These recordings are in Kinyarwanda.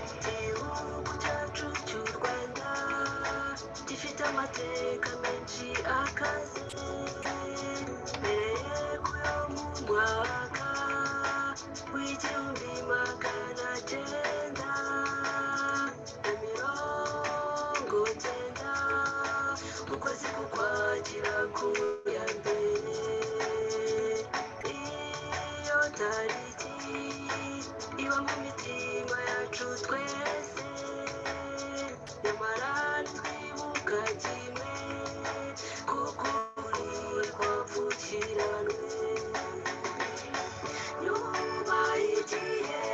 igihugu cyacu cy'u rwanda gifite amateka menshi akaze mbere y'umwaka w'igihumbi magana cyenda na mirongo cyenda mu kwezi k'ukwakira ku ya mbere iyo tariki iba mu mitima yacu twese nyamara twibuka kimwe kuko ukuri kwapfukiranwe nyuma y'igihe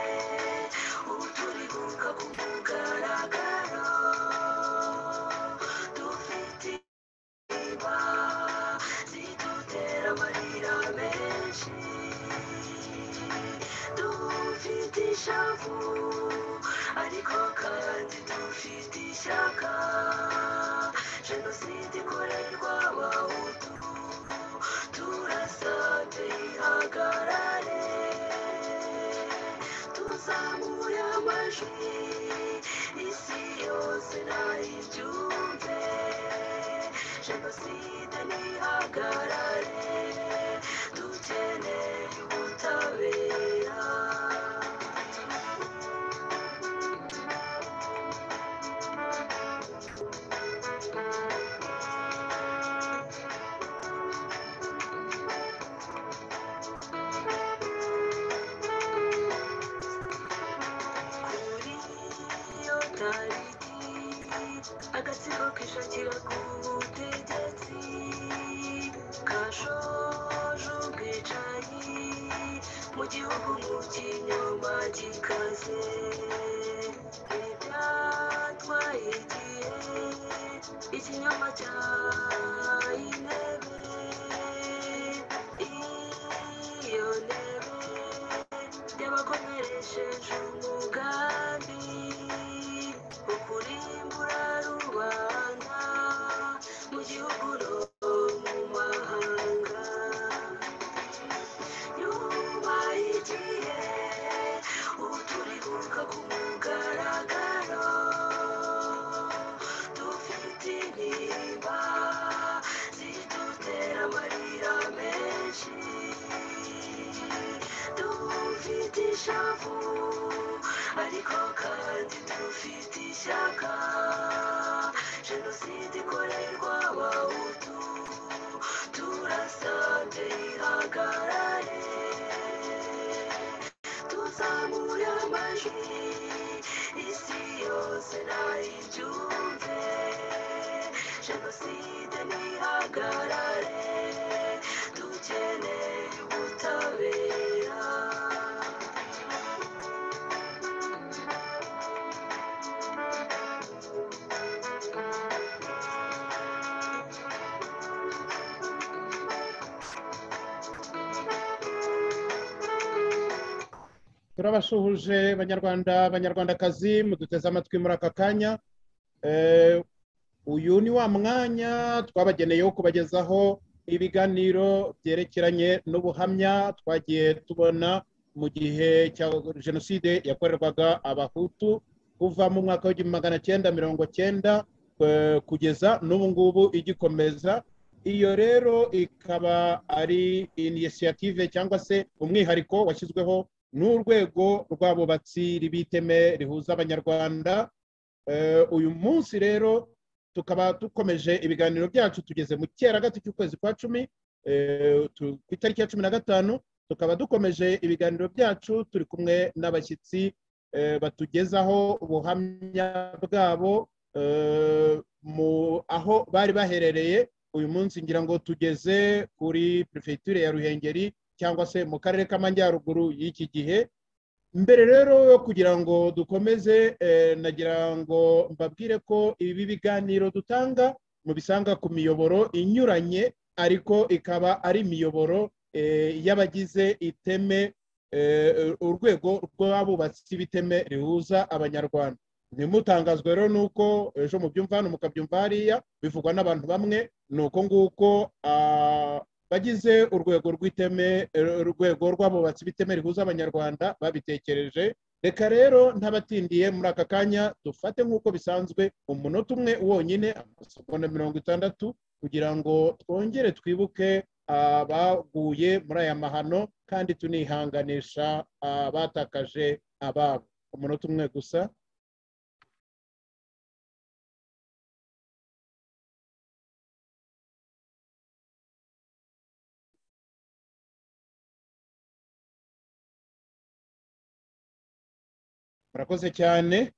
ubu turibuka ku mugaragaro dufite intimba zidutera amarira menshi dufite ishavu ariko kandi dufite ishyaka jenoside ikorerwa abahutu turasabye ihagarare tuzamure amajwi isi yose nayibyumve jenoside ntihagarare dukeneye ubutabera kuri iyo tariki agatsiko kishakira ku butegetsi kashoje ubwicanyi mu gihugu mu kinyoma gikaze ntibyatwaye igihe ikinyoma cyahaye intebe iyo ntebe yabakomeresheje umugambi wo kurimbura rubanda mu gihugu no mu mahanga nyuma y'igihe ubu turibuka ku mugaragaro dufite intimba zidutera amarira menshi dufite ishavu ariko kandi dufite ishyaka jenoside ikorerwa abahutu turasabye ihagarare tuzamure amajwi isi yose nayibyumve jenoside ntihagarare dukeneye ubutabera turabashuhuje banyarwanda banyarwandakazi muduteze amatwi muri aka kanya uyu ni wa mwanya twabageneye wo kubagezaho ibiganiro byerekeranye n'ubuhamya twagiye tubona mu gihe cya jenoside yakorerwaga abahutu kuva mu mwaka w'igihumbi magana cyenda mirongo cyenda kugeza n'ubu ngubu igikomeza iyo rero ikaba ari inisiyative cyangwa se umwihariko washyizweho n'urwego rw'abubatsi ribiteme rihuza abanyarwanda uyu munsi rero tukaba dukomeje ibiganiro byacu tugeze mu cyera gato cy'ukwezi kwa cumi ku itariki ya cumi na gatanu tukaba dukomeje ibiganiro byacu turi kumwe n'abashyitsi batugezaho ubuhamya bwabo aho bari baherereye uyu munsi ngira ngo tugeze kuri perefegitura ya ruhengeri cyangwa se mu karere k'amajyaruguru y'iki gihe mbere rero yo kugira ngo dukomeze nagira ngo mbabwire ko ibi biganiro dutanga mubisanga ku miyoboro inyuranye ariko ikaba ari imiyoboro y'abagize iteme urwego rw'abubatsi b'iteme rihuza abanyarwanda ntimutangazwe rero nuko ejo mubyumva hano mukabyumva hariya bivugwa n'abantu bamwe ni uko nguko ah, bagize urwego rw'iteme eh, urwego rw'abubatsi b'iteme rihuza abanyarwanda babitekereje reka rero ntabatindiye muri aka kanya dufate nk'uko bisanzwe umunota umwe wonyine amasegonda mirongo itandatu kugira ngo twongere twibuke abaguye muri aya mahano kandi tunihanganisha abatakaje ababo umunota umwe gusa murakoze cyane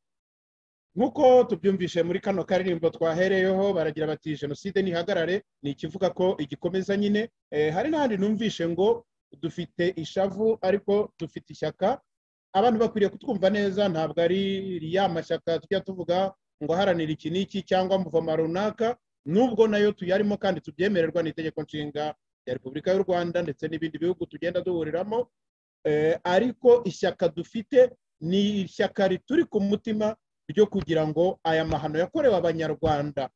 nk'uko tubyumvishe muri kano karirimbo twahereyeho baragira bati jenoside ntihagarare ni ikivuga ko igikomeza nyine Eh, hari n'ahandi numvishe ngo dufite ishavu ariko dufite ishyaka abantu bakwiriye kutwumva neza ntabwo ari ya mashyaka tujya tuvuga ngo aharanira iki n'iki cyangwa muvoma runaka nubwo nayo tuyarimo kandi tubyemererwa n'itegeko nshinga rya repubulika y'u rwanda ndetse n'ibindi bihugu tugenda duhuriramo Eh, ariko ishyaka dufite ni ishyaka rituri ku mutima ryo kugira ngo aya mahano yakorewe abanyarwanda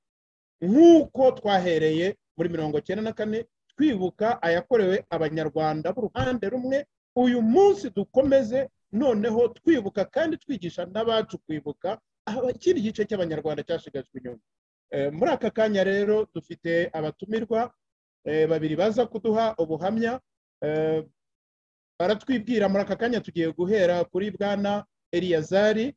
nk'uko twahereye muri mirongo cyenda na kane twibuka ayakorewe abanyarwanda b'uruhande rumwe uyu munsi dukomeze noneho twibuka kandi twigisha n'abacu kwibuka aba- ikindi gice cy'abanyarwanda cyashigajwe inyuma Eh, muri aka kanya rero dufite abatumirwa eh, babiri baza kuduha ubuhamya Eh, baratwibwira muri aka kanya tugiye guhera kuri bwana eliyazari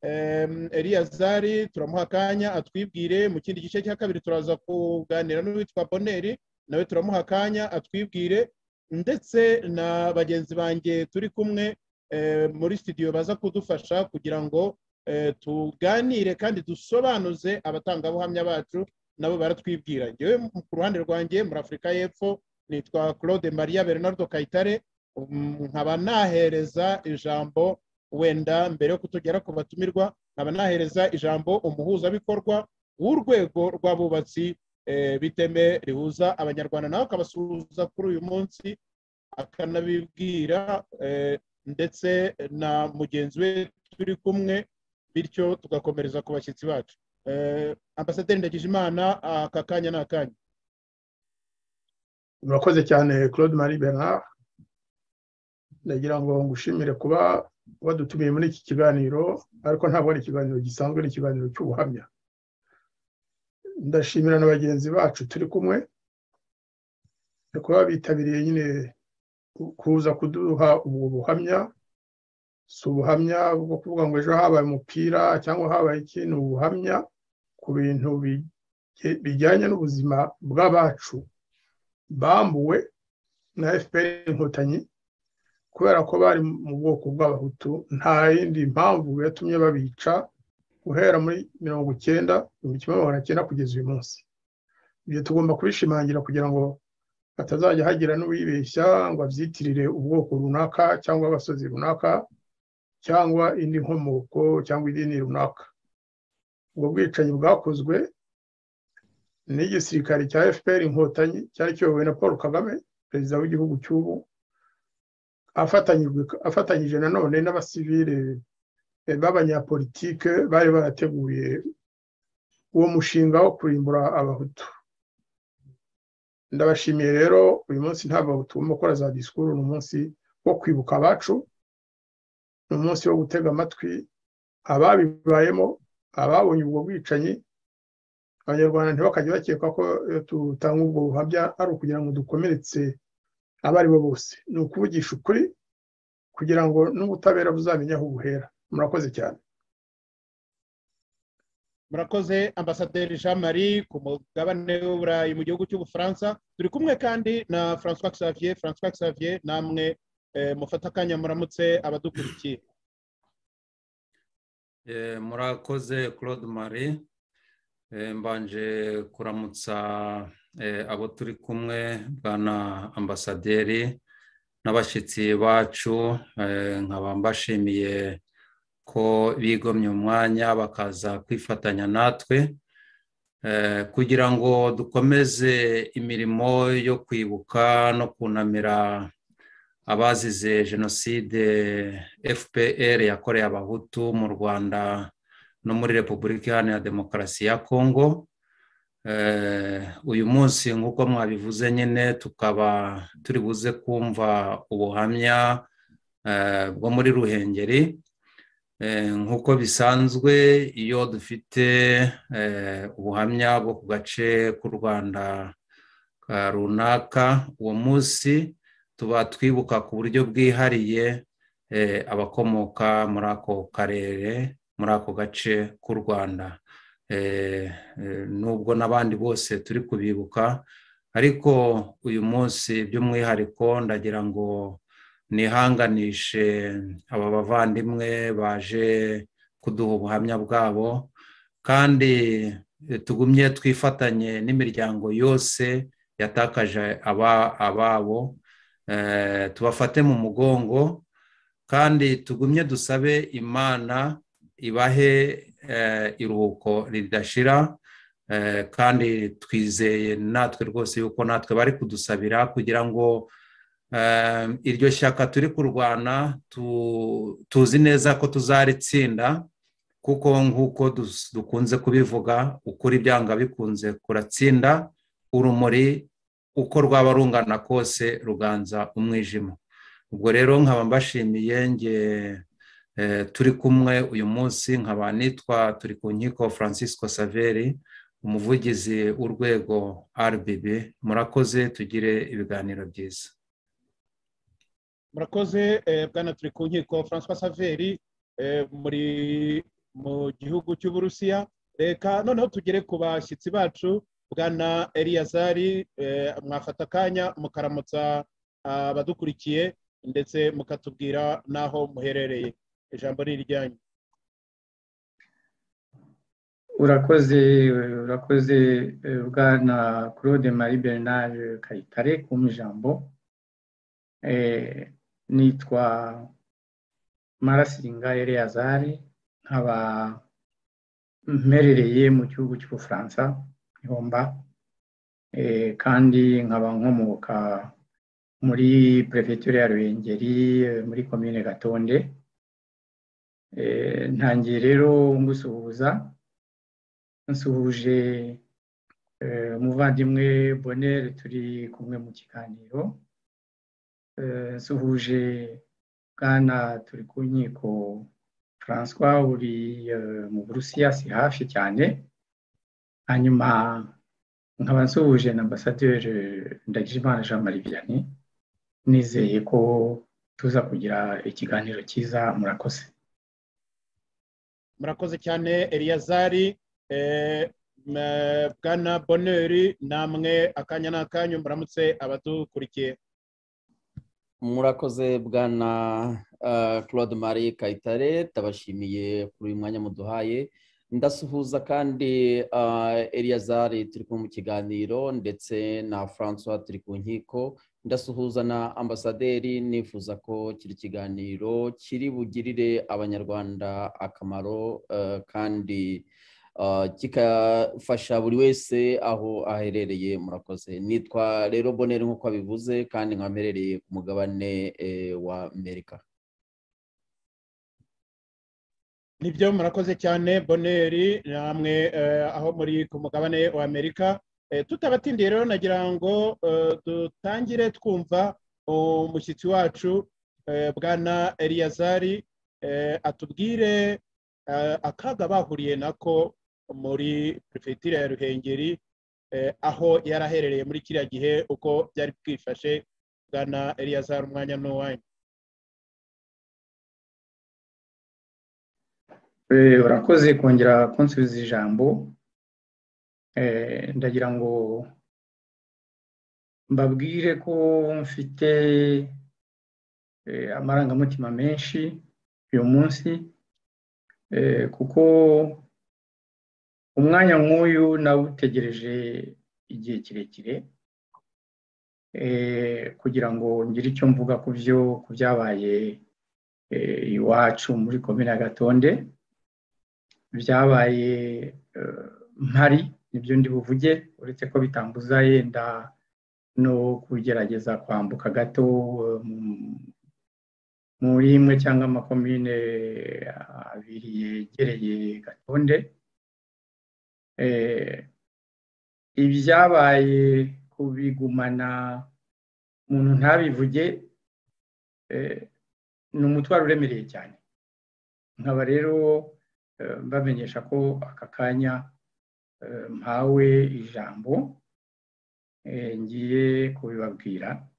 Em, eliyazari turamuha akanya atwibwire mu kindi gice cya kabiri turaza kuganira n'uwitwa boneri nawe turamuha akanya atwibwire ndetse na bagenzi banjye turi kumwe eh, muri studio baza kudufasha kugira ngo eh, tuganire kandi dusobanuze abatangabuhamya bacu nabo baratwibwira njyewe ku ruhande rwanjye muri afurika y'epfo nitwa claude maria bernardo kayitare Mm, nkaba nahereza ijambo wenda mbere yo kutugera ku batumirwa nkaba nahereza ijambo umuhuzabikorwa w'urwego rw'abubatsi eh, b'iteme rihuza abanyarwanda nawe akabasuhuza kuri uyu munsi akanabibwira eh, ndetse na mugenzi we turi kumwe bityo tugakomereza ku bashyitsi bacu Eh, ambasaderi ndagijimana aka kanya ni akanyu murakoze cyane claude marie bernard ndagira ngo ngushimire kuba wadutumiye muri iki kiganiro ariko ntabwo ari ikiganiro gisanzwe ni ikiganiro cy'ubuhamya ndashimira na bagenzi bacu turi kumwe no kuba bitabiriye nyine ku- kuza kuduha ubwo buhamya si ubuhamya bwo kuvuga ngo ejo habaye umupira cyangwa habaye ikintu ubuhamya ku bintu bige- bijyanye n'ubuzima bw'abacu bambuwe na fpr inkotanyi kubera ko bari mu bwoko bw'abahutu nta yindi mpamvu yatumye babica guhera muri mirongo icyenda igihumbi kimwe magana cyenda kugeza uyu munsi ibyo tugomba kubishimangira kugira ngo hatazajya hagira n'uwibeshya ngo abyitirire ubwoko runaka cyangwa abasozi runaka cyangwa indi nkomoko cyangwa idini runaka ubwo bwicanyi bwakozwe n'igisirikare cya fpr inkotanyi cyari kiyobowe na paul kagame perezida w'igihugu cy'ubu afatanyijwe- afatanyije nanone n'abasivile eh, b'abanyapolitike bari barateguye uwo mushinga wo kurimbura abahutu ndabashimiye rero uyu munsi nta bahutu tugomba gukora za disikuru ni umunsi wo kwibuka abacu ni umunsi wo gutega amatwi ababibayemo ababonye ubwo bwicanyi abanyarwanda ntibakajya bakeka ko iyo tutanga ubwo buhamya ari ukugira ngo dukomeretse abo ari bo bose ni ukuvugisha ukuri kugira ngo n'ubutabera buzamenye aho buhera murakoze cyane murakoze ambasaderi jean marie ku mugabane w'uburayi mu gihugu cy'ubufaransa turi kumwe kandi na francois xavier francois xavier namwe eh, mufata akanya muramutse abadukurikiye Eh, murakoze claude marie Eh, mbanje kuramutsa eh, abo turi kumwe bwana ambasaderi n'abashyitsi bacu eh, nkaba mbashimiye ko bigomye umwanya bakaza kwifatanya natwe eh, kugira ngo dukomeze imirimo yo kwibuka no kunamira abazize jenoside fpr yakoreye abahutu mu rwanda no muri repubulika iharanira demokarasi ya kongo uyu munsi nk'uko mwabivuze nyine tukaba turi buze kumva ubuhamya bwo muri ruhengeri nk'uko bisanzwe iyo dufite ubuhamya bwo ku gace k'u rwanda runaka uwo munsi tuba twibuka ku buryo bwihariye abakomoka muri ako karere muri ako gace k'u rwanda nubwo n'abandi bose turi kubibuka ariko uyu munsi by'umwihariko ndagira ngo nihanganishe aba bavandimwe baje kuduha ubuhamya bwabo kandi tugumye twifatanye n'imiryango yose yatakaje ababo tubafate mu mugongo kandi tugumye dusabe imana ibahe iruhuko ridashira kandi twizeye natwe rwose yuko natwe bari kudusabira kugira ngo iryo shyaka turi kurwana tuzi neza ko tuzaritsinda kuko nk'uko dukunze kubivuga ukuri byanga bikunze kuratsinda urumuri uko rwaba rungana kose ruganza umwijima ubwo rero nkaba mbashimiye nge turi kumwe uyu munsi nkaba nitwa turi ku nkiko francisco saveri umuvugizi w'urwego rbb murakoze tugire ibiganiro byiza murakoze bwana turi ku nkiko francois saveri muri mu gihugu cy'uburusiya reka noneho tugere ku bashyitsi bacu bwana eliyazari mwafata akanya mukaramutsa abadukurikiye ndetse mukatubwira n'aho muherereye ijambo ni iryanyu urakoze urakoze bwana claude marie bernard kayitare kumpa ijambo nitwa marasinga eleyazari nkaba mperereye mu gihugu cy'ubufaransa ihomba kandi nkaba nkomoka muri perefegitura ya ruhengeri muri komine gatonde ntangiye rero ngusuhuza nsuhuje umuvandimwe bonere turi kumwe mu kiganiro nsuhuje bwana turi ku nkiko francois uri mu burusiya si hafi cyane hanyuma nkaba nsuhuje na ambasaderi ndagijimana jean marie vianney nizeye ko tuza kugira ikiganiro cyiza murakoze murakoze cyane eliyazari bwana boneri namwe akanya n'akanyu muramutse abadukurikiye murakoze bwana claude marie kayitare tabashimiye kuri uyu mwanya muduhaye ndasuhuza kandi eliyazari turi kumwe mu kiganiro ndetse na francois turi ku nkiko ndasuhuza na ambasaderi nifuza ko kiri kiganiro kiri bugirire abanyarwanda akamaro kandi kigafasha buri wese aho aherereye murakoze nitwa rero bonere nk'uko abivuze kandi nkamerereye ku mugabane wa amerika nibyo murakoze cyane boneri namwe aho muri ku mugabane wa amerika tutabatindiye rero nagira ngo dutangire twumva umushyitsi wacu bwana eliyazari atubwire akaga bahuriye nako muri perefegitura ya ruhengeri aho yari aherereye muri kiriya gihe uko byari bwifashe bwana eliyazari umwanya n'uwanyu urakoze kongera kunsubiza ijambo ndagira ngo mbabwire ko mfite amarangamutima menshi uyu munsi kuko umwanya nk'uyu nawutegereje igihe kirekire kugira ngo ngire icyo mvuga ku byo ku byabaye iwacu muri komine gatonde byabaye mpari nibyo ndi buvuge uretse ko bitambuza yenda no kugerageza kwambuka gato muri imwe cyangwa amakomine abiri yegereye gatonde Eh, ibyabaye kubigumana umuntu ntabivuge eh, ni umutwaro uremereye cyane nkaba rero eh, mbamenyesha ko aka kanya eh, mpawe ijambo eh, ngiye kubibabwira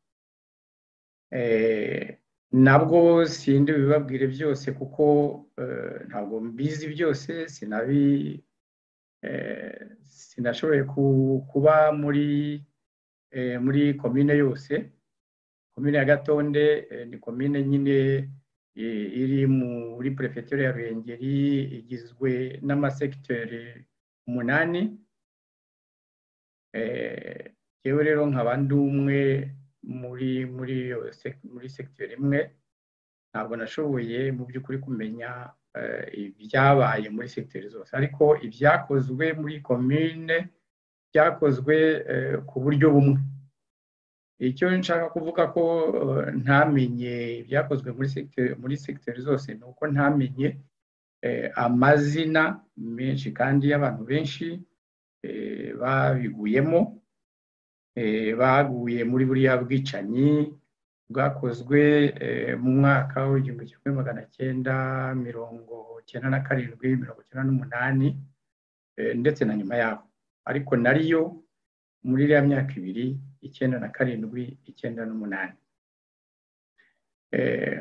Eh, nabwo sindi bibabwire byose kuko eh, ntabwo mbizi byose sinabi sinashoboye kuba muri muri komine yose komine ya gatonde ni komine nyine iri muri perefegitura ya ruhengeri igizwe n'amasekiteri umunani yewe rero nkaba ndi umwe muri muri muri sekiteri imwe ntabwo nashoboye mu by'ukuri kumenya ibyabaye muri sekiteri zose ariko ibyakozwe muri komine byakozwe ku buryo bumwe icyo nshaka kuvuga ko ntamenye ibyakozwe muri sekiteri zose ni uko ntamenye amazina menshi kandi y'abantu benshi babiguyemo baguye muri buriya bwicanyi bwakozwe mu mwaka w'igihumbi kimwe magana cyenda mirongo cyenda na karindwi mirongo cyenda n'umunani ndetse na nyuma yaho ariko nariyo muri iriya myaka ibiri icyenda na karindwi icyenda n'umunani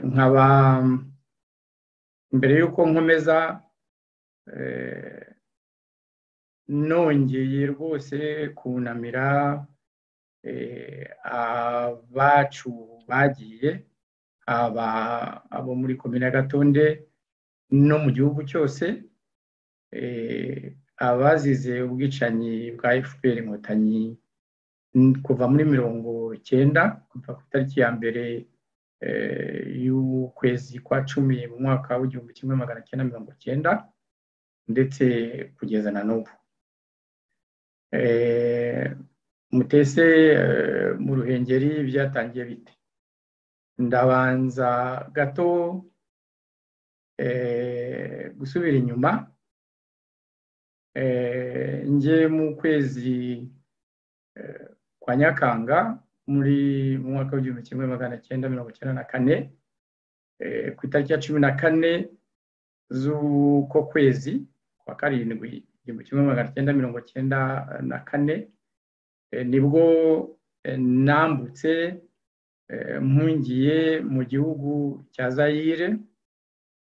nkaba mbere y'uko nkomeza nongeye rwose kunamira abacu bagiye aba abo muri komine ya gatonde no mu gihugu cyose abazize ubwicanyi bwa fpr inkotanyi kuva muri mirongo icyenda kuva ku itariki ya mbere y'ukwezi kwa cumi mu mwaka w'igihumbi kimwe magana cyenda mirongo icyenda ndetse kugeza na n'ubu mutese mu ruhengeri byatangiye bite ndabanza gato gusubira inyuma njye mu kwezi kwa nyakanga muri mu mwaka w'igihumbi kimwe magana cyenda mirongo icyenda na kane ku itariki ya cumi na kane z'uko kwezi kwa karindwi igihumbi kimwe magana cyenda mirongo cyenda na kane nibwo nambutse mpungiye mu gihugu cya zayire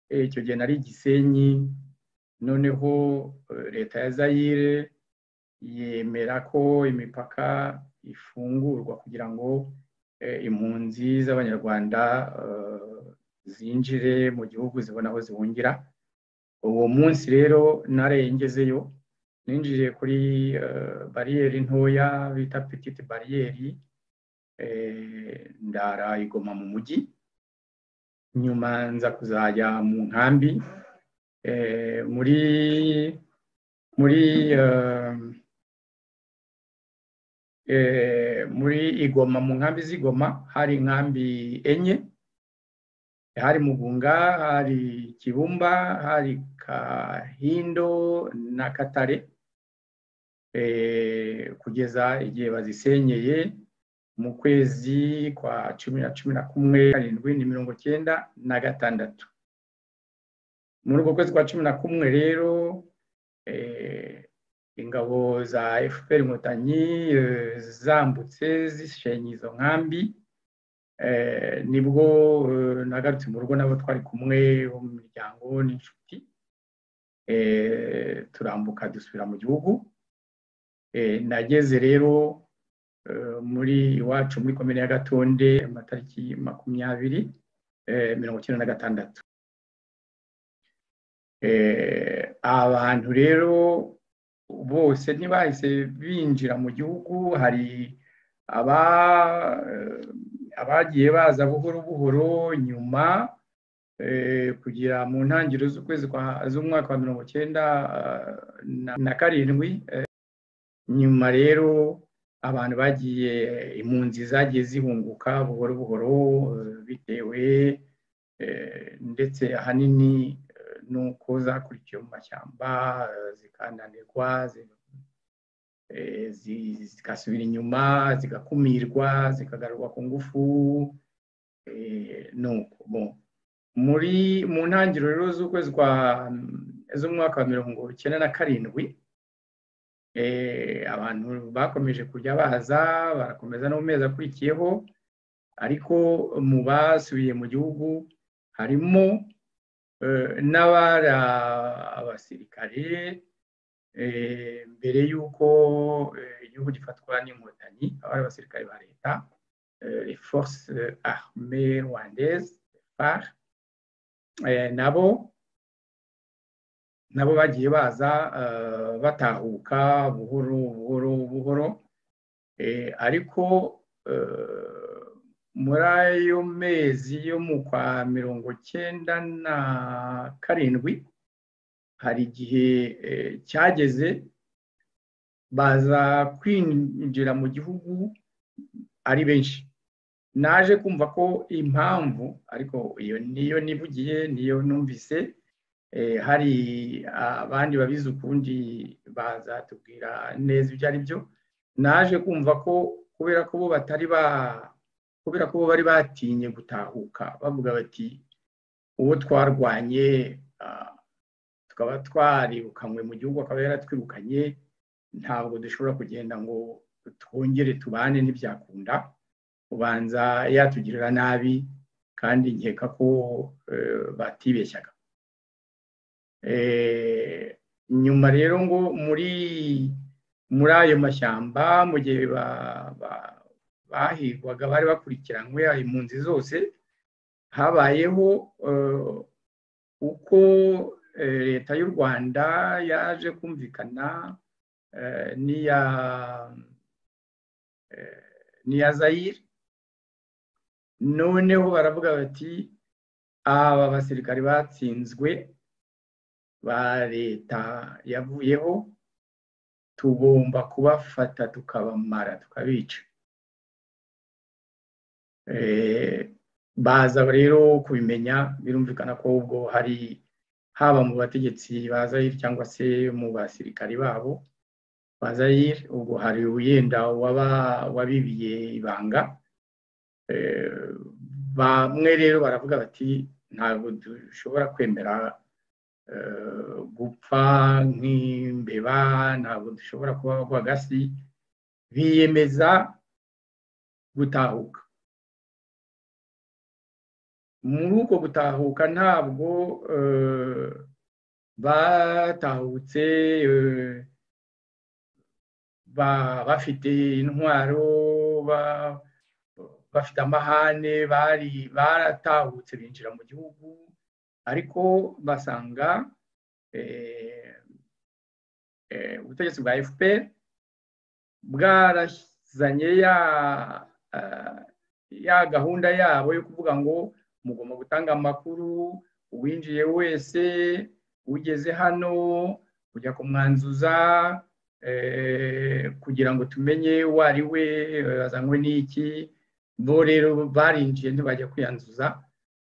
icyo gihe nari gisenyi noneho leta ya zayire yemera ko imipaka ifungurwa kugira ngo impunzi z'abanyarwanda zinjire mu gihugu zibona aho zihungira uwo munsi rero narengezeyo ninjiriye kuri bariyeri ntoya bita petite bariyeri ndara igoma mu mujyi nyuma nza kuzajya mu nkambi muri muri muri igoma mu nkambi z'igoma hari inkambi enye hari mugunga hari kibumba hari kahindo na katare kugeza igihe bazisenyeye mu kwezi kwa cumi na cumi na kumwe karindwi ni mirongo cyenda na gatandatu muri uko kwezi kwa cumi na kumwe rero ingabo za fpr inkotanyi zambutse zishenye izo nkambi nibwo nagarutse mu rugo nabo twari kumwe bo mu miryango n'inshuti turambuka dusubira mu gihugu nageze rero muri iwacu muri komine ya gatonde amatariki makumyabiri mirongo icyenda na gatandatu abantu rero bose ntibahise binjira mu gihugu hari abagiye baza buhoro buhoro nyuma kugira mu ntangiriro z'ukwezi z'umwaka wa mirongo icyenda na karindwi nyuma rero abantu bagiye impunzi zagiye zihunguka buhoro buhoro bitewe ndetse ahanini nuko zakurikiye mu mashyamba zikananirwa zigasubira inyuma zigakumirwa zikagarurwa ku ngufu nuko muri mu ntangiriro rero z'ukwezi kwa z'umwaka wa mirongo icyenda na karindwi abantu bakomeje kujya baza barakomeza no mu mezi akurikiyeho ariko mu basubiye mu gihugu harimo n'abari abasirikare mbere y'uko igihugu gifatwa n'inkotanyi abari abasirikare ba leta force arme rwandeze far nabo nabo bagiye baza batahuka buhoro buhoro buhoro ariko muri ayo mezi yo mu kwa mirongo cyenda na karindwi hari igihe cyageze baza kwinjira mu gihugu ari benshi naje kumva ko impamvu ariko iyo niyo nivugiye niyo numvise hari abandi babizi ukundi bazatubwira neza ibyo ari byo naje kumva ko kubera ko bo batari ba kubera ko bo bari batinye gutahuka bavuga bati uwo twarwanye tukaba twaribukanywe mu gihugu akaba yaratwirukanye ntabwo dushobora kugenda ngo twongere tubane ntibyakunda ubanza yatugirira nabi kandi nkeka ko batibeshyaga nyuma rero ngo muri muri ayo mashyamba mu gihe bahigwaga bari bakurikiranywe impunzi zose habayeho uko leta y'u rwanda yaje kumvikana n'iya n'iya zayire noneho baravuga bati aba basirikari batsinzwe ba leta yavuyeho tugomba kubafata tukabamara tukabica baza rero kubimenya birumvikana ko ubwo hari haba mu bategetsi ba zayire cyangwa se mu basirikari babo ba zayire ubwo hari wenda wabibiye ibanga bamwe rero baravuga bati ntabwo dushobora kwemera gupfa nk'imbeba ntabwo dushobora kuba rwagasi biyemeza gutahuka muri uko gutahuka ntabwo batahutse bafite intwaro bafite amahane bari baratahutse binjira mu gihugu ariko basanga ubutegetsi bwa fpr bwarazanye ya gahunda yabo yo kuvuga ngo mugomba gutanga amakuru uwinjiye wese ugeze hano ujya kumwanzuza kugira ngo tumenye uwo ari we azanywe n'iki bo rero barinjiye ntibajya kwiyanzuza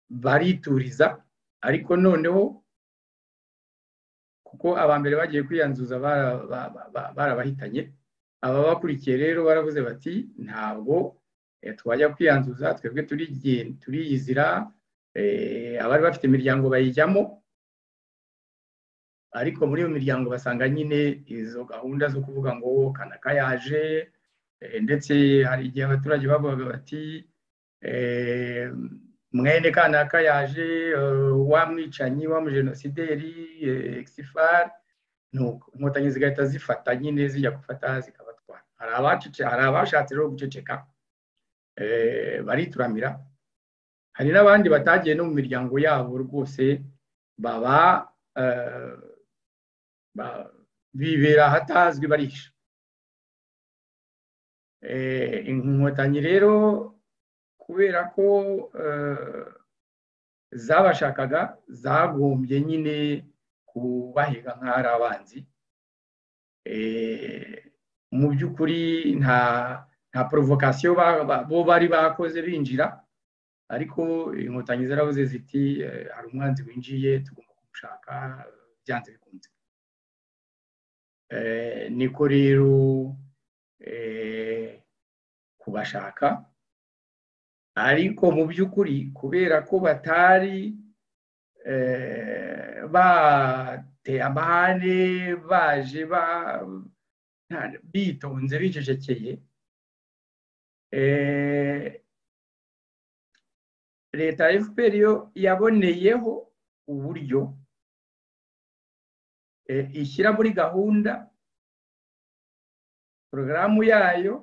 barituriza ariko noneho kuko aba mbere bagiye kwiyanzuza barabahitanye ababakurikiye rero baravuze bati ntabwo twajya kwiyanzuza twebwe turiyizira abari bafite imiryango bayijyamo ariko muri iyo miryango basanga nyine izo gahunda zo kuvuga ngo kanaka yaje ndetse hari igihe abaturage bavugaga bati mwene kanaka yaje wa mwicanyi wa mujenosideri egisifari inkotanyi zigahita zifata nyine zijya gufata zikabatwara hari abashatse rero guceceka barituramira hari n'abandi batagiye no mu miryango yabo rwose baba bibera ahatazwi barisha inkotanyi rero kubera ko zabashakaga zagombye nyine kubahiga nk'ari abanzi mu by'ukuri nta nta porovokasiyo bo bari bakoze binjira ariko inkotanyi zarabuze ziti eh, hari umwanzi winjiye tugomba kumushaka eh, byanze bikunze Eh, niko rero eh, kubashaka ariko mu by'ukuri kubera ko batari eh, bateye amahane baje ba- nta- bitonze bicecekeye eh, leta ya fpr yo yaboneyeho uburyo eh, ishyira muri gahunda porogaramu yayo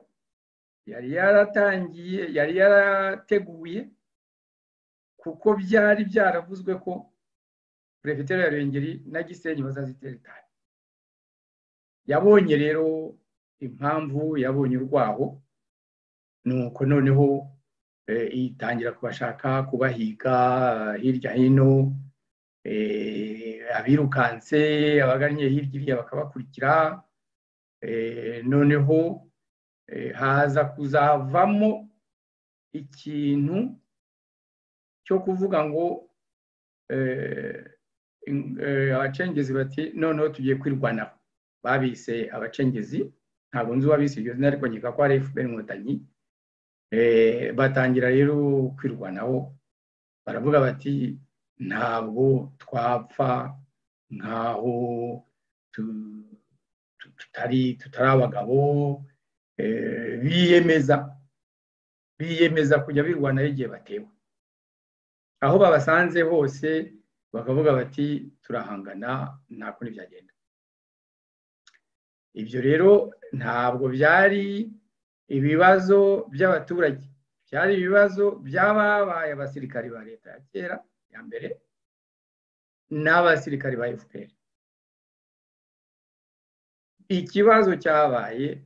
yari yaratangiye yari yarateguye kuko byari byaravuzwe ko perefetere ya rengeri na gisenyi bazazitera itabi yabonye rero impamvu yabonye urwaho nuko noneho eh, itangira kubashaka kubahiga eh, hirya hino eh, abirukanse abagannye hirya iriya bakabakurikira eh, noneho eh, haza kuzavamo ikintu cyo kuvuga ngo eh, in- eh, abacengezi bati noneho tugiye kwirwanaho babise abacengezi ntabwo nzi uwabise iryo zina ariko nkeka ko ari fpr inkotanyi Eh, batangira rero kwirwanaho baravuga bati ntabwo twapfa nkaho tu- tu- tutari tutari abagabo eh, biyemeza biyemeza kujya birwanaho igihe batewe aho babasanze hose bakavuga bati turahangana nta kundi byagenda ibyo rero ntabwo byari ibibazo by'abaturage byari ibibazo by'ababaye abasirikari ba leta ya kera ya mbere n'abasirikari ba fpr ikibazo cyabaye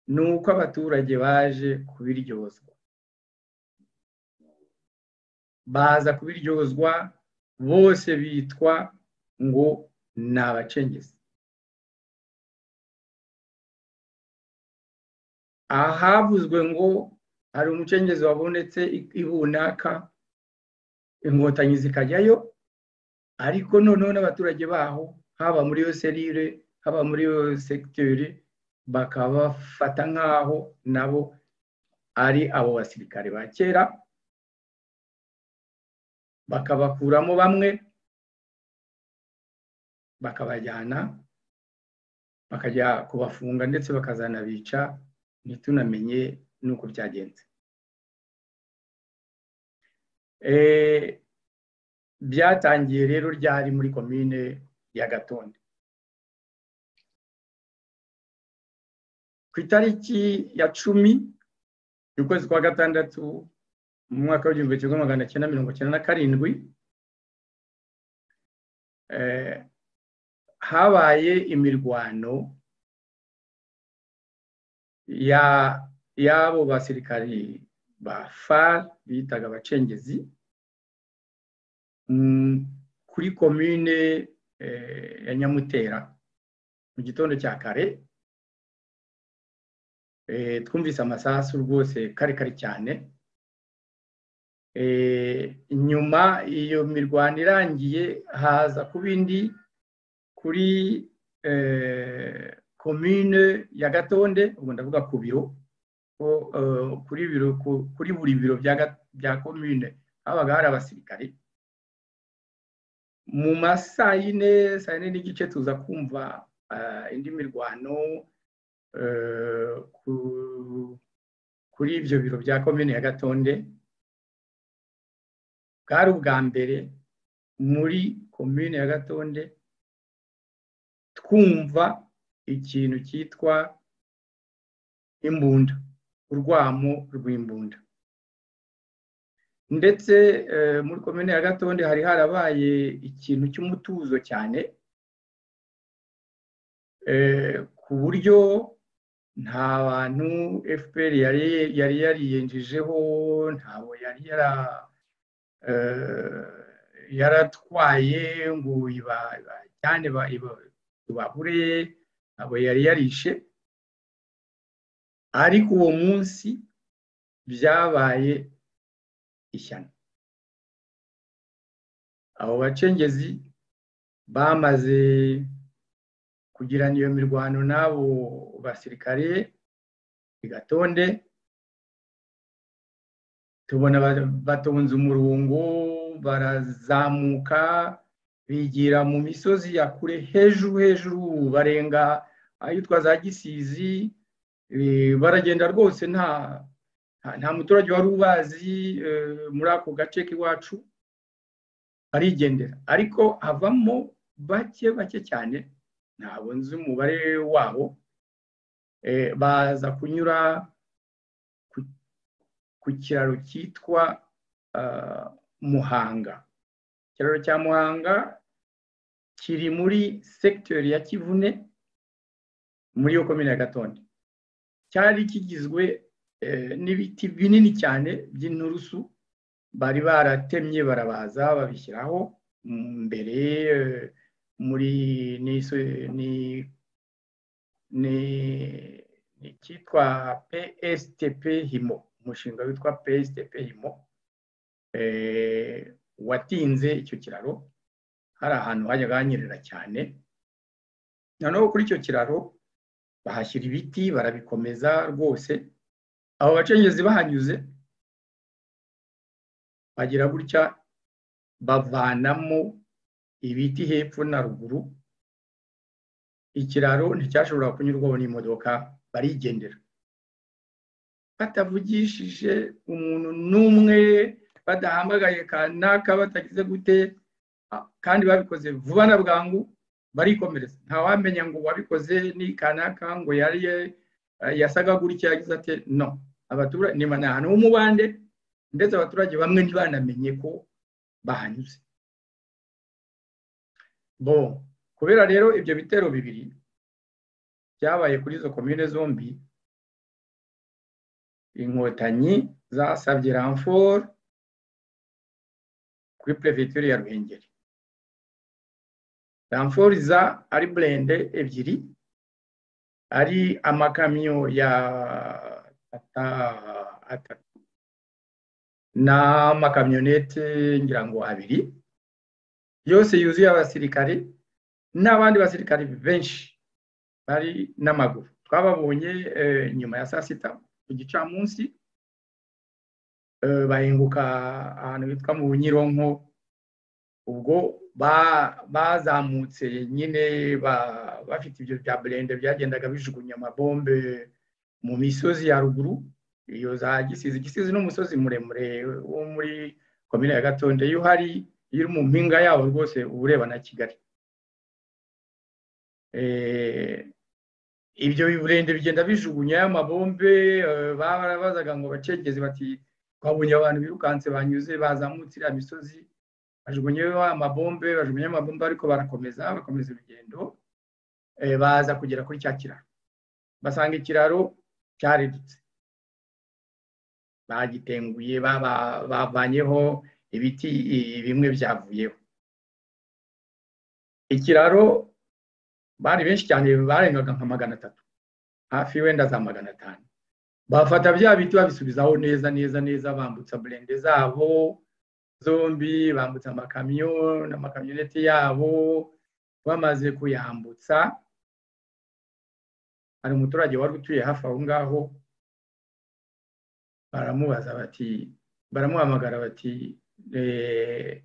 ni uko abaturage baje kubiryozwa baza kubiryozwa bose bitwa ngo ni abacengezi ahavuzwe ngo hari umucengezi wabonetse i- i runaka inkotanyi zikajyayo ariko noneho n'abaturage baho haba muri iyo serire haba muri iyo segiteri bakabafata nk'aho nabo ari abo basirikare ba kera bakabakuramo bamwe bakabajyana bakajya kubafunga ndetse bakazanabica ntitunamenye n'uko byagenze Eh, byatangiye rero ryari muri komine ya gatonde ku itariki ya cumi y'ukwezi kwa gatandatu mu mwaka w'igihumbi kimwe magana cyenda mirongo cyenda na karindwi eh, habaye imirwano ya y'abo basirikari ba FAR bitaga abacengezi mm, kuri komine eh, ya Nyamutera mu gitondo cya kare eh, twumvise amasasu rwose kare kare cyane eh, nyuma iyo mirwano irangiye haza ku bindi kuri eh, komine ya gatonde ubu ndavuga ku biro ko, eh, kuri biro ku- kuri buri biro bya Ga- bya komine habaga hari abasirikari mu masaa yine saa yine n'igice tuza kumva eh, indi mirwano eh, ku- kuri ibyo biro bya komine ya gatonde bwari ubwa mbere muri komine ya gatonde twumva ikintu cyitwa imbunda urwamo rw'imbunda ndetse eh, muri komine ya gatonde hari harabaye ikintu cy'umutuzo cyane eh, ku buryo nta bantu fpr yari yari yariyenjejeho ntabo yari yara eh, yaratwaye ngo iba- ibajyane ba- iba- tubahure abo yari yarishe ariko uwo munsi byabaye ishyano abo bacengezi bamaze kugirana iyo mirwano n'abo basirikare bigatonde tubona ba- batonze umurongo barazamuka bigira mu misozi ya kure hejuru hejuru barenga ahitwa za gisizi eh, baragenda rwose nta nta- nta muturage wari ubazi eh, muri ako gace k'iwacu barigendera ariko havamo bake bake cyane ntabwo nzi umubare wabo eh, baza kunyura ku- ku kiraro cyitwa ah, muhanga ikiraro cya muhanga kiri muri segiteri ya kivune muri iyo komine ya gatonde cyari kigizwe eh, n'ibiti binini cyane by'inturusu bari baratemye barabaza babishyiraho mm, mbere eh, muri n'iso- ni ni ni icyitwa PSTP himo umushinga witwa PSTP himo eh, watinze icyo kiraro hari ahantu hajyaga hanyerera cyane noneho kuri icyo kiraro bahashyira ibiti barabikomeza rwose abo bacengezi bahanyuze bagira gutya bavanamo ibiti hepfo na ruguru ikiraro nticyashoboraga kunyurwaho n'imodoka barigendera batavugishije umuntu n'umwe badahamagaye kanaka batagize gute a- kandi babikoze vuba na bwangu barikomereza ntawamenya ngo wabikoze ni kanaka ngo yari eh, yasaga gutya yagize ati no abaturage ni ni ahantu h'umubande ndetse abaturage bamwe ntibanamenye ko bahanyuze bo kubera rero ibyo bitero bibiri byabaye kuri izo komine zombi inkotanyi zasabye ramforo kuri perefegitura ya ruhengeri ramforo za ari burende ebyiri ari amakamyo ya tata atatu n'amakamyonete ngira ngo abiri yose yuzuye abasirikare n'abandi basirikare benshi bari n'amaguru twababonye eh, nyuma ya saa sita ku gicamunsi eh, bahinguka ahantu hitwa mu bunyironko ubwo ba- bazamutse nyine ba- bafite ibyo bya burende byagendaga bijugunya amabombe mu misozi ya ruguru iyo za gisizi gisizi n'umusozi muremure wo muri komine ya gatonde iyo uhari iyo uri mu mpinga yawo rwose uba ureba na kigali Eh, ibyo birende bigenda bijugunya y'amabombe baba barabazaga ngo bacengeze bati twabonye abantu birukanse banyuze bazamutse iriya misozi bajugunyeho amabombe bajugunye amabombe ariko barakomeza bakomeza urugendo eh, baza kugera kuri cya kiraro basanga ikiraro cyaridutse bagitenguye baba- bavanyeho ibiti i- bimwe byavuyeho ikiraro bari benshi cyane barengaga nka magana atatu hafi wenda za magana atanu bafata bya biti babisubizaho neza neza neza bambutsa burende zabo zombi bambutsa amakamyo n'amakamyoneti yabo bamaze kuyambutsa hari umuturage wari utuye hafi aho ngaho baramubaza bati baramuhamagara bati "Eh,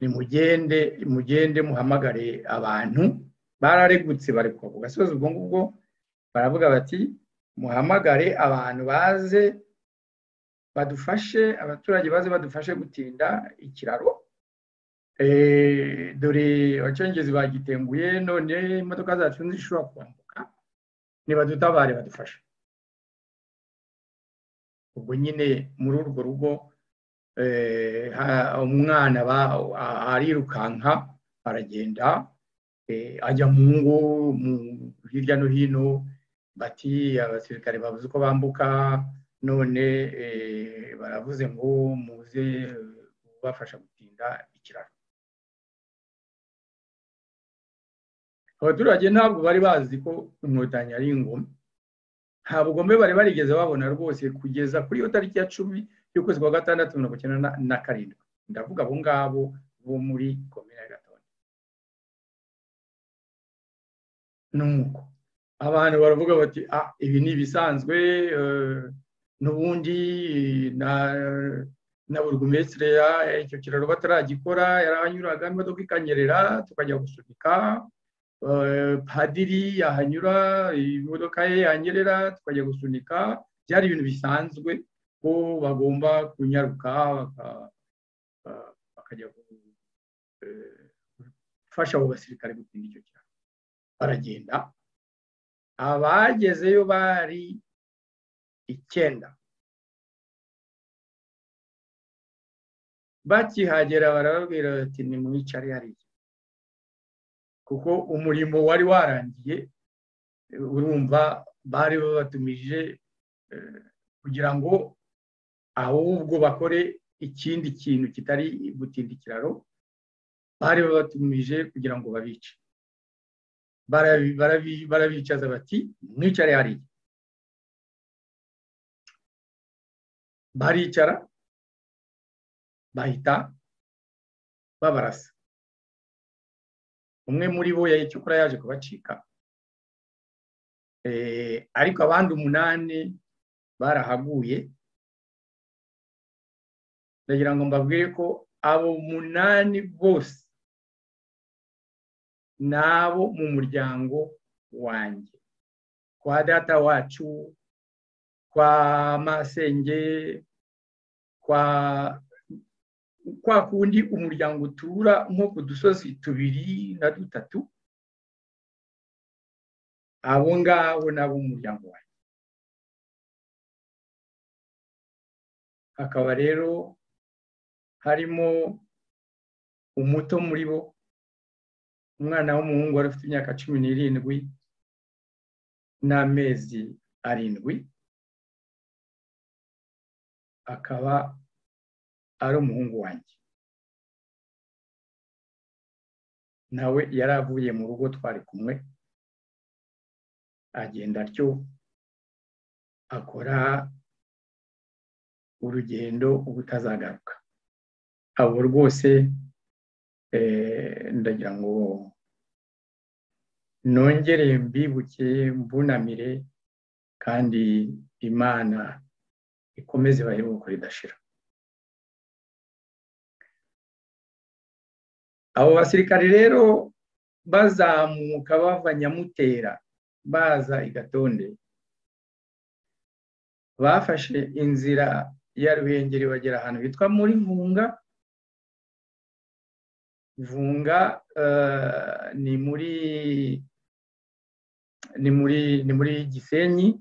nimugende mugende muhamagare abantu bararegutse bari ku gasozi ubwo ngubwo baravuga bati muhamagare abantu baze badufashe abaturage baze badufashe gutinda ikiraro Eh, dore abacengezi bagitenguye none imodoka zacu ntizishobora kwambuka nibadutabare badufashe ubwo nyine muri urwo rugo eh, ha- umwana ba- a- arirukanka aragenda eh, ajya mu ngo mu- hirya no hino bati abasirikare babuze uko bambuka none eh, baravuze ngo muze kubafasha gutinda ikiraro abaturage ntabwo bari bazi ko inkotanyi ari ingome nta bugome bari barigeze babona rwose kugeza kuri iyo tariki ya cumi y'ukwezi kwa gatandatu mirongo icyenda na- na karindwi ndavuga abo ngabo bo muri komine ya gatonde nuko abantu baravuga bati ah ibi ni ibisanzwe eh, n'ubundi na na burugumesitire icyo kiraro bataragikora yarahanyuraga imodoka ikanyerera tukajya gusunika eh, padiri yahanyura imodoka ye yanyerera tukajya gusunika byari ibintu bisanzwe ko bagomba kunyaruka baka- ba- bakajya gu- eh, gufasha abo basirikare gutinda icyo kiraro baragenda abagezeyo bari icyenda bakihagera barababwira bati ni mwicare hariya kuko umurimo wari warangiye eh, urumva bari babatumije eh, kugira ngo ahubwo bakore ikindi kintu kitari gutinda ikiraro bari babatumije kugira ngo babice Barabi- barabi- barabicaza bati mwicare hariya baricara bahita babarasa umwe muri bo yayicukura yaje kubacika Eh, ariko abandi umunani barahaguye ndagira ngo mbabwire ko abo umunani bose n'abo mu muryango wanjye kwa data wacu kwa masenge kwa kwa kundi umuryango utura nko ku dusozi tubiri na dutatu abo ngabo n'abo mu muryango wanjye hakaba rero harimo umuto muri bo umwana w'umuhungu wari ufite imyaka cumi n'irindwi n'amezi arindwi akaba ari umuhungu wanjye nawe yari avuye mu rugo twari kumwe agenda atyo akora urugendo ubutazagaruka abo rwose eh, ndagira ngo nongere mbibuke mbunamire kandi imana ikomeze baheruka ridashira abo basirikare rero bazamuka bava nyamutera baza i gatonde bafashe inzira ya ruhengeri bagera ahantu hitwa muri vunga vunga eh, ni muri ni muri ni muri gisenyi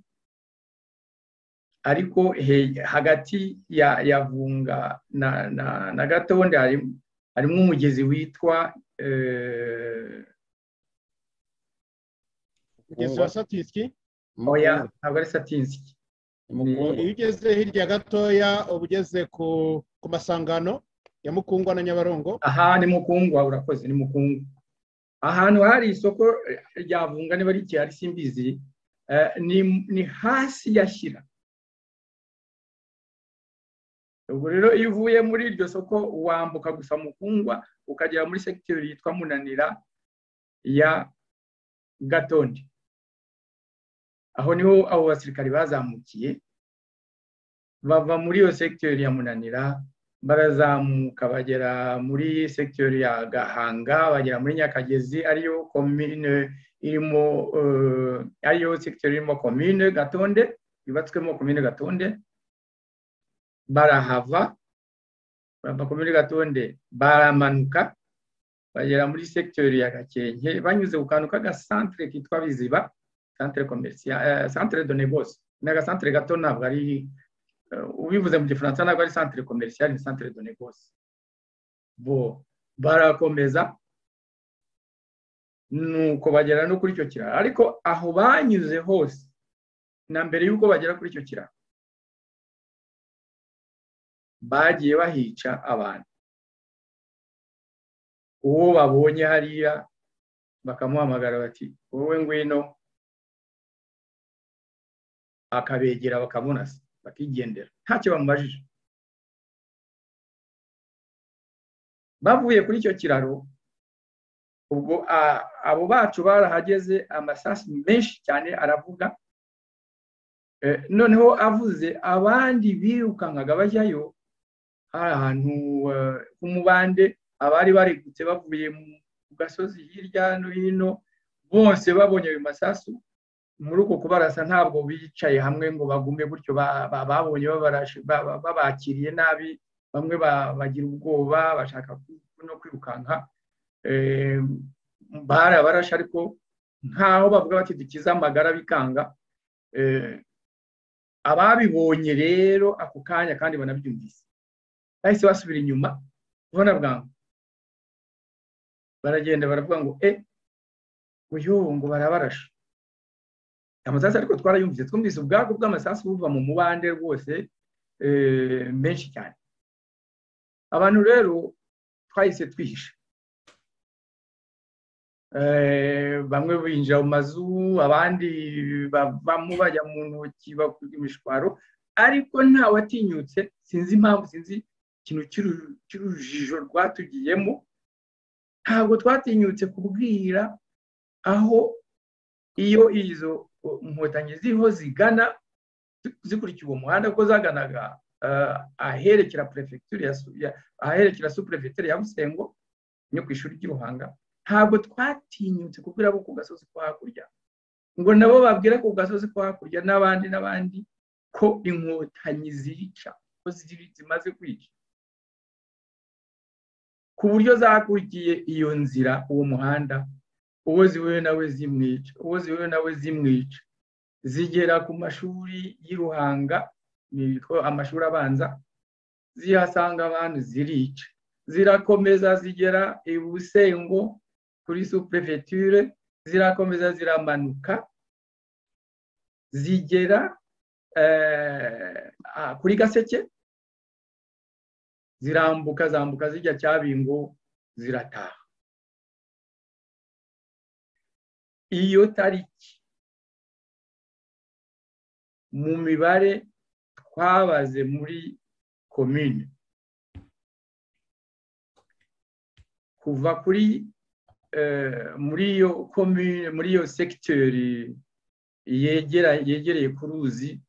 ariko he- hagati ya ya vunga na na, na gatonde harimo harimo umugezi witwa eh, kugeza wa satisiki oya ntabwo ari satinsiki Mukungwa. iyo ugeze hirya gatoya uba ugeze ku ku masangano ya mukungwa na nyabarongo aha ni mukungwa urakoze ni mukungwa ahantu hari isoko eh, rya vunga niba ari ikihari simbizi eh, ni, ni hasi yashyira ubwo rero iyo uvuye muri iryo soko wambuka gusa mukungwa ukagera muri sekiteri yitwa munanira ya gatondi aho niho abo basirikari bazamukiye bava muri iyo sekiteri ya munanira barazamuka bagera muri sekiteri ya gahanga bagera muri nyakagezi ariyo komine irimo eh, ariyo sekiteri irimo komine gatonde yubatswemo komine gatonde barahava bava komine gatonde baramanuka bagera muri sekiteri ya gakenke banyuze ku kantu k'agasantere kitwa biziba santere komerisiya santere de negose ni agasantere gato ntabwo ari eh, ubivuze mu gifaransa ntabwo ari centre commercial ni centre de négoce bo barakomeza nuko bagera no kuri icyo kiraro ariko aho banyuze hose na mbere y'uko bagera kuri icyo kiraro bagiye bahica abantu uwo babonye hariya bakamuhamagara bati wowe ngwino akabegera bakamurasa bakigendera ntacyo bamubajije bavuye kuri icyo kiraro ubwo a- abo bacu barahageze amasasu menshi cyane aravuga Eh, noneho avuze abandi birukankaga bajyayo hari ahantu eh, h'umubande abari barigutse bavuye mu- ku gasozi hirya no hino bose babonye ayo masasu muri uko kubarasa ntabwo bicaye hamwe ngo bagume gutyo ba- ba- babonye babarashe- ba- ba- babakiriye nabi bamwe ba- bagira ubwoba bashaka ku- no kwirukanka Eh, barabarashe ariko nkaho bavuga bati dukize amagara bikanga Eh, ababibonye rero ako kanya kandi banabyumvise bahise basubira inyuma ubona bwangu baragenda baravuga ngo e uyu ngo barabarashe amasasu ariko twarayumvise twumvise ubwago bw'amasasu buva mu mubande rwose eh, menshi cyane abantu rero twahise twihisha Eh, bamwe binjira mu mazu abandi bavamo bajya mu ntoki bakura imishwaro ariko ntawe atinyutse sinzi impamvu sinzi ikintu cy'uru- cy'urujijo rwatugiyemo ntabwo twatinyutse kubwira aho iyo izo uh, inkotanyi ziriho zigana zi- zikurikiye uwo muhanda ko zaganaga uh, aherekera perefegitura ya Su- ya- aherekera superefegitura ya busengo no ku ishuri ry'i ruhanga ntabwo twatinyutse kubwira abo ku gasozi ko hakurya ngo nabo babwire ku gasozi ko hakurya n'abandi n'abandi ko inkotanyi zica ko ziri- zimaze kwica ku buryo zakurikiye iyo nzira uwo muhanda uwo zihuye nawe zimwica uwo zihuye nawe zimwica zigera ku mashuri y'i Ruhanga ni two amashuri abanza zihasanga abantu zirica zirakomeza zigera i busengo kuri superefeture zirakomeza ziramanuka zigera eh, ah, kuri gaseke zirambuka zambuka zijya cyabingo zirataha iyo tariki mu mibare twabaze muri komine kuva kuri eh, muri iyo komine muri iyo sekiteri yegera yegereye ku ruzi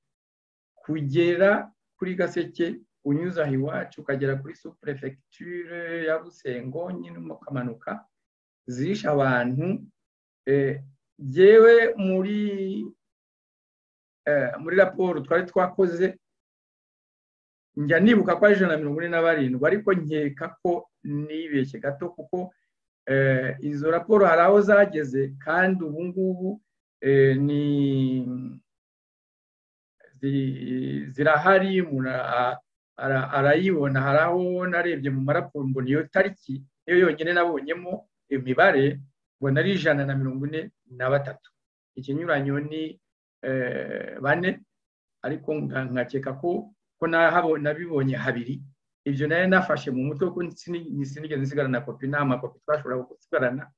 kugera kuri gaseke unyuza aha iwacu ukagera kuri superefegiture ya busengo nyine ukamanuka zishe abantu eh, yewe muri eh, muri raporo twari twakoze njya nibuka ko ari ijana na mirongo ine na barindwi ariko nkeka ko nibeshye gato kuko eh, izo raporo hari aho zageze kandi ubu ngubu eh, ni zi- zirahari umuntu ara- ara- arayibona hari aho narebye mu maraporo mbona iyo tariki niyo yonyine nabonyemo imibare mbona ari ijana na mirongo ine na batatu ikinyuranyo ni eh, bane ariko nka- nkakeka ko ko nahabo- nabibonye habiri ibyo nari nafashe mu mutwe ko ni sinigeze nsigarana kopi nta makopi twashobora gusigarana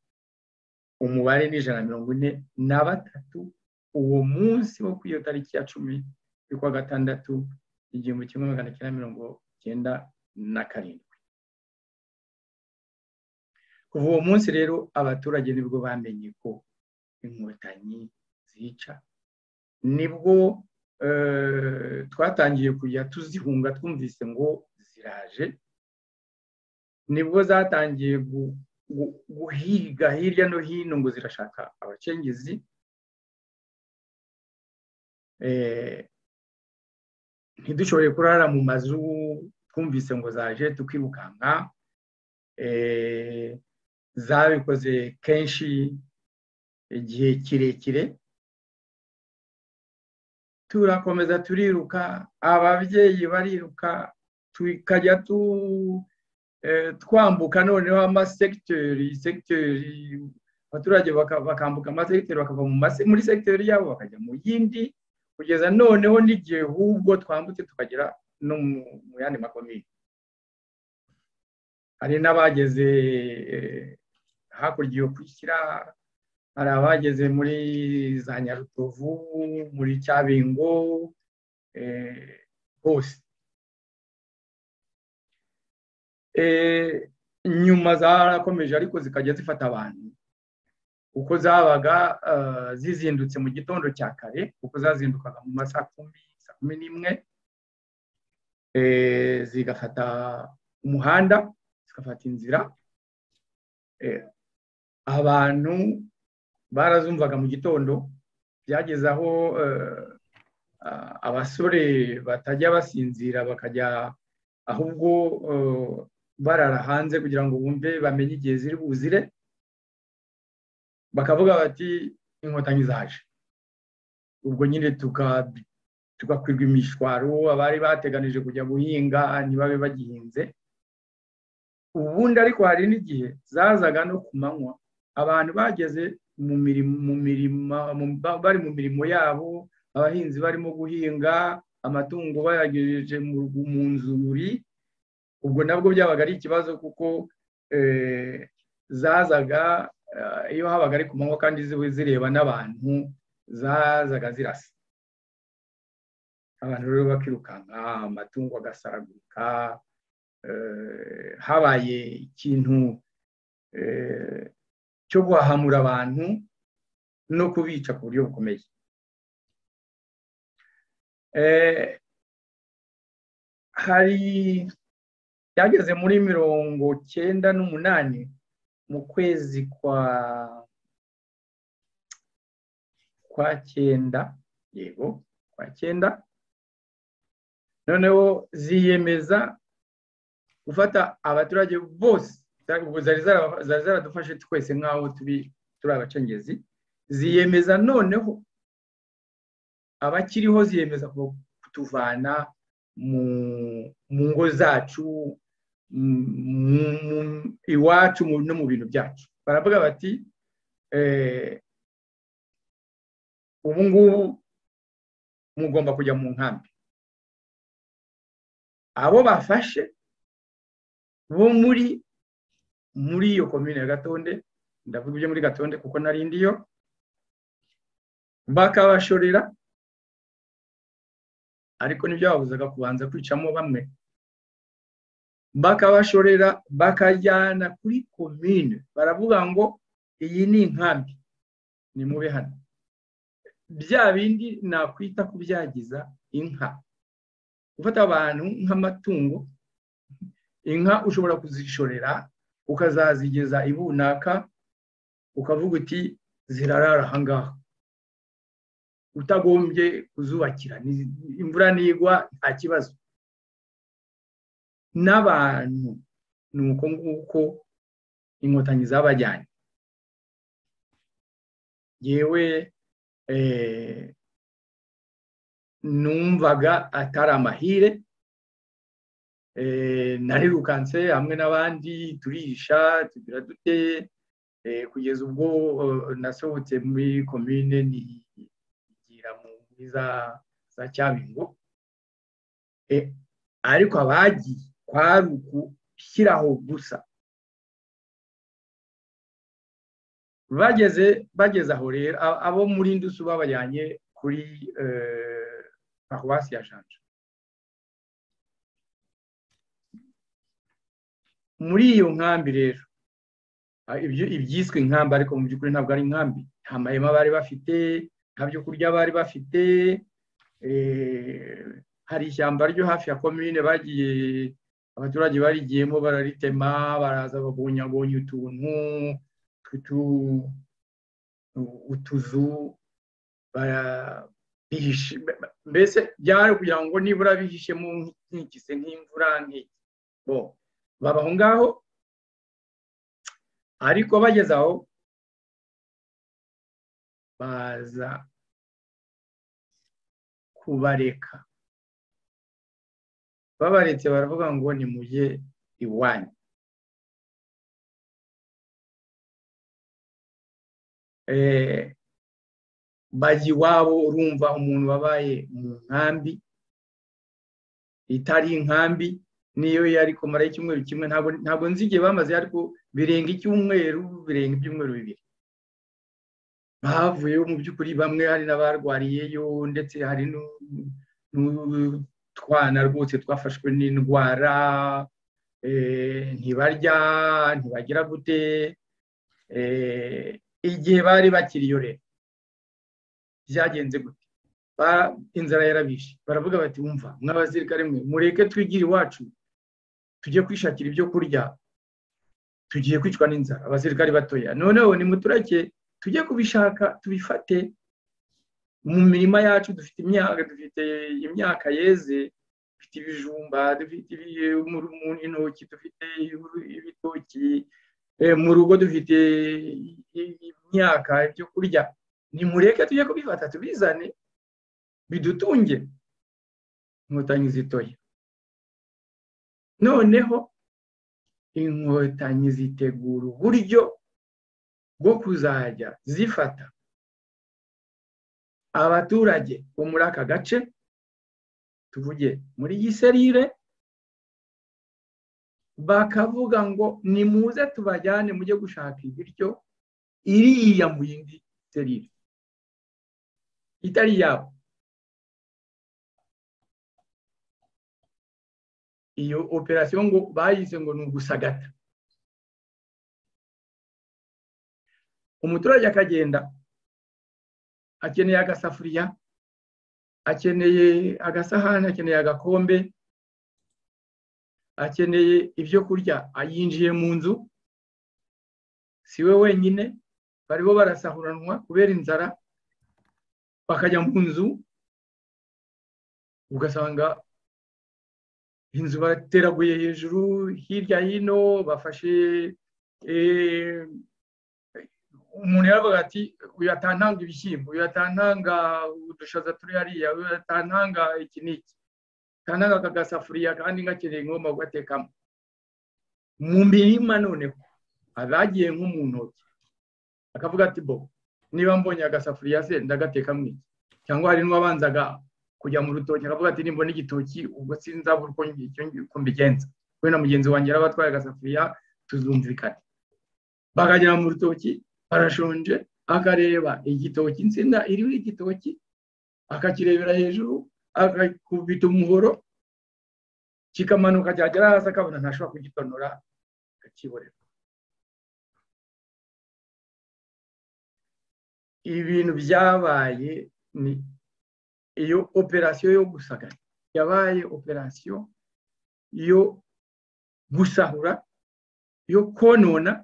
umubare ni ijana na mirongo ine na batatu uwo munsi wo ku iyo tariki ya cumi y'ukwa gatandatu igihumbi kimwe magana cyenda mirongo cyenda na karindwi kuva uwo munsi rero abaturage nibwo bamenye ko inkotanyi zica nibwo eh, twatangiye kujya tuzihunga twumvise ngo ziraje nibwo zatangiye gu- gu- guhiga hirya no hino ngo zirashaka abacengezi Eh, ntidushoboye kurara mu mazu twumvise ngo zaje tukirukanka Eh, zabikoze kenshi igihe kirekire turakomeza turiruka ababyeyi bariruka tukajya tu eh, twambuka noneho amasegiteri segiteri abaturage baka- bakambuka amasegiteri bakava mu mase- muri segiteri yabo bakajya mu yindi kugeza noneho n'igihe hubwo twambutse tukagera no mu mu yandi makomine hari n'abageze eh, hakurya yo kwishyira hari abageze muri za nyarutovu muri cyabingo eh, hose Eh, nyuma zarakomeje ariko zikajya zifata abantu uko zabaga eh, zizindutse mu gitondo cya kare kuko zazindukaga mu ma saa kumi saa kumi n'imwe eh, zigafata umuhanda zigafata inzira Eh, abantu barazumvaga mu gitondo byageze aho eh, ah, abasore batajya basinzira bakajya ahubwo eh, barara hanze kugira ngo bumve bamenye igihe ziri buzire bakavuga bati inkotanyi zaje ubwo nyine tuka- tugakwirwa imishwaro abari bateganije kujya guhinga ntibabe bagihinze ubundi ariko hari n'igihe zazaga no ku manywa abantu bageze mu mirimo mu mirima mu- ba- bari mu mirimo yabo abahinzi barimo guhinga amatungo bayagejeje mu rugu- mu nzuri ubwo nabwo byabaga ari ikibazo kuko eh, zazaga eh, iyo habaga ari ku manywa kandi ziwe zireba n'abantu zazaga zirasa abantu rero bakirukanka amatungo agasaragurika eh, habaye ikintu eh, cyo guhahamura abantu no kubica ku buryo bukomeye Eh, hari byageze muri mirongo cyenda n'umunani mu kwezi kwa kwa cyenda yego kwa cyenda noneho ziyemeza gufata abaturage bose zari- ubwo zari zara- zari zaradufashe twese nk'aho turi turi abacengezi ziyemeza noneho abakiriho ziyemeza ku- kutuvana mu mu ngo zacu mu mu- iwacu mu- no mu bintu byacu baravuga bati eh, ubu ngubu mugomba kujya mu nkambi abo bafashe bo muri muri iyo komine ya gatonde ndavuga ibyo muri gatonde kuko nari ndiyo bakabashorera ariko ntibyababuzaga kubanza kwicamo bamwe bakabashorera bakajyana kuri komine baravuga ngo iyi ni inkambi ni mube hano bya bindi nakwita kubyagiza inka gufata abantu nk'amatungo inka ushobora kuzishorera ukazazigeza ibunaka ukavuga uti zirarara ahangaha utagombye kuzubakira Ni- imvura nigwa nta kibazo n'abantu ni uko nguko inkotanyi zabajyanye yewe eh, numvaga atari amahire eh, narirukanse hamwe n'abandi turisha tugira dute eh, kugeza ubwo eh, nasohotse muri komine ni kugira mu muri za za cyabingo e, ariko abagiye kwari ugushyiraho gusa bageze bageze aho rero a- abo muri ndusu babajyanye kuri eh, paruwasi ya janja muri iyo nkambi rero a- ibyo- ibyiswe inkambi ariko mu by'ukuri ntabwo ari inkambi nta mahema bari bafite nta byo kurya bari bafite eh, hari ishyamba ryo hafi ya komine bagiye abaturage barigiyemo bararitema baraza babonyabonya utuntu tw'utu- utuzu bara- bihishe- mbese byari kugira ngo nibura bihishemo nk'igise nk'imvura nk'iki bo baba aho ngaho ariko bageze aho baza kubareka babaretse baravuga ngo nimujye iwanyu Eh, bajya iwabo urumva umuntu wabaye mu nkambi itari inkambi niyo yari kumara icyumweru kimwe ntabwo ntabwo nzi igihe bamaze ariko birenga icyumweru birenga ibyumweru bibiri bavuyeyo mu by'ukuri bamwe hari n'abarwariyeyo ndetse hari n'u- n'utwana rwose twafashwe n'indwara ntibarya ntibagira gute igihe bari bakiriyorera byagenze gute inzara yarabishe baravuga bati wumva mw'abasirikare mwe mureke twigire iwacu tujye kwishakira ibyo kurya tugiye kwicwa n'inzara abasirikare batoya noneho ni muturage tujye kubishaka tubifate mu mirima yacu dufite imyaka dufite imyaka yeze dufite ibijumba dufite intoki dufite ibitoki mu rugo dufite imyaka ibyo kurya nimureke tujye kubifata tubizane bidutunge inkotanyi zitoya noneho inkotanyi zitegura uburyo bwo kuzajya zifata abaturage bo muri aka gace tuvuge muri giserire bakavuga ngo nimuze tubajyane mujye gushaka ibiryo iriya mu yindi serire itari yabo iyo operasiyo ngo bayise ngo ni ugusagata umuturage akagenda akeneye agasafuriya akeneye agasahani akeneye agakombe akeneye ibyo kurya yinjiye mu nzu si we wenyine bariho barasahuranwa kubera inzara bakajya mu nzu ugasanga inzu bateraguye hejuru hirya hino bafashe umuntu yaravuga ati uyu atantanga ibishyimbo uyu atantanga udushaza turi hariya uyu atantanga iki n'iki atantanga aka gasafuriya kandi ngakeneye ingoma gugatekamo mu mirima noneho abagiye nko mu ntoki akavuga ati bo niba mbonye agasafuriya se ndagatekamo iki cyangwa hari n'uwabanzaga kujya mu rutoki akavuga ati nimbona igitoki ubwo sinzabura uko mbigenza we na mugenzi wanjye yari abatwaye agasafuriya tuzumvikane bakagera mu rutoki arashonje akareba igitoki insina iriho igitoki akakirebera hejuru akakubita umuhoro kikamanuka cyagera hasi akabona ntashobora kugitonora akakiborera ibintu byabaye ni iyo operasiyo yo gusagara yabaye operasiyo yo gusahura yo konona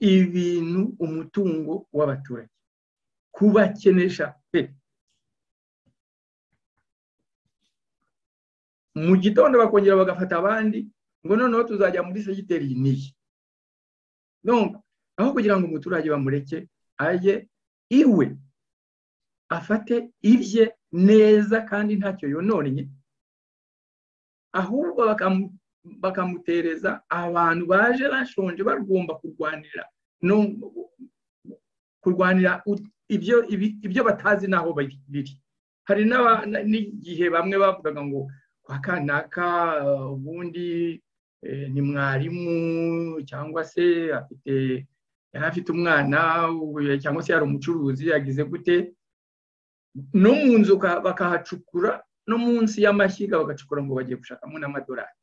ibintu umutungo w'abaturage kubakenesha pe mu gitondo bakongera bagafata abandi ngo noneho tuzajya muri segiteri niyi aho kugira ngo umuturage bamureke ajye iwe afate ibye neza kandi ntacyo yononnye ahubwo bakamu bakamutereza abantu baje bashonje bagomba kurwanira no kurwanira ibyo ibyo batazi n'aho biri hari n'igihe bamwe bavugaga ngo kwa kanaka ubundi ni mwarimu cyangwa se afite yari afite umwana cyangwa se yari umucuruzi yagize gute no mu nzu bakahacukura no munsi y'amashyiga bagacukura ngo bagiye gushakamo n'amadolari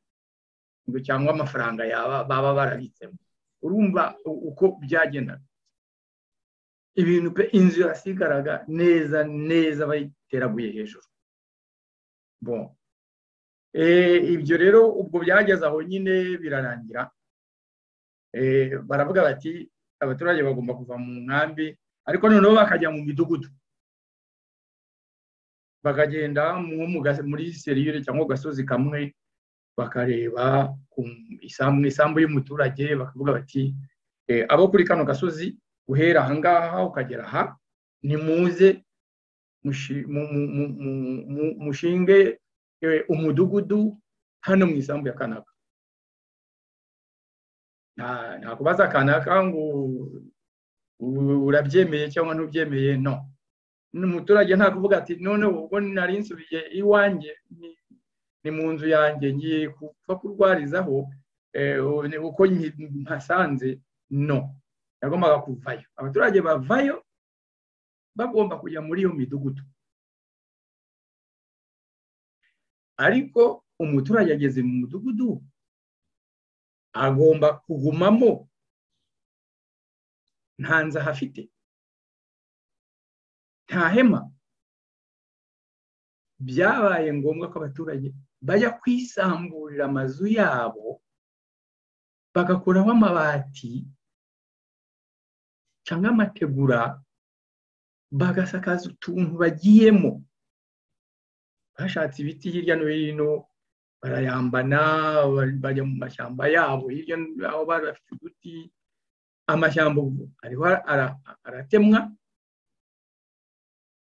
cyangwa amafaranga yaba baba barabitsemo urumva uko byagendaga ibintu pe inzu yasigaraga neza neza bayiteraguye hejuru bon ibyo rero ubwo byageze aho nyine birarangira baravuga bati abaturage bagomba kuva mu nkambi ariko noneho bakajya mu midugudu bakagenda muri serire cyangwa gasozi kamwe bakareba mu isambu y'umuturage bakavuga bati abo kuri kano gasozi guhera ahangaha ukagera aha nimuze mushinge umudugudu hano mu isambu ya kanaka nta kubaza kanaka ngo urabyemeye cyangwa ntubyemeye no umuturage nta kuvuga ati noneho ubwo nari nsubiye iwanjye ni mu nzu yanjye ngiye kupfa kurwarizaho uko mpasanze no yagombaga kuvayo abaturage bavayo bagomba kujya muri iyo midugudu ariko umuturage ageze mu mudugudu agomba kugumamo nta nzu ahafite nta hema byabaye ngombwa ko abaturage bajya kwisamburira amazu yabo bagakuraho amabati cyangwa amategura bagasakaza utuntu bagiyemo bashatse ibiti hirya no hino barayambana bajya mu mashyamba yabo hirya no hino bafite uduti amashyamba ariho aratemwa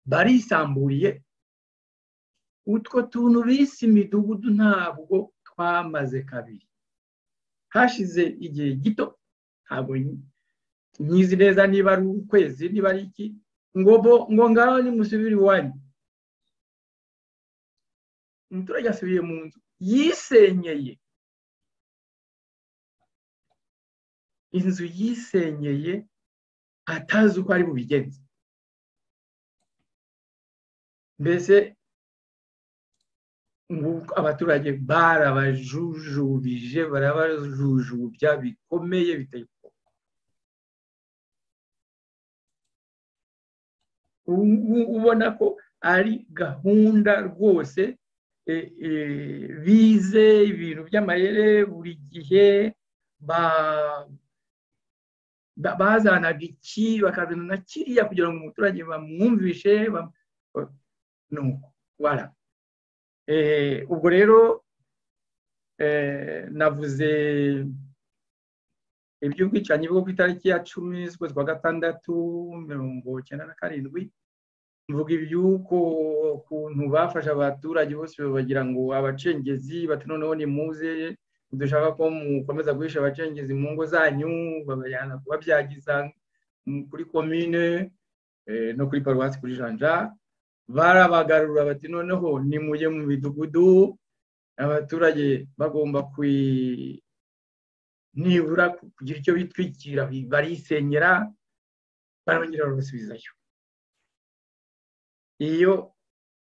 barisamburiye utwo tuntu bise imidugudu ntabwo twamaze kabiri hashize igihe gito ntabwo nyizi neza niba ari ukwezi niba ari iki ngo ngo ngaho nimusubire iwanyu umuturage asubiye mu nzu yisenyeye inzu yisenyeye atazi uko ari bubigenze mbese abaturage barabajujubije barabajujubya bikomeye biteye ubwoba ubona ko ari gahunda rwose bize ibintu by'amayere buri gihe bazanaga iki bakazana na kiriya kugira ngo umuturage bamwumvishe wara ubwo rero navuze iby'ubwicanyi bwo ku itariki ya cumi z'ukwezi kwa gatandatu mirongo icyenda na karindwi mvuga iby'uko ukuntu bafashe abaturage bose bagira ngo abacengezi bati noneho nimuze dushaka ko mukomeza guhisha abacengezi mu ngo zanyu babajyana kubabyagiza kuri komine no kuri paruwasi kuri janja barabagarura bati noneho nimujye mu midugudu abaturage bagomba nibura kugira icyo bitwikira barisenyera barongera barabasubizayo iyo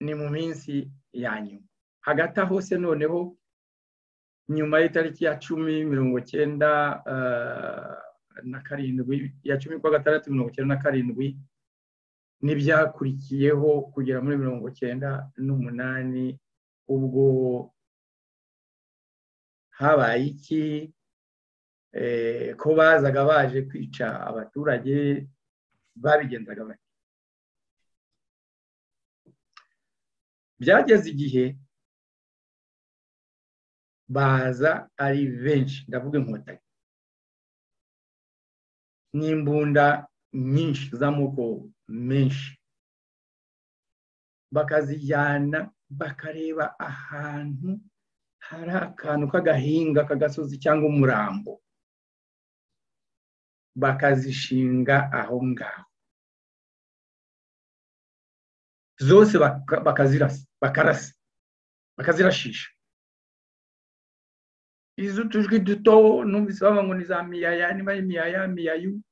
ni mu minsi ya nyuma hagati aho se noneho nyuma y'itariki ya cumi mirongo cyenda na karindwi ya cumi kwa gatandatu mirongo cyenda na karindwi n'ibyakurikiyeho kugera muri mirongo cyenda n'umunani ubwo habaye iki ko bazaga baje kwica abaturage babigenzaga bake byageze igihe baza ari benshi ndavuga inkotanyi n'imbunda nyinshi z'amoko menshi bakazijyana bakareba ahantu hari akantu k'agahinga k'agasozi cyangwa umurambo bakazishinga aho ngaho zose bakazirasa bakarasa bakazirashisha izo utujwi duto numvise bavuga ngo ni za miyaya niba ari miyaya miyayu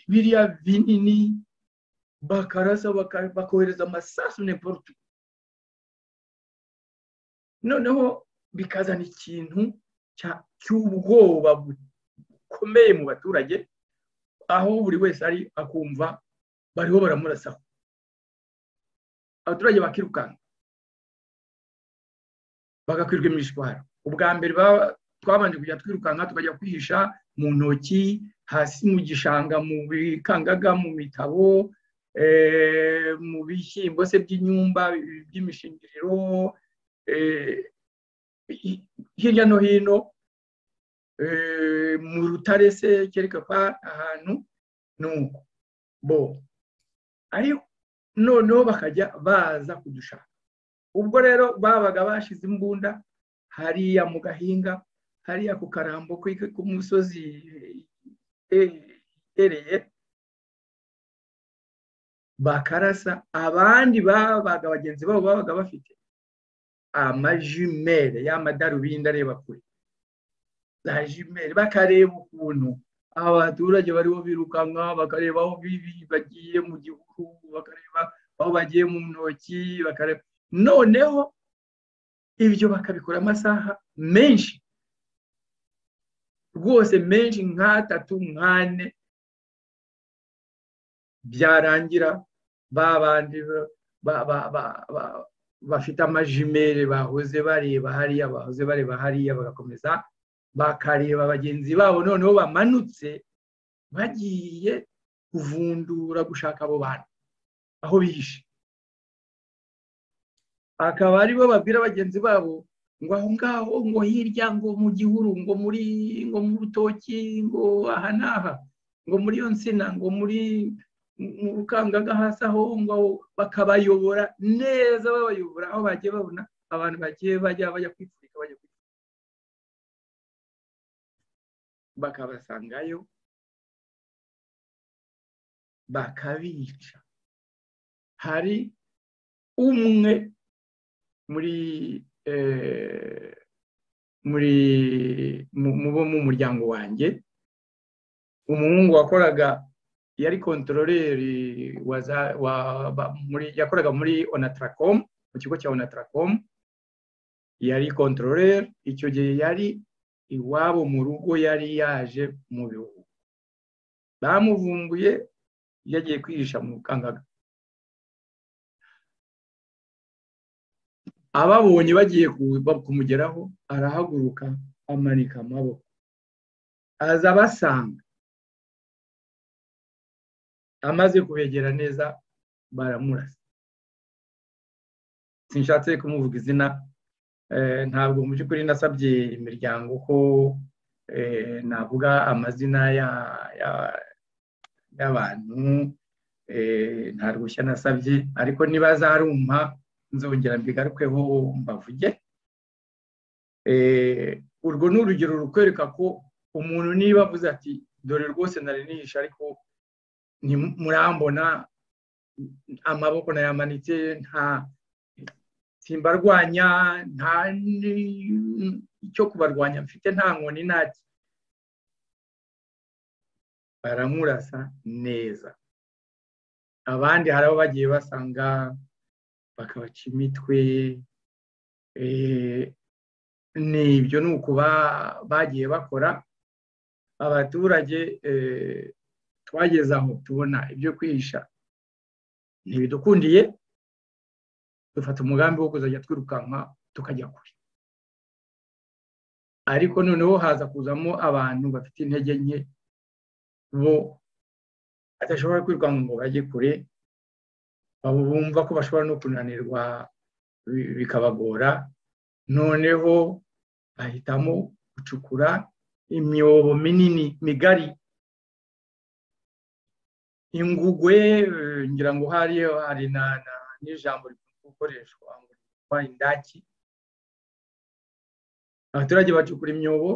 biriya binini bakarasa bakohereza amasasu n'imporutu noneho bikazana ikintu cy'ubwoba bukomeye mu baturage aho buri wese ari akumva bariho baramurasaho abaturage bakirukanka bagakwirwa imishwaro ubwa mbere twabanje kujya twirukanka tukajya kwihisha mu ntoki hasi mu gishanga mu bikangaga mu mitabo mu bishyimbo se by'inyumba by'imishingiriro hirya no hino mu rutare se kereka ko ahantu nuko bo ariko noneho bakajya baza kudushaka ubwo rero babaga bashize imbunda hariya mu gahinga hariya ku karambo k'umusozi itereye bakarasa abandi babaga bagenzi babo babaga bafite amajimere y'amadarubindi areba kure za jimere bakareba ukuntu aba baturage bariho birukanka bakareba aho bagiye mu gihugu bakareba aho bagiye mu ntoki noneho ibyo bakabikora amasaha menshi rwose menshi nk'atatu nk'ane byarangira ba bandi ba- ba- ba- ba- bafite amajimere bahoze bareba hariya bahoze bareba hariya bagakomeza bakareba bagenzi babo noneho bamanutse bagiye kuvundura gushaka abo bantu aho bihishe akaba aribo babwira bagenzi babo ngo aho ngaho ngo hirya ngo mu gihuru ngo muri ngo mu rutoki ngo aha n'aha ngo muri iyo nsina ngo muri mu rukangaga hasi aho ngaho bakabayobora neza babayobora aho bagiye babona abantu bagiye bajya bajya kwipfurika bajya kwipfurika bakabasangayo bakabica hari umwe muri eh, muri mu- mu bo mu muryango wanjye umuhungu wakoraga yari kontororeri wa za- wa- ba- muri- yakoraga muri onataracom mu kigo cya onataracom yari kontororeri icyo gihe yari iwabo mu rugo yari yaje mu bihugu bamuvumbuye yagiye kwihisha mu kangaga ababonye bagiye ku- ba- kumugeraho arahaguruka amanika amaboko aza abasanga amaze kubegera neza baramurasa sinshatse kumuvuga izina eh, ntabwo mu by'ukuri nasabye imiryango ko eh, navuga amazina ya- ya- y'abantu eh, nta ruhushya nasabye ariko niba azarumpa nzongera mbigarukeho mbavuge Eh, urwo ni urugero rukwereka ko umuntu niba avuze ati dore rwose nari nihishe ariko nti- murambona amaboko nayamanitse nta simbarwanya nta ni- icyo kubarwanya mfite nta nkoni nta ki." baramurasa neza abandi hari abo bagiye basanga bakabaca imitwe eh, ni ibyo ni uko ba- bagiye bakora abaturage eh, twageze aho tubona ibyo kwihisha ntibidukundiye dufata umugambi wo kuzajya twirukanka tukajya kure ariko noneho haza kuzamo abantu bafite intege nke bo badashobora kwirukanka ngo bajye kure abo bumva ko bashobora no kunanirwa bi- bikabagora noneho bahitamo gucukura imyobo minini migari ingugwe eh, ngira ngo hari hari na na- n'ijambo rikunze gukoreshwa ngo ryitwa indaki abaturage bacukura imyobo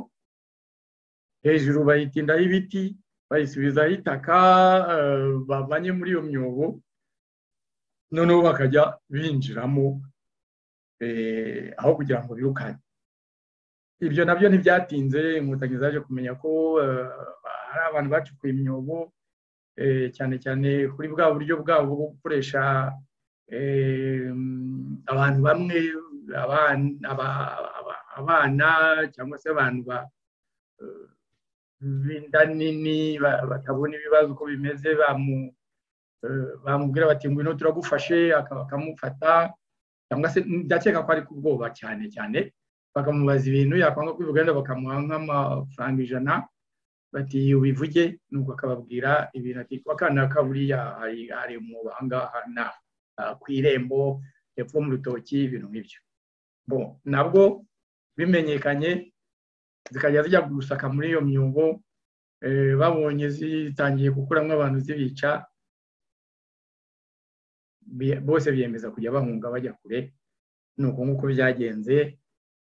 hejuru bayitindaho ibiti bayisubizaho itaka eh, bavanye muri iyo myobo noneho bakajya binjiramo eh, aho kugira ngo birukane ibyo nabyo ntibyatinze inkotanyi zaje kumenya ko eh, hari abantu bacukuye imyobo eh, cyane cyane kuri bwa buryo bwabo bwo gukoresha eh, abantu bamwe aban- aba- aba- abana cyangwa se abantu ba- eh, b'inda nini ba- batabona ibibazo uko bimeze bamu- eh, bamubwira bati ngwino turagufashe aka- bakamufata cyangwa se ndakeka ko ari ku bwoba cyane cyane bakamubaza ibintu yakwanga kwivuga wenda bakamuha nk'amafaranga ijana bati ubivuge nuko akababwira ibintu ati kwa kana kaburiya hari hari mu ahangaha na ah, ku irembo hepfo mu rutoki ibintu nk'ibyo bo nabwo bimenyekanye zikajya zijya gusaka muri iyo myugo eh, babonye zitangiye gukuramo abantu zibica bi- bose biyemeza kujya bahunga bajya kure ni uko nguko byagenze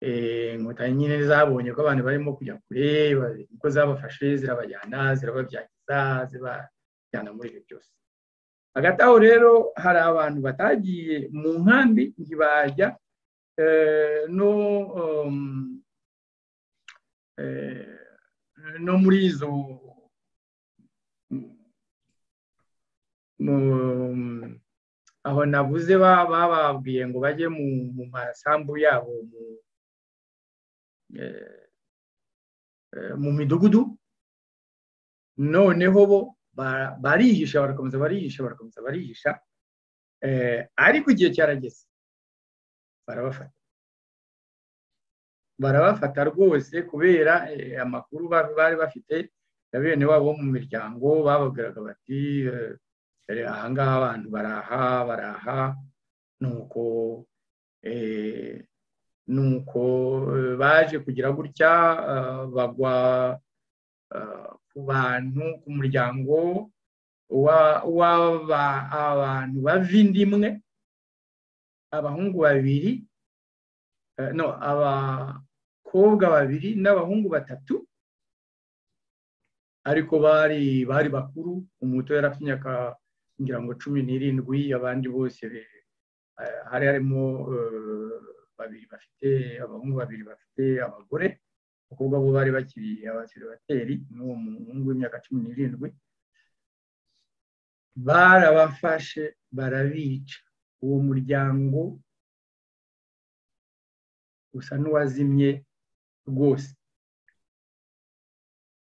Eh, inkotanyi nyine zabonye ko abantu barimo kujya kure ba- uko zabafashe zirabajyana zirababyagiza zibajyana muri ibyo byose hagati aho rero hari abantu batagiye mu nkambi ntibajya eh, no um, eh, no muri izo mu- aho nabuze ba- bababwiye ngo bajye mu mu masambu yabo mu eh, eh, mu midugudu noneho bo ba- barihisha barakomeza barihisha barakomeza barihisha eh, ariko igihe cyarageze barabafata barabafata rwose kubera eh, amakuru ba- bari bafite ya bene wabo bo mu miryango bababwiraga bati eh, dore ahangaha abantu baraha baraha nuko eh, nuko eh, baje kugira gutya eh, bagwa eh, ku bantu ku muryango wa- w'aba- abantu bava inda imwe abahungu babiri eh, no abakobwa babiri n'abahungu batatu ariko bari bari bakuru umuto yari afite imyaka ngira ngo cumi n'irindwi abandi bose be- eh, hari harimo eh, babiri bafite abahungu babiri bafite abagore abakobwa bo bari bakiri abaseribateri n'uwo muhungu w'imyaka cumi n'irindwi barabafashe barabica uwo muryango usa n'uwazimye rwose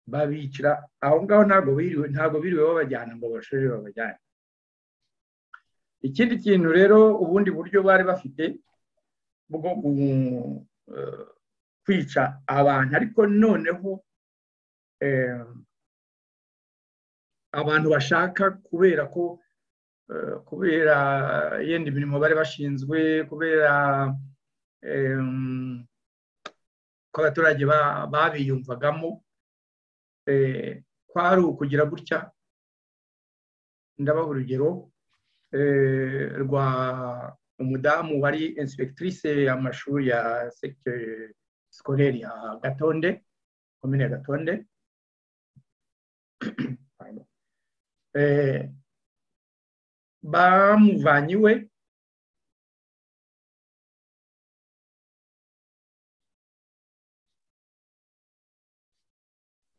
babicira aho ngaho ntabwo biriwe ntabwo biriwe babajyana ngo bashore babajyane ikindi kintu rero ubundi buryo bari bafite bwo gu- eh, kwica abantu ariko noneho eh, abantu bashaka kubera ko eh, kubera yenda mirimo bari bashinzwe kubera em, ko abaturage ba- babiyumvagamo eh, kwari ukugira gutya ndabaha urugero eh, rwa umudamu wari inspectrice y'amashuri ya secteur scolaire ya gatonde komine ya gatonde Pardon. Eh, bamuvanye iwe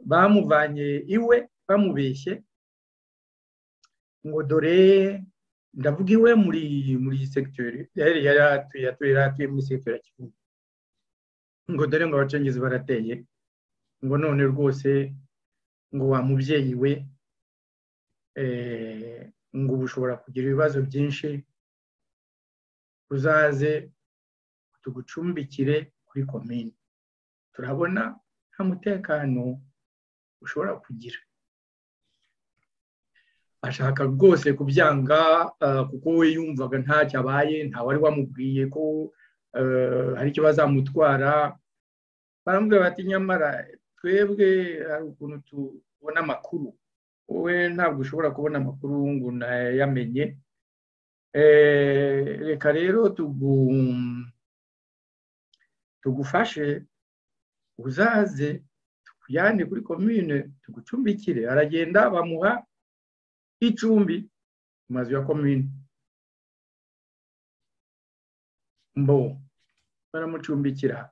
bamuvanye iwe bamubeshye ngo dore ndavuga iwe muri muri segiteri yari yari atuye yatuye yari atuye muri segiteri ya Kivumu ngo dore ngo abacengezi barateye ngo none rwose ngo wa mubyeyi we eh, ngo ubu ushobora kugira ibibazo byinshi uzaze tugucumbikire kuri komini turabona nta mutekano ushobora kugira ashaka rwose kubyanga ah, kuko we yumvaga ntacyo abaye ntawari wamubwiye ko eh, hari icyo bazamutwara baramubwira bati nyamara twebwe hari ukuntu tubona amakuru wowe ntabwo ushobora kubona amakuru ngo unayamenye Eh, reka rero tugu- tugufashe uzaze tukujyane kuri komine tugucumbikire aragenda bamuha icumbi mu mazu ya komine mbo baramucumbikira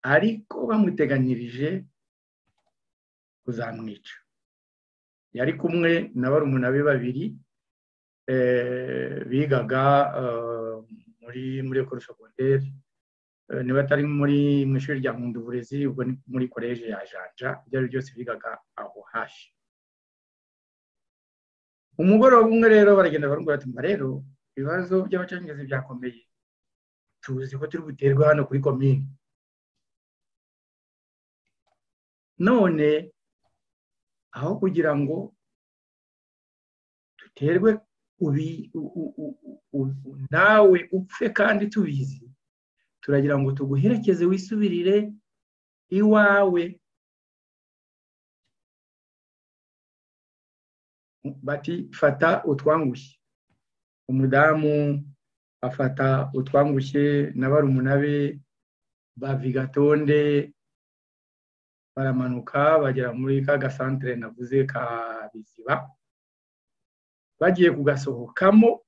ariko bamuteganyirije kuzamwica yari kumwe na barumuna be babiri eh, bigaga eh, muri muri ekoro segonderi Eh, niba atari muri mu ishuri rya nkunda uburezi ubwo ni muri koleji ya janja ibyo ari byo byose bigaga aho hafi umugoroba umwe rero baragenda baramubwira bati mba rero ibibazo by'abacengezi byakomeye tuzi ko turi buterwe hano kuri komini none aho kugira ngo duterwe ubi u- u- u- u- u- nawe upfe kandi tubizi turagira ngo tuguherekeze wisubirire iwawe bati fata utwangushye umudamu afata utwangushye na barumuna be bavi gatonde baramanuka bagera muri ka gasantere navuze ka biziba bagiye kugasohokamo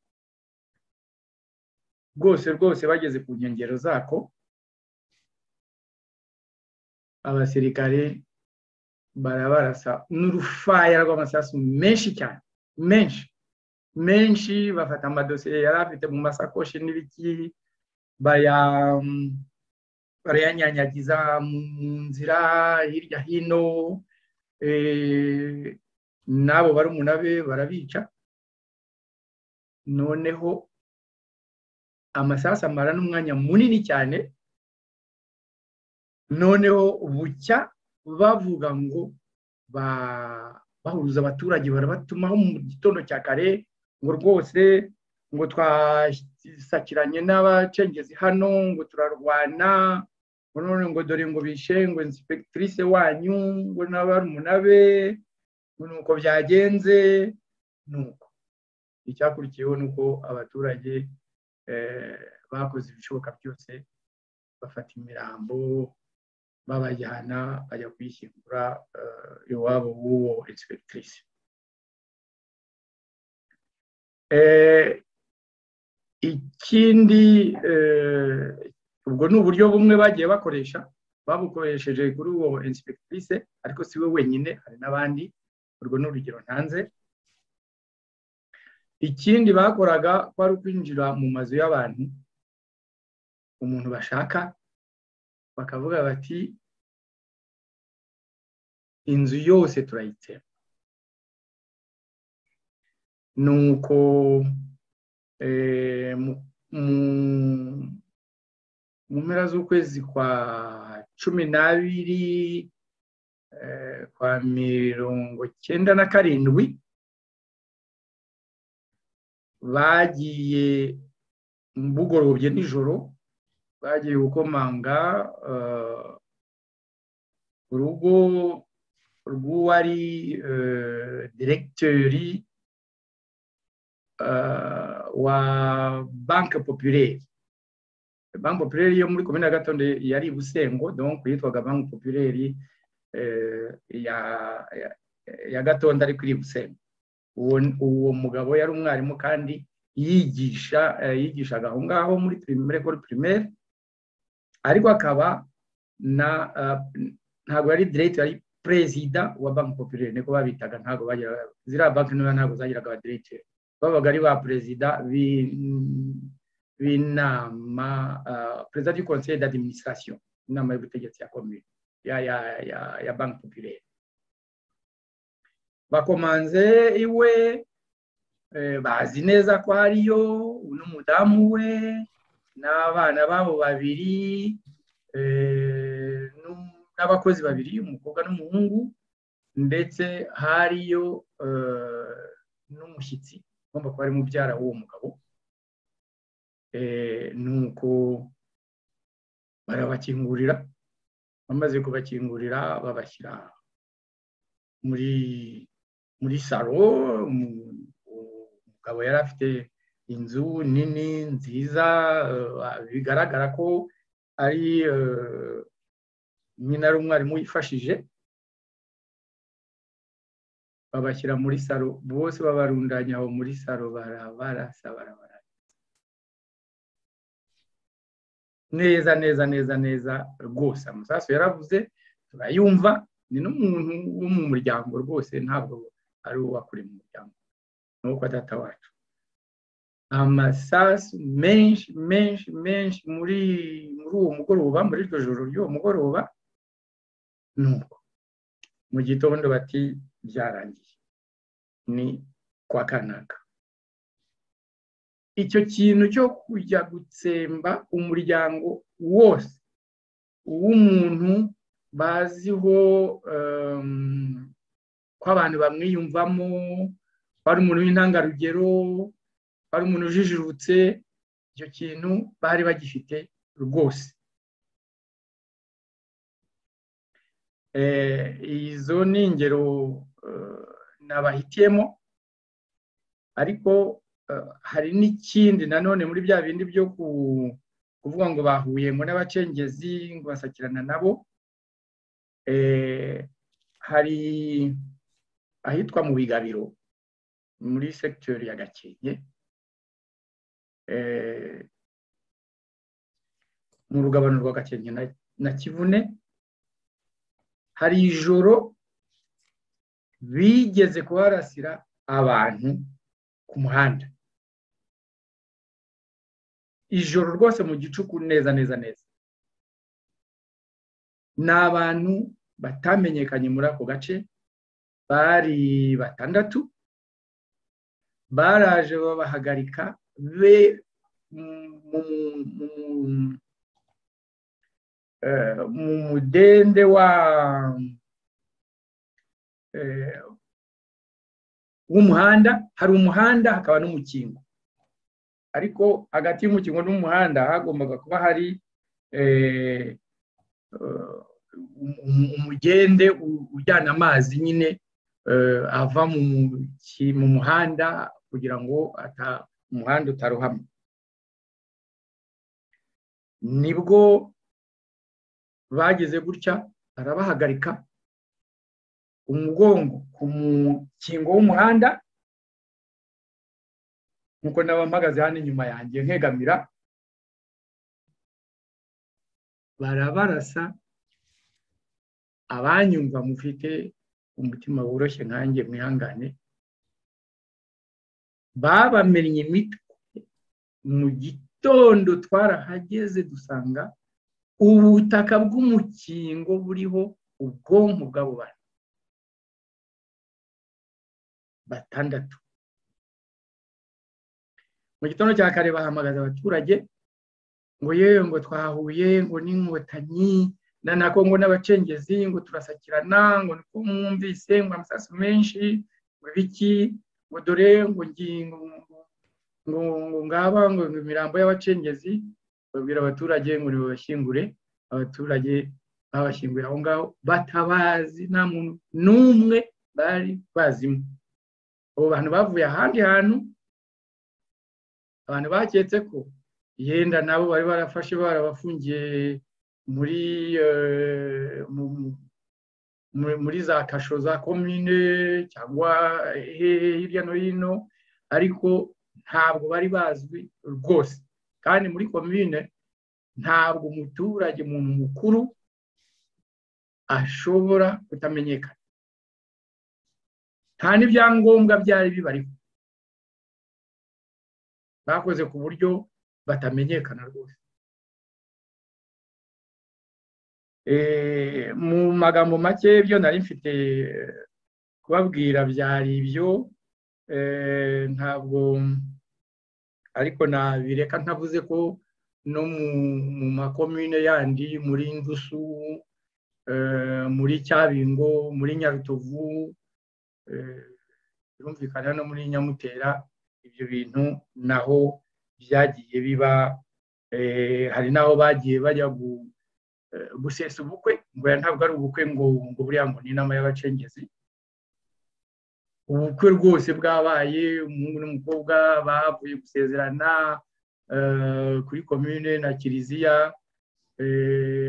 rwose rwose bageze ku nkengero zako abasirikare barabarasa n'urufaya rw'amasasu menshi cyane menshi menshi bafata amadosiye yari afite mu masakoshi n'ibiki baya- barayanyanyagiza mu nzira hirya hino eh, n'abo barumuna be barabica noneho amasasu amara n'umwanya munini cyane noneho bucya bavuga ngo ba- bahuruza abaturage barabatumaho mu gitondo cya kare ngo rwose ngo twasakiranye n'abacengezi hano ngo turarwana ngo none ngo dore ngo bishe ngo inspektrice wanyu ngo n'abarumuna be ngo nuko byagenze nuko icyakurikiyeho ni uko abaturage eh, bakoze ibishoboka byose bafata imirambo babajyana bajya kuyishyingura eh, iwabo w'uwo inspektrice Eh, ikindi eh, ubwo ni uburyo bumwe bagiye bakoresha babukoresheje kuri uwo inspektrice ariko si we wenyine hari n'abandi urwo ni urugero ntanze ikindi bakoraga kwari ukwinjira mu mazu y'abantu umuntu bashaka bakavuga bati inzu yose turayitema nuko eh, mu- mu- mu mpera z'ukwezi kwa cumi n'abiri eh, kwa mirongo cyenda na karindwi bagiye bugorobye nijoro bagiye gukomanga eh, urugo rw'uwari eh, diregiteri eh, wa banke popirere banke popirere yo muri komine ya gatondo yari i busengo donc yitwaga banke popirere eh, ya ya- ya gatondo ariko iri i busengo uwo uwo mugabo yari umwarimu kandi yigisha eh, yigishaga aho ngaho muri primaire école primaire ariko akaba na ah, ntabwo yari diregiteri yari perezida wa banki popirere niko babitaga ntabwo bagira ziriya banki ntoya ntabwo zagiraga abadiregiteri babaga ari ba perezida b'in- b'inama ah, perezida du conseil d'administration inama y'ubutegetsi ya komine ya ya ya ya banki popirere bakomanze iwe eh, bazi neza ko hariyo n'umudamu we n'abana babo babiri eh, n'u- n'abakozi babiri umukobwa n'umuhungu ndetse hariyo eh, n'umushyitsi ugomba kuba ari mubyara w'uwo mugabo Eh, nuko barabakingurira bamaze kubakingurira babashyira muri muri salo mu- umugabo yari afite inzu nini nziza eh, bigaragara ko ari eh, nyine ari umwarimu wifashije babashyira muri salo bose babarundanya aho muri salo barabarasa barabara neza neza neza neza rwose amasasu yaravuze turayumva ni n'umuntu wo mu muryango rwose ntabwo ari uwo wakure mu muryango ni uwo kwa data wacu amasasu menshi menshi menshi muri muri uwo mugoroba muri iryo joro ry'uwo mugoroba nuko mu gitondo bati byarangiye ni kwa kanaka icyo kintu cyo kujya gutsemba umuryango wose w'umuntu baziho em, ko abantu bamwiyumvamo ko ari umuntu w'intangarugero ko ari umuntu ujijutse icyo kintu bari bagifite rwose Eh, izo ni ingero eh, nabahitiyemo ariko eh, hari n'ikindi nanone muri bya bindi byo ku- kuvuga ngo bahuye ngo n'abacengezi ngo basakirana nabo eh, hari ahitwa mu bigabiro muri sekiteri ya gakenke eh, mu rugabano rwa gakenke na- na kivune hari ijoro bigeze kuharasira abantu ku muhanda ijoro rwose mu gicuku neza neza neza ni abantu batamenyekanye muri ako gace bari batandatu baraje babahagarika be mu mudende wa w'umuhanda hari umuhanda hakaba n'umukingo ariko hagati y'umukingo n'umuhanda hagombaga kuba hari umugende ujyana amazi nyine ava mu muhanda kugira ngo umuhanda utarohama nibwo bageze gutya barabahagarika umugongo ku mukingo w'umuhanda nkuko mpagaze hano inyuma yanjye nkegamira barabarasa abanyumva mufite umutima woroshye nkanjye mwihangane babamennye imitwe mu gitondo twarahageze dusanga ubutaka bw'umukingo buriho ubwonko bw'abo bantu batandatu mu gitondo cya kare bahamagaza abaturage ngo yewe ngo twahuye ngo n'inkotanyi na nako ngo n'abacengezi ngo turasakirana ngo niko mwumvise ngo amasasu menshi ngo ibiki ngo dore ngo ngingo ngo ngaba ngo imirambo y'abacengezi babwira abaturage ngo nibabashyingure abaturage babashyinguye aho ngaho batabazi nta muntu n'umwe bari bazimo abo bantu bavuye ahandi hantu abantu baketse ko yenda nabo bari barafashe barabafungiye muri muri za kasho za komine cyangwa hirya no hino ariko ntabwo bari bazwi rwose kandi muri komine ntabwo umuturage umuntu mukuru ashobora kutamenyekana nta n'ibyangombwa byari bibariho bakoze ku buryo batamenyekana rwose mu magambo make byo nari mfite kubabwira byari ibyo ntabwo ariko nabireka ntavuze ko no mu makomine yandi muri ndusu muri cyabingo muri nyarutovu birumvikana no muri nyamutera ibyo bintu naho byagiye biba hari n'aho bagiye bajya gusesa ubukwe ngo ntabwo ari ubukwe ngo ngo buriya ngo ni inama y'abacengezi ubukwe rwose bwabaye umuhungu n'umukobwa bavuye gusezerana kuri komine na kiliziya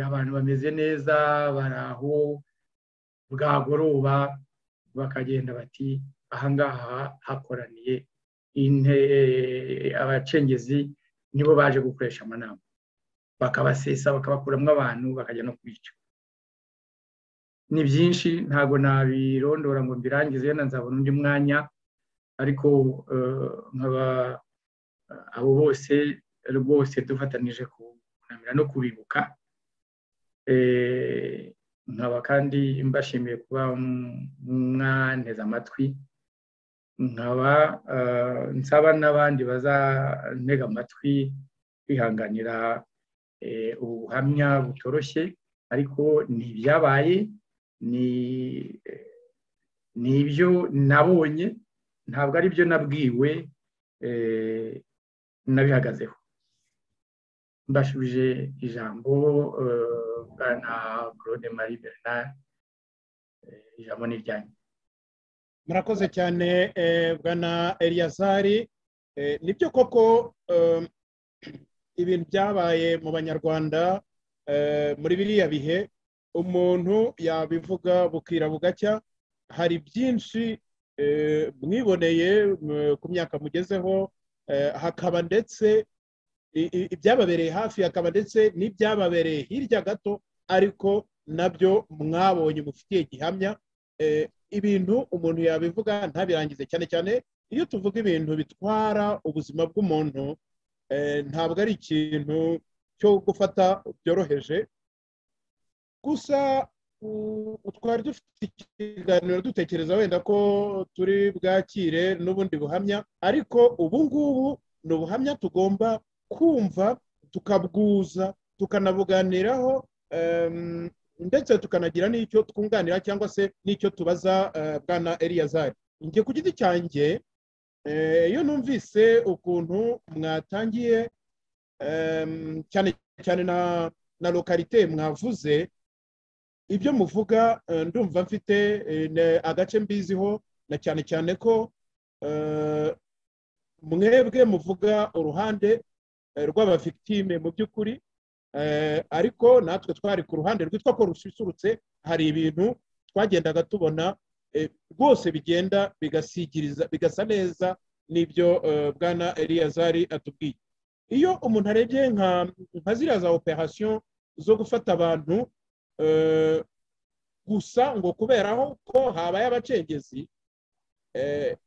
abantu bameze neza bari aho bwagoroba bakagenda bati ahangaha hakoraniye abacengezi nibo baje gukoresha amanama bakabasesa bakabakuramo abantu bakajya no kubica ni byinshi ntabwo nabirondora ngo mbirangize na nzabona undi mwanya ariko nkaba abo bose rwose dufatanije kunamira no kubibuka nkaba kandi mbashimiye kuba mwanteze amatwi nkaba nsaba n'abandi bazantega amatwi kwihanganira ubuhamya butoroshye ariko ni ibyabaye ni ibyo nabonye ntabwo ari byo nabwiwe nabihagazeho mbashubije ijambo bwana claude marie bernard ijambo ni iryanyu murakoze cyane bwana eliyazari nibyo koko ibintu byabaye mu banyarwanda muri biriya bihe umuntu yabivuga bukira bugacya hari byinshi mwiboneye ku myaka mugezeho hakaba ndetse ibyababereye hafi hakaba ndetse n'ibyababereye hirya gato ariko nabyo mwabonye mufitiye gihamya ibintu umuntu yabivuga ntabirangize cyane cyane iyo tuvuga ibintu bitwara ubuzima bw'umuntu eh, ntabwo ari ikintu cyo gufata byoroheje gusa u- twari dufite ikiganiro dutekereza wenda ko turi bwakire n'ubundi buhamya ariko ubu ngubu ni ubuhamya tugomba kumva tukabwuza tukanabuganiraho em, ndetse tukanagira n'icyo twunganira cyangwa se n'icyo tubaza eh, bwana eliyazari njye ku giti cyanjye eh, iyo numvise ukuntu mwatangiye em, cyane cyane na na lokarite mwavuze ibyo muvuga eh, ndumva mfite eh, ne- agace mbiziho na cyane cyane ko eh, mwebwe muvuga uruhande eh, rw'abavictime mu by'ukuri Eh, ariko natwe twari ku ruhande rwitwa ko rususurutse hari ibintu twagendaga tubona eh, rwose bigenda bigasigiriza bigasa neza n'ibyo eh, bwana eliyazari atubwiye iyo umuntu arebye nka nka ziriya za operasiyo zo gufata abantu eh, gusa ngo kubera aho ko habaye abacengezi eh,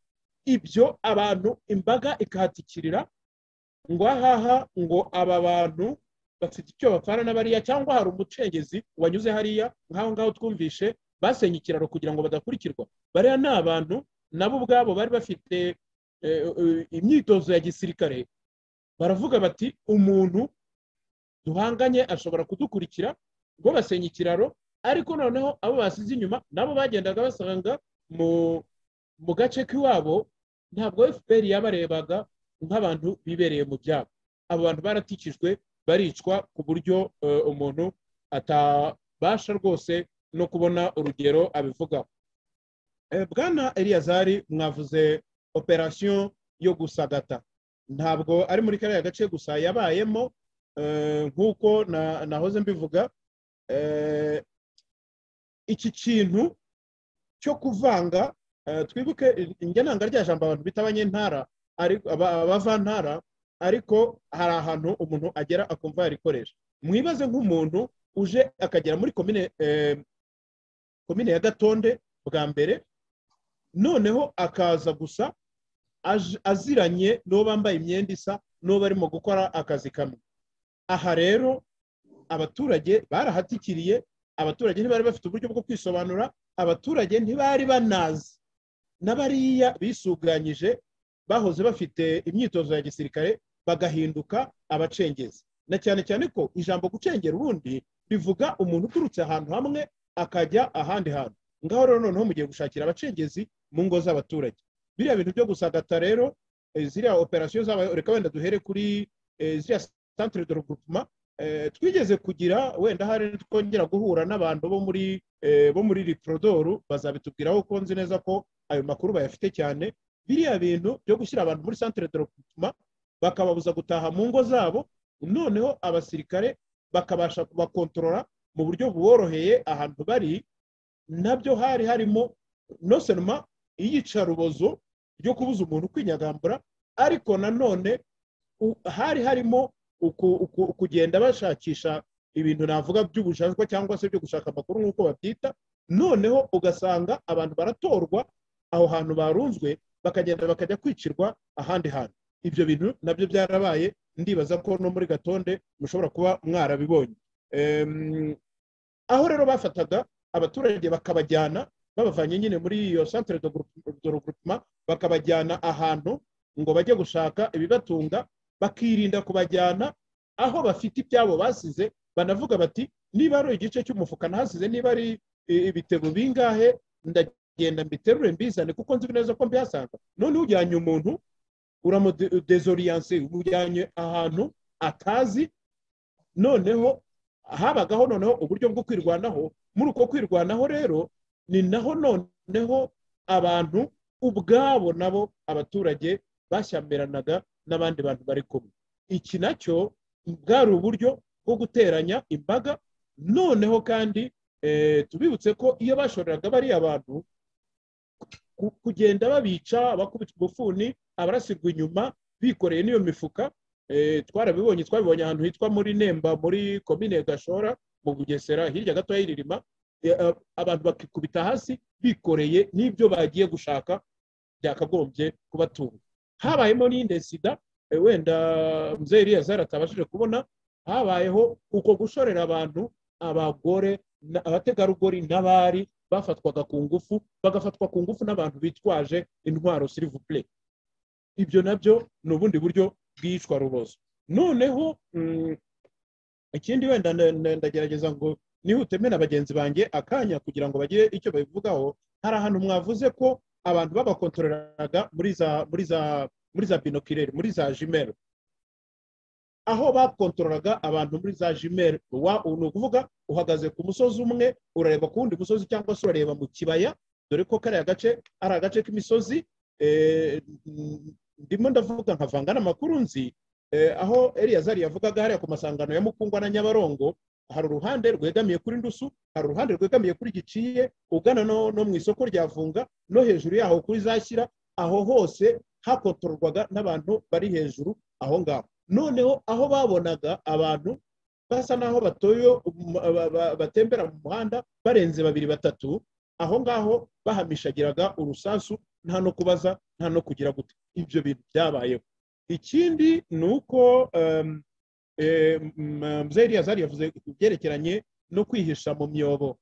ibyo abantu imbaga ikahatikirira ngo ahaha ngo aba bantu bafite icyo bapfana na bariya cyangwa hari umucengezi wanyuze hariya nk'aho ngaho twumvishe basenye ikiraro kugira ngo badakurikirwa bariya ni abantu nabo ubwabo bari bafite eh, eh, imyitozo ya gisirikare baravuga bati umuntu duhanganye ashobora kudukurikira ngo basenya ikiraro ariko noneho abo basize inyuma nabo bagendaga basanga mu mu gace k'iwabo ntabwo fpr yabarebaga nk'abantu bibereye mu byabo abo bantu baratikijwe baricwa ku buryo eh, umuntu atabasha rwose no kubona urugero abivugaho Eh, bwana eliyazari mwavuze operasiyo yo gusagata ntabwo ari muri kariya gace gusa yabayemo eh, nk'uko na- nahoze mbivuga eh, iki kintu cyo kuvanga eh, twibuke njye nanga rya jambo abantu bita abanyentara ariko- aba- abavantara ariko hari ahantu umuntu agera akumva yarikoresha mwibaze nk'umuntu uje akagera muri komine eh, komine ya gatonde bwa mbere noneho akaza gusa aj- aziranye n'uwo bambaye imyenda isa n'uwo barimo gukora akazi kamwe aha rero abaturage barahatikiriye abaturage ntibari bafite uburyo bwo kwisobanura abaturage ntibari banazi n'abariya bisuganyije bahoze bafite imyitozo ya gisirikare bagahinduka abacengezi na cyane cyane ko ijambo gucengera ubundi rivuga umuntu uturutse ahantu hamwe akajya ahandi hantu ngaho rero noneho mugiye gushakira abacengezi mu ngo z'abaturage biriya bintu byo gusagata rero eh, ziriya operasiyo zabo reka wenda duhere kuri eh, ziriya centre de regroupement Eh, twigeze kugira wenda hari twongera guhura n'abantu bo muri eh, bo muri riprodoru bazabitubwiraho ko nzi neza ko ayo makuru bayafite cyane biriya bintu byo gushyira abantu muri centre de regroupement bakababuza gutaha mu ngo zabo noneho abasirikare bakabasha kubakontorora mu buryo buboroheye ahantu bari nabyo hari harimo nosenoma iyicarubozo ryo kubuza umuntu kwinyagambura ariko nanone u- hari harimo uku- uku- kugenda bashakisha ibintu navuga by'ubujajwa cyangwa se byo gushaka amakuru nk'uko babyita noneho ugasanga abantu baratorwa aho hantu barunzwe bakagenda bakajya kwicirwa ahandi hantu ibyo bintu nabyo byarabaye ndibaza ko no muri gatonde mushobora kuba mwarabibonye Em, aho rero bafataga abaturage bakabajyana babavanye nyine muri iyo centre de groupe- de regroupement bakabajyana ahantu ngo bajye gushaka ibibatunga bakirinda kubajyana aho bafite ibyabo basize banavuga bati niba ari igice cy'umufuka nahasize niba ari i- ibitebo bingahe ndagenda mbiterure mbizane kuko nzi neza ko mbihasanga noneho ujyanye umuntu uramudezoriyanse ujyanye ahantu atazi noneho habagaho noneho uburyo bwo kwirwanaho muri uko kwirwanaho rero ni naho noneho abantu ubwabo nabo abaturage bashyamiranaga n'abandi bantu bari kumwe iki nacyo bwari uburyo bwo guteranya imbaga noneho kandi eh, tubibutse ko iyo bashoreraga bariya bantu ku- kugenda babica bakubita ubufuni abarasirwa inyuma bikoreye n'iyo mifuka eh, twarabibonye twabibonye ahantu hitwa muri nemba muri komine gashora mu bugesera hirya gato y'irima abantu bakikubita hasi bikoreye n'ibyo bagiye gushaka byakagombye kubatunga habayemo n'iyindi sida eh, wenda muzeye eliyazari atabashije kubona habayeho uko gushorera abantu abagore na- abategarugori n'abari bafatwaga ku ngufu bagafatwa ku ngufu n'abantu bitwaje intwaro sirivupure ibyo nabyo ni ubundi buryo bw'iyicwa rubozo noneho mm, ikindi wenda nda- nda- ndagerageza ngo nihuteme na bagenzi banjye akanya kugira ngo bagire icyo babivugaho hari ahantu mwavuze ko abantu babakontoreraga muri za muri za muri za binokirere muri za jimero aho bakontoreraga abantu muri za jimero wa- ni ukuvuga uhagaze ku musozi umwe urareba ku wundi musozi cyangwa se urareba mu kibaya dore ko kariya gace ari agace k'imisozi eh, ndimo ndavuga nkavanga n'amakuru nzi eh, aho eliyazari yavugaga hariya ku masangano ya mukungwa na nyabarongo hari uruhande rwegamiye kuri ndusu hari uruhande rwegamiye kuri giciye ugana no, no mu isoko rya vunga no hejuru yaho kuri zashyira aho hose hakontororwaga n'abantu bari hejuru aho ngaho noneho aho babonaga abantu basa n'aho batoye um, ba- ba- batembera mu muhanda barenze babiri batatu aho ngaho bahamishagiraga urusasu nta no kubaza nta no kugira gute ibyo bintu byabayeho ikindi ni uko em, eh, m- mzee Eliyazari yavuze ku byerekeranye no kwihisha mu myobo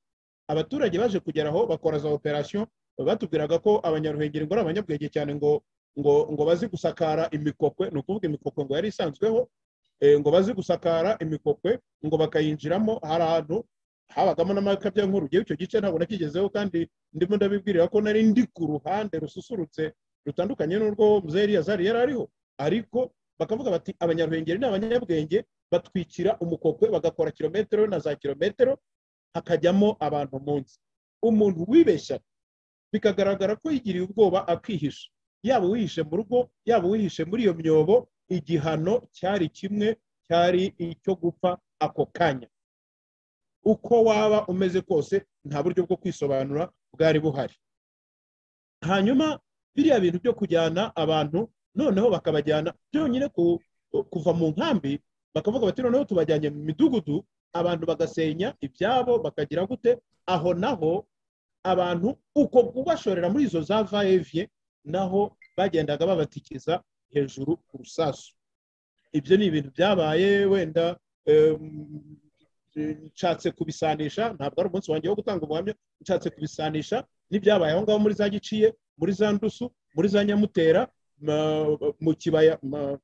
abaturage baje kugera aho bakora za operasiyo batubwiraga ko abanyaruhengeri ngo ari abanyabwenge cyane ngo ngo ngo bazi gusakara imikokwe ni ukuvuga imikokwe ngo yari isanzweho eh, ngo bazi gusakara imikokwe ngo bakayinjiramo hari ahantu habagamo n'amakabyankuru ngewe icyo gice ntabwo nakigezeho kandi ndimo ndabibwirira ko nari ndi ku ruhande rususurutse rutandukanye n'urwo mzee Eliyazari yari ariho ariko bakavuga bati abanyaruhengeri ni abanyabwenge batwikira umukokwe bagakora kilometero na za kilometero hakajyamo abantu munsi umuntu wibeshya bikagaragara ko yigiriye ubwoba akihisha yaba uwihishe mu rugo yaba uwihishe muri iyo myobo igihano cyari kimwe cyari icyo gupfa ako kanya uko waba umeze kose nta buryo bwo kwisobanura bwari buhari hanyuma biriya bintu byo kujyana abantu noneho bakabajyana byonyine ku- kuva mu nkambi bakavuga bati noneho tubajyanye mu midugudu abantu bagasenya ibyabo bakagira gute aho naho abantu uko kubashorera muri izo za vaevye naho bagendaga babatikiza hejuru ku rusasu ibyo ni ibintu byabaye wenda em, nshatse kubisanisha ntabwo ari umunsi wanjye wo gutanga ubuhamya nshatse kubisanisha n'ibyabaye aho ngaho muri za giciye muri za ndusu muri za nyamutera ma- mu kibaya ma-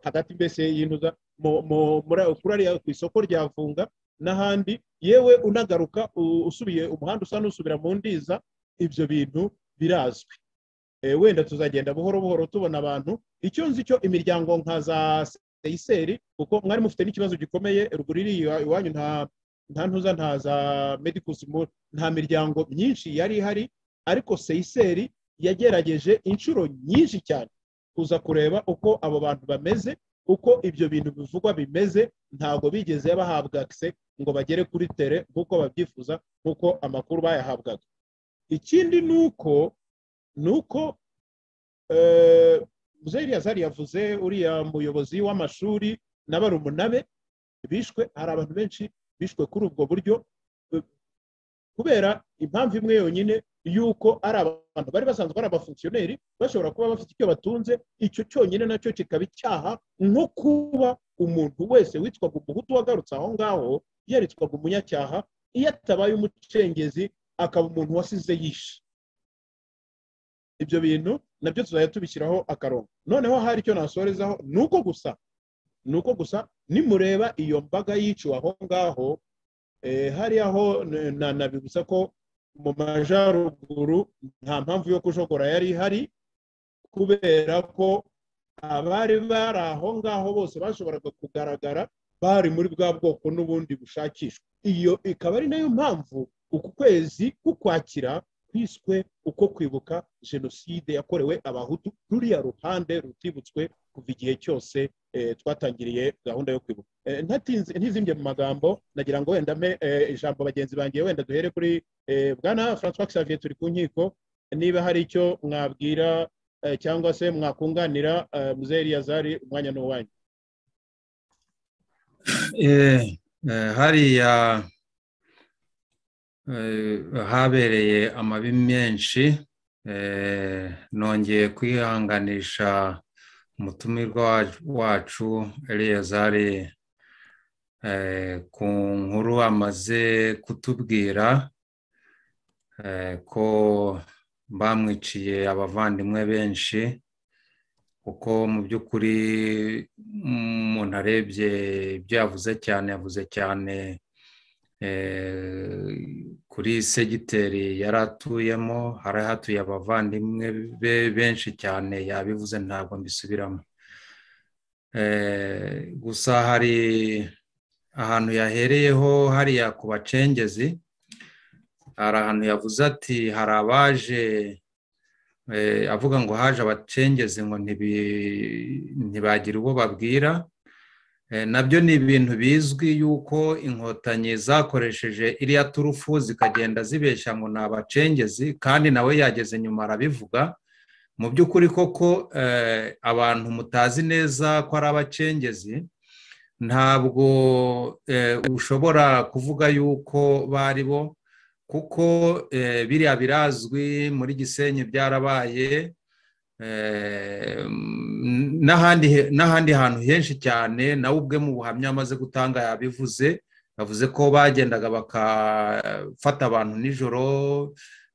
hagati mbese y'intuza mu- mu- muri aho- kuri ariya ku isoko rya vunga n'ahandi yewe unagaruka u- usubiye umuhanda usa n'usubira mu ndiza ibyo bintu birazwi Eh, wenda tuzagenda buhoro buhoro tubona abantu icyo nzi cyo imiryango nka za seyiseri kuko mwari mufite n'ikibazo gikomeye ruguru iri iwa- iwanyu nta nta ntuza nta za medikusi nta miryango myinshi yari ihari ariko seyiseri yagerageje inshuro nyinshi cyane kuza kureba uko abo bantu bameze uko ibyo bintu bivugwa bimeze ntabwo bigeze bahabwa akise ngo bagere kuri tere nk'uko babyifuza nk'uko amakuru bayahabwaga ikindi ni uko ni uko eh, muzehe Eliyazari yavuze uriya muyobozi w'amashuri na barumuna be bishwe hari abantu benshi bishwe kuri ubwo buryo eh, kubera impamvu imwe yonyine y'uko ari abantu bari basanzwe ari abafunkiyoneri bashobora kuba bafite icyo batunze icyo cyonyine nacyo kikaba icyaha nko kuba umuntu wese witwaga umuhutu wagarutse aho ngaho yaritswaga umunyacyaha iyo atabaye umucengezi akaba umuntu wasize yishe ibyo bintu nabyo tuzajya tubishyiraho akarongo noneho hari icyo nasorezaho ni uko gusa ni uko gusa nimureba iyo mbaga yiciwe aho ngaho eh, hariya ho n- na- nabibutsa ko mu majyaruguru nta mpamvu yo kujogora yari ihari kubera ko abari bari aho ngaho bose bashoboraga kugaragara bari muri bwa bwoko n'ubundi bushakishwa iyo ikaba ari nayo mpamvu uku kwezi kukwakira kwiswe uko kwibuka jenoside yakorewe abahutu ruriya ruhande rutibutswe kuva igihe cyose eh, twatangiriye gahunda yo kwibuka Eh, ntatinze- ntizimbye mu magambo nagira ngo wenda mpe eh, ijambo bagenzi bangiye wenda duhere kuri Eh, bwana francois xavier turi ku nkiko niba hari icyo mwabwira eh, cyangwa se mwakunganira eh, muzehe eliyazari umwanya ni uwanyu Eh, eh, hariya eh, habereye amabi menshi Eh, nongeye kwihanganisha umutumirwa wa- wacu eliyazari eh, ku nkuru amaze kutubwira eh, ko bamwiciye abavandimwe benshi kuko mu by'ukuri mm, umuntu arebye ibyo yavuze cyane yavuze cyane eh, kuri segiteri yari atuyemo hari hatuye abavandimwe be benshi cyane yabivuze ntabwo mbisubiramo Eh, gusa hari ahantu yahereyeho hariya ku bacengezi hari ahantu yavuze ati hari abaje eh, avuga ngo haje abacengezi ngo ntibi- ntibagire uwo babwira Eh, nabyo ni ibintu bizwi yuko inkotanyi zakoresheje iriya turufu zikagenda zibeshya ngo ni abacengezi kandi nawe yageze nyuma arabivuga mu by'ukuri koko eh, abantu mutazi neza ko ari abacengezi ntabwo eh, ushobora kuvuga yuko bari bo kuko eh, biriya birazwi muri gisenyi byarabaye Eh, mm, n'ahandi he- n'ahandi hantu henshi cyane nawe ubwe mu buhamya amaze gutanga yabivuze yavuze ko bagendaga bakafata abantu nijoro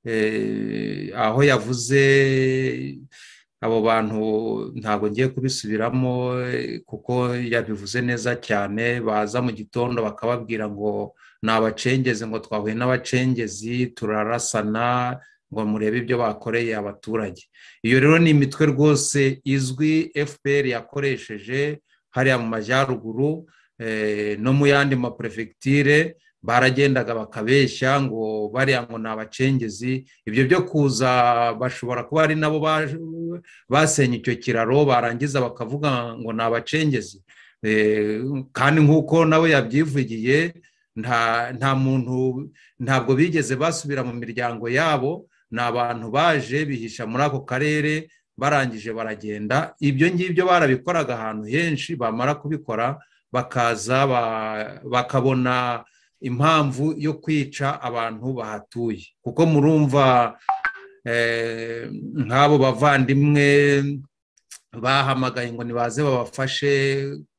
eh, aho yavuze abo bantu ntabwo ngiye kubisubiramo eh, kuko yabivuze neza cyane baza mu gitondo bakababwira ngo ni abacengezi ngo twahuye n'abacengezi turarasana ngo murebe ibyo bakoreye abaturage iyo rero ni imitwe rwose izwi fpr yakoresheje hariya mu majyaruguru eh, no mu yandi maperefegitire baragendaga bakabeshya ngo bariya ngo ni abacengezi ibyo byo kuza bashobora kuba ari nabo baje- basenye icyo kiraro barangiza bakavuga ngo ni abacengezi Eh, kandi nk'uko nawe yabyivugiye nta nta muntu ntabwo bigeze basubira mu miryango yabo ni abantu baje bihisha muri ako karere barangije baragenda ibyo ngibyo barabikoraga ahantu henshi bamara kubikora bakaza ba- bakabona impamvu yo kwica abantu bahatuye kuko murumva eh, nk'abo bavandimwe bahamagaye ngo nibaze babafashe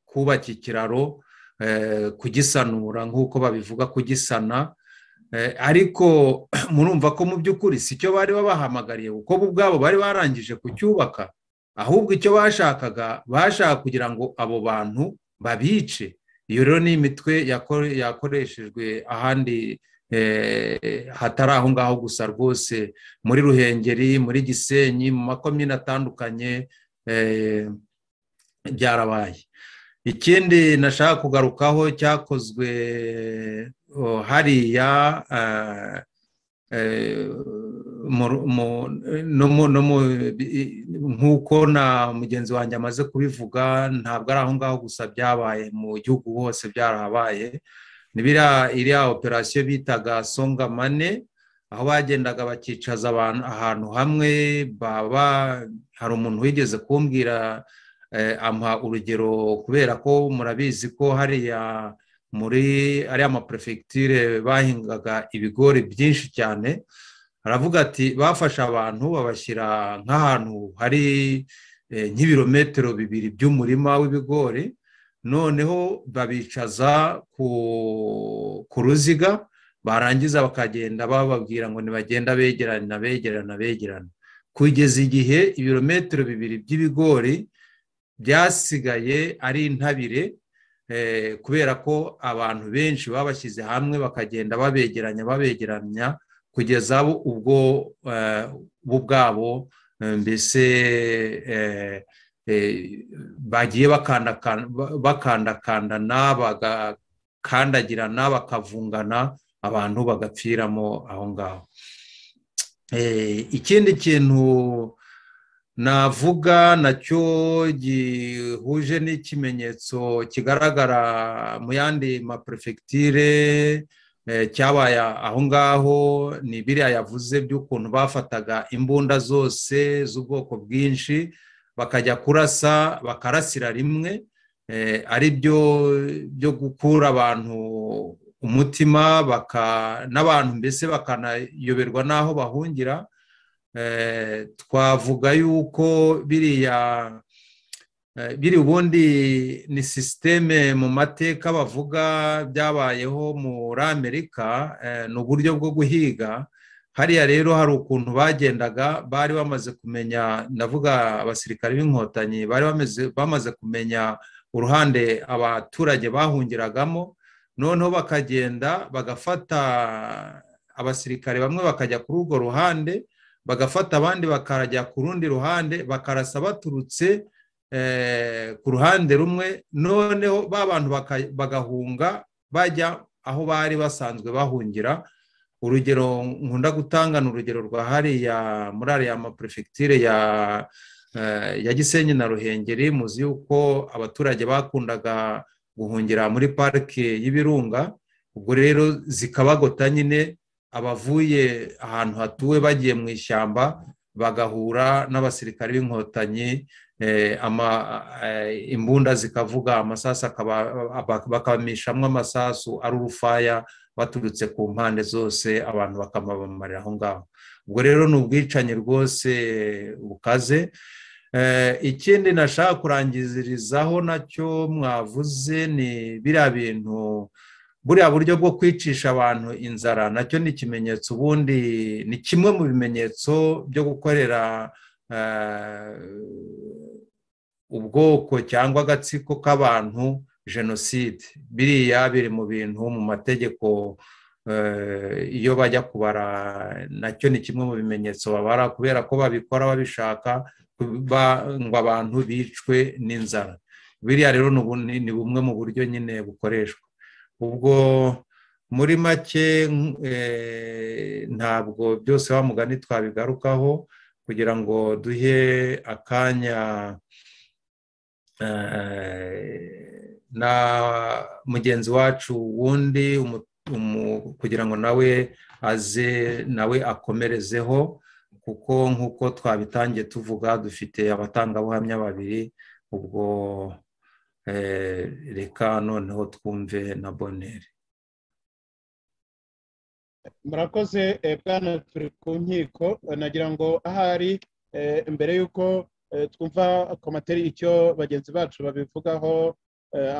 kubaka ikiraro eh, kugisanura nk'uko babivuga kugisana Eh, ariko murumva ko mu by'ukuri si cyo bari babahamagariye kuko bo ubwabo bari barangije kucyubaka ahubwo icyo bashakaga bashaka kugira ngo abo bantu babice iyo rero ni imitwe yako- yakoreshejwe ahandi eh, hatari aho ngaho gusa rwose muri ruhengeri muri gisenyi mu makomine atandukanye eh, byarabaye ikindi nashaka kugarukaho cyakozwe oh, hariya eh, eh, mu- mu- no mu- no mu- i- nk'uko na mugenzi wanjye amaze kubivuga ntabwo ari aho ngaho gusa byabaye mu gihugu hose byarahabaye ni biriya- iriya operasiyo bitaga songa mane aho bagendaga bakicaza abantu ahantu hamwe baba hari umuntu wigeze kumbwira eh, ampa urugero kubera ko murabizi ko hariya muri ariya maperefegitire bahingaga ibigori byinshi cyane aravuga ati bafashe abantu babashyira nk'ahantu hari eh, nk'ibirometero bibiri by'umurima w'ibigori noneho babicaza ku ku ruziga barangiza bakagenda bababwira ngo ntibagenda begerana begerana begerana kugeza igihe ibirometero bibiri by'ibigori byasigaye ari intabire eh, kubera ko abantu benshi babashyize hamwe bakagenda babegeranya babegeranya kugeza bo ubwo eh, bo ubwabo eh, mbese eh, eh, bagiye bakandakan- ba- bakandakandana bagakandagirana bakavungana abantu bagapfiramo aho ngaho Eh, ikindi kintu navuga nacyo gihuje n'ikimenyetso kigaragara mu yandi maperefegitire eh, cyabaye aho ngaho ni biriya yavuze by'ukuntu bafataga imbunda zose z'ubwoko bwinshi bakajya kurasa bakarasira rimwe eh, ari byo byo gukura abantu umutima baka n'abantu mbese bakanayoberwa n'aho bahungira twavuga yuko biriya biri ubundi ni sisiteme mu mateka bavuga byabayeho muri amerika ni uburyo bwo guhiga hariya rero hari ukuntu bagendaga bari bamaze kumenya ndavuga abasirikare b'inkotanyi bari bamaze kumenya uruhande abaturage bahungiragamo noneho bakagenda bagafata abasirikare bamwe bakajya kuri urwo ruhande bagafata abandi bakajya ku rundi ruhande bakarasa baturutse ku ruhande rumwe noneho ba bantu bagahunga bajya aho bari basanzwe bahungira urugero nkunda gutangana urugero rwa hariya muri ariya maperefegitire ya ya gisenyi na ruhengeri muzi yuko abaturage bakundaga guhungira muri parike y'ibirunga ubwo rero zikabagota nyine abavuye ahantu hatuwe bagiye mu ishyamba bagahura n'abasirikare b'inkotanyi imbunda zikavuga amasasu bakamishamwo amasasu ari urufaya baturutse ku mpande zose abantu bakamabamarira aho ngaho ubwo rero ni ubwicanyi rwose bukaze ikindi nashaka kurangizirizaho nacyo mwavuze ni biriya bintu buriya buryo bwo kwicisha abantu inzara nacyo ni ikimenyetso ubundi ni kimwe mu bimenyetso byo gukorera ubwoko cyangwa agatsiko k'abantu jenoside biriya biri mu bintu mu mategeko iyo bajya kubara nacyo ni kimwe mu bimenyetso babara kubera ko babikora babishaka ngo abantu bicwe n'inzara biriya rero ni bumwe mu buryo nyine bukoreshwa ubwo muri make ntabwo byose wa mugani twabigarukaho kugira ngo duhe akanya na mugenzi wacu wundi kugira ngo nawe aze nawe akomerezeho kuko nk'uko twabitangiye tuvuga dufite abatangabuhamya babiri ubwo reka noneho twumve na boneri murakoze bwana turi ku nkiko nagira ngo ahari mbere y'uko twumva komateri icyo bagenzi bacu babivugaho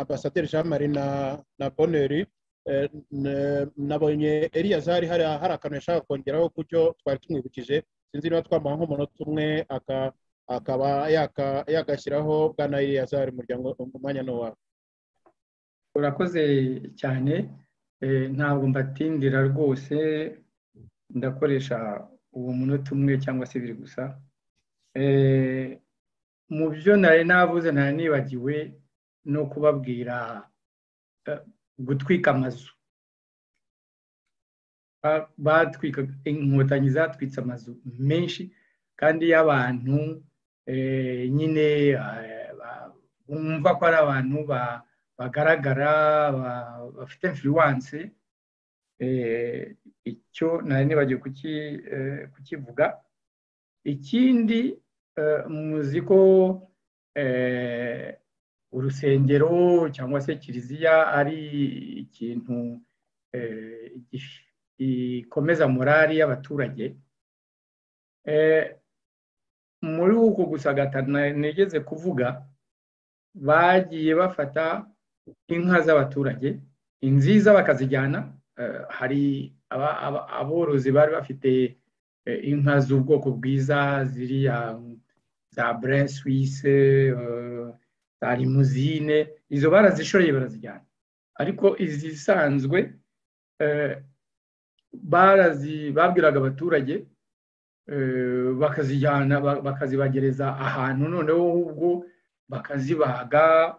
ambasaderi jean marie na boneri nabonye eriyazari hari akantu yashaka kongeraho ku cyo twari tumwibukije sinzi niba twamuha nk'umunota umwe akaba yagashyiraho bwana eriyazari umwanya ni uwawe urakoze cyane ntabwo mbatindira rwose ndakoresha uwo munota umwe cyangwa se biri gusa mu byo nari nabuze nari nibagiwe no kubabwira gutwika amazu batwika inkotanyi zatwitse amazu menshi kandi y'abantu nyine bumva ko ari abantu bagaragara bafite influence icyo nari nibagiwe kukivuga ikindi muzi ko urusengero cyangwa se kiliziya ari ikintu gikomeza morali y'abaturage muri uku gusagatana nigeze kuvuga bagiye bafata inka z'abaturage inziza bakazijyana hari aborozi bari bafite inka z'ubwoko bwiza ziriya za burin suwise za limuzine izo barazishoreye barazijyana ariko izisanzwe babwiraga abaturage bakazijyana bakazibagereza ahantu noneho ubwo bakazibaga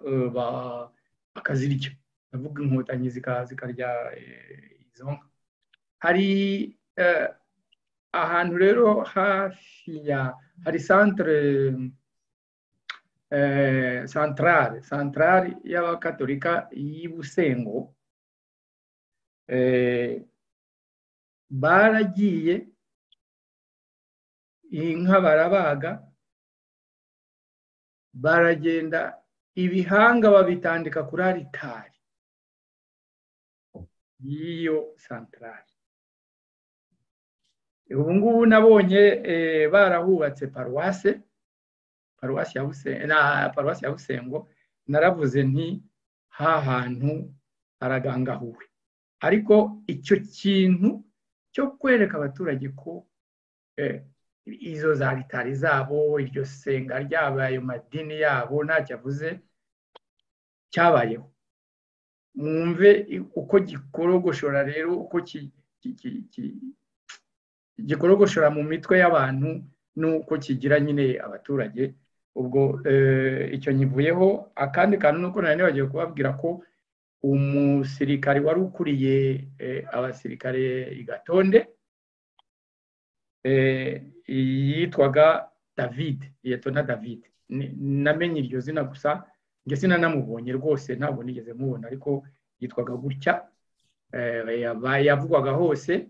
bakazirya ndavuga inkotanyi zikarya izo nka hari ahantu rero hafi ya hari santere santarare santarare y'abakatolika y'ubusengo baragiye inka barabaga baragenda ibihanga babitandika kuri aritari y'iyo santarare ubu ngubu nabonye eh, barahubatse paruwase paruwasi ya busengo na paruwasi ya busengo naravuze nti ha hantu haragangahuwe ariko icyo kintu cyo kwereka abaturage ko eh, izo za ritari zabo iryo senga ryabo ayo madini yabo ntacyo avuze cyabayeho mwumve uko gikorogoshora rero uko ki- ki- ki- ki- gikorogoshora mu mitwe y'abantu n'uko kigira nyine abaturage ubwo eh, icyo nyivuyeho akandi kantu nuko nari nibagiwe kubabwira ko umusirikare wari ukuriye eh, abasirikare i gatonde eh, yitwaga david yetona david Ni- namenye iryo zina gusa njye sinanamubonye rwose ntabwo nigeze mubona ariko yitwaga gutya eh, yaba- yavugwaga hose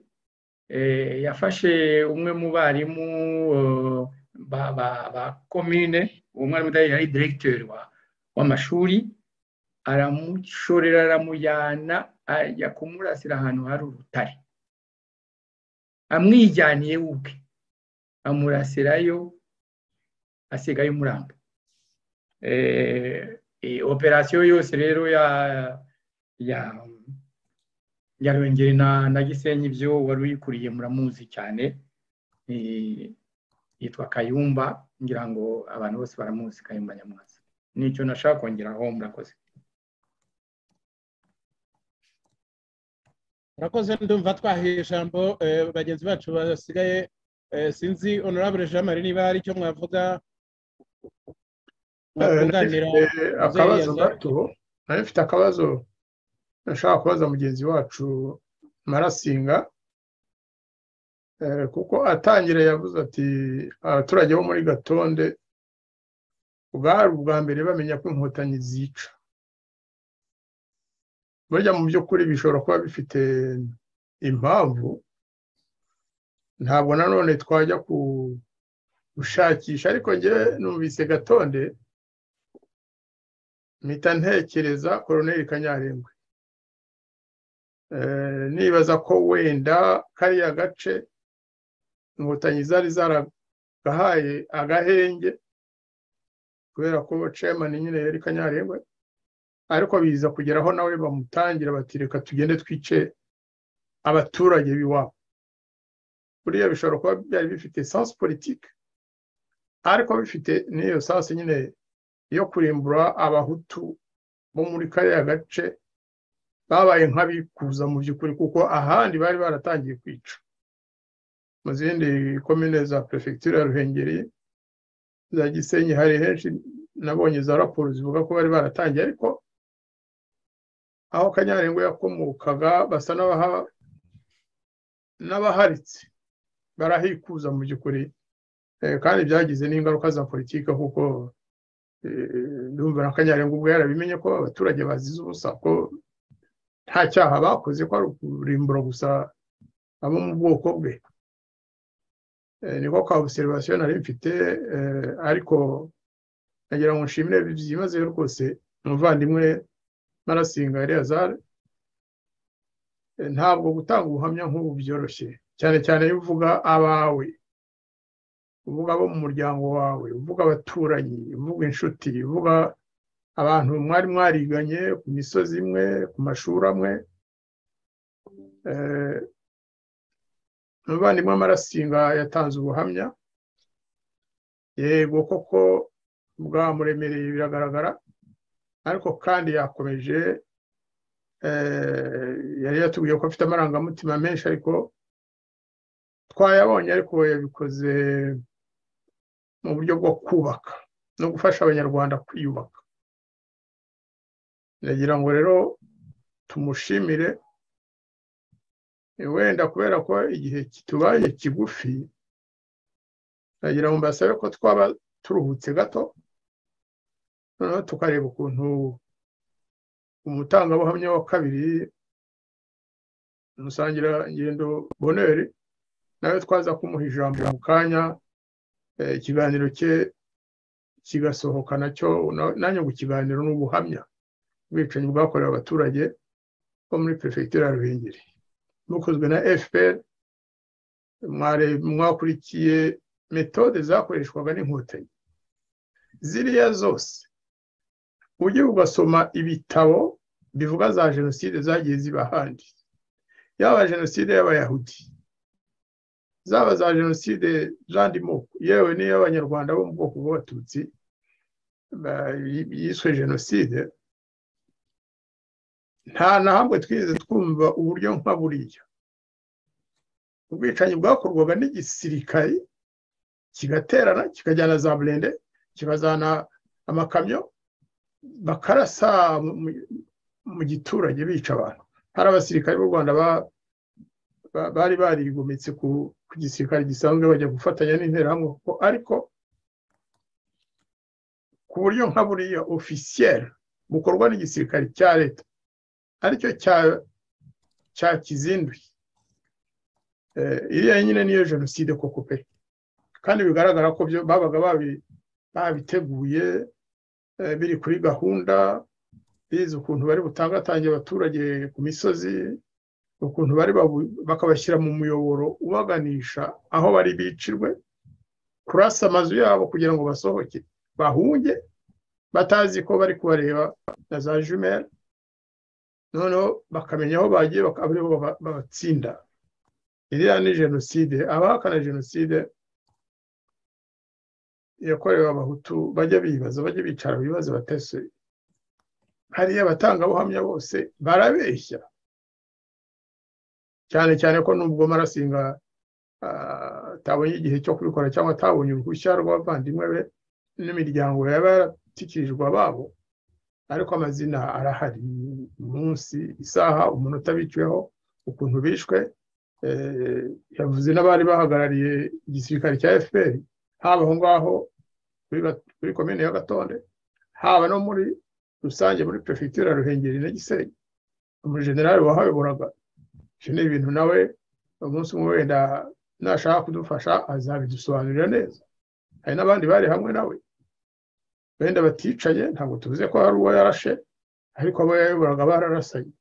eh, yafashe umwe mu barimu eh, ba- ba ba komine uwo mwarimu udahari yari diregiteri wa- w'amashuri aramushorera aramujyana ajya kumurasira ahantu hari urutare amwijyaniye we ubwe amurasirayo asigaye umuranga eh, eh, operasiyo yose rero ya ya ya Ruhengeri na na gisenyi byo wari uyikuriye muramuzi cyane eh, yitwa kayumba ngira ngo abantu bose baramuzi kayumba nyamwasa nicyo nashaka kongeraho murakoze murakoze ndumva twahaye ijambo eh, bagenzi bacu basigaye eh, sinzi honorable jean marie niba hari icyo mwavuga mwakunganira Eh, akabazo yaza- gato nari mfite akabazo nashaka kubaza mugenzi wacu marasinga Eh, kuko atangira yavuze ati abaturage bo muri gatonde bwari ubwa mbere bamenya ko inkotanyi zica burya mu by'ukuri bishobora kuba bifite impamvu ntabwo nanone twajya ku- gushakisha ariko njyewe numvise gatonde mpita ntekereza koroneri kanyarengwe Eh, nibaza ko wenda kariya gace inkotanyi zari zaragahaye agahenge kubera ko chairman nyine yari kanyarengwe ariko biza kugeraho nawe bamutangira bati reka tugende twice abaturage biwabo buriya bishobora kuba byari bifite sans politique ariko bifite n'iyo sans nyine yo kurimbura abahutu bo muri kariya gace babaye nk'abikuza mu by'ukuri kuko ahandi bari baratangiye kwica mu zindi komine za perefegitura ya ruhengeri za gisenyi hari henshi nabonye za raporo zivuga ko bari baratangiye ariko aho kanyarengo yakomokaga basa n'abaha- n'abaharitse barahikuza mu by'ukuri Eh, kandi byagize n'ingaruka za politiki kuko eh, ndumva na kanyarengo ubwo yarabimenye ko abaturage bazize ubusa ko nta cyaha bakoze ko ari ukurimbura gusa abo mu bwoko bwe Eh, niko ka obserivasiyo nari mfite eh, ariko nagira ngo nshimire byimazeyo rwose umuvandimwe marasinga eleyazari ntabwo gutanga ubuhamya nk'ubu byoroshye cyane cyane iyo uvuga abawe uvuga abo mu muryango wawe uvuga abaturanyi uvuga inshuti uvuga abantu mwari mwariganye ku misozi imwe ku mashuri amwe Eh, umuvandimwe amarasinga yatanze ubuhamya yego koko bwamuremereye biragaragara ariko kandi yakomeje eh, yari yatubwiye ko afite amarangamutima menshi ariko twayabonye ariko yabikoze mu buryo bwo kubaka no gufasha abanyarwanda kwiyubaka ndagira ngo rero tumushimire Eh, wenda kubera ko igihe kitubaye kigufi ndagira ngo mbasabe ko twaba turuhutse gato noneho tukareba ukuntu umutangabuhamya wa kabiri umusangirangendo boneri nawe twaza kumuha ijambo mu kanya eh, ikiganiro cye kigasohoka nacyo na- nanjye ngo ikiganiro ni ubuhamya ubwicanyi bwakorewe abaturage bo muri perefegitura ya ruhengeri bukozwe na fpr mwakurikiye metode zakoreshwaga n'inkotanyi ziriya zose ujye ugasoma ibitabo bivuga za jenoside zagiye ziba ahandi yaba jenoside y'abayahudi zaba za jenoside z'andi moko yewe n'iy'abanyarwanda bo mu bwoko bw'abatutsi ba- yiswe jenoside nta na hamwe twigeze twumva uburyo nka buriya ubwicanyi bwakorwaga n'igisirikare kigaterana kikajyana za burende kikazana amakamyo bakarasa mu- mu- mu giturage bica abantu hari abasirikare b'u rwanda ba- ba- bari barigometse ku ku gisirikare gisanzwe bajya gufatanya n'interahamwe kuko ariko ku buryo nka buriya ofisiyeri bukorwa n'igisirikare cya leta aricyo cya- cyakizinduye Eh, iriya nyine niyo jenoside koko pe kandi bigaragara ko byo babaga babi- babiteguye eh, biri kuri gahunda bizi ukuntu bari butangatange abaturage ku misozi ukuntu bari babu- bakabashyira mu muyoboro ubaganisha aho bari bicirwe kurasa amazu yabo kugira ngo basohoke bahunge batazi ko bari kubareba na za jumeri noneho bakamenya aho bagiye baka- ari bo baba- babatsinda iriya ni jenoside abahakana jenoside yakorewe abahutu bajya bibaza bajya bicara bibaza batese hariya abatangabuhamya bose barabeshya cyane cyane ko nubwo marasinga ah, atabonye igihe cyo kubikora cyangwa atabonye uruhushya rw'abavandimwe be n'imiryango yaba yaratikirijwe ababo ariko amazina arahari umunsi isaha umunota biciweho ukuntu bishwe eh, yavuze n'abari bahagarariye igisirikare cya fpr haba aho ngaho kuri Ga- kuri komine ya gatonde haba no muri rusange muri perefegitura ya ruhengeri na gisenyi umujenerali wahayoboraga ibyo ni ibintu nawe umunsi umwe wenda nashaka kudufasha azabidusobanurira neza hari n'abandi bari hamwe nawe wenda baticaye ntabwo tuvuze ko hari uwo yarashe ariko abo yayoboraga bararasanye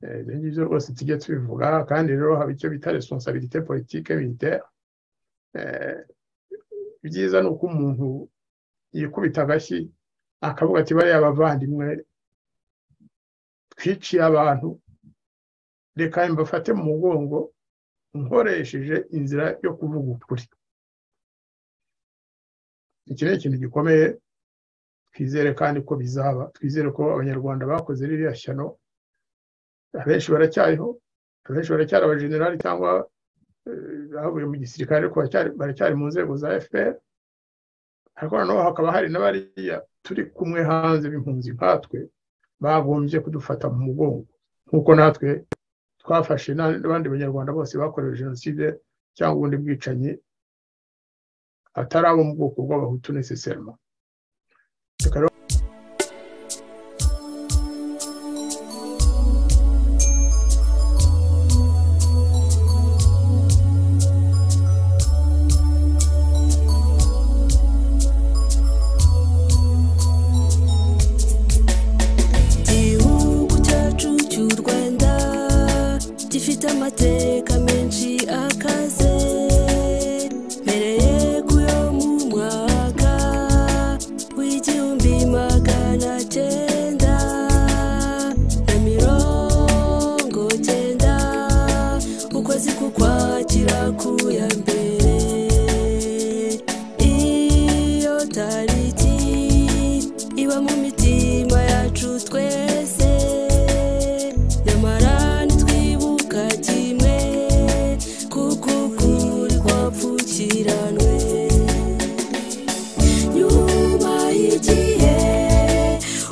Eh, ibyo ngibyo rwose tujye tubivuga kandi rero haba icyo bita responsabilité politique militaire Eh, ibyiza ni uko umuntu yikubita agashyi akavuga ati bariya abavandimwe twiciye abantu reka mbafate mu mugongo nkoresheje inzira yo kuvuga ukuri iki ni ikintu gikomeye twizere kandi ko bizaba twizere ko abanyarwanda bakoze ririya shyano abenshi baracyariho abenshi baracyari abajenerali cyangwa eh, bavuye mu gisirikare ariko baracyari- baracyari mu nzego za fpr ariko noneho hakaba hari n'abariya turi kumwe hanze b'impunzi nkatwe bagombye kudufata mu mugongo nk'uko natwe twafashe na- n'abandi banyarwanda bose bakorewe jenoside cyangwa ubundi bwicanyi atari abo mu bwoko bw'abahutu necessairement igihugu cyacu cy'u rwanda gifite amateka menshi akaze mbere yo mu mwaka w'igihumbi magana cyenda na mirongo cyenda ukwezi kukwakira ku ya mbere iyo tariki iba mu mitima yacu twese nyamara ntitwibuka kimwe kuko ukuri kwapfukiranwe nyuma y'igihe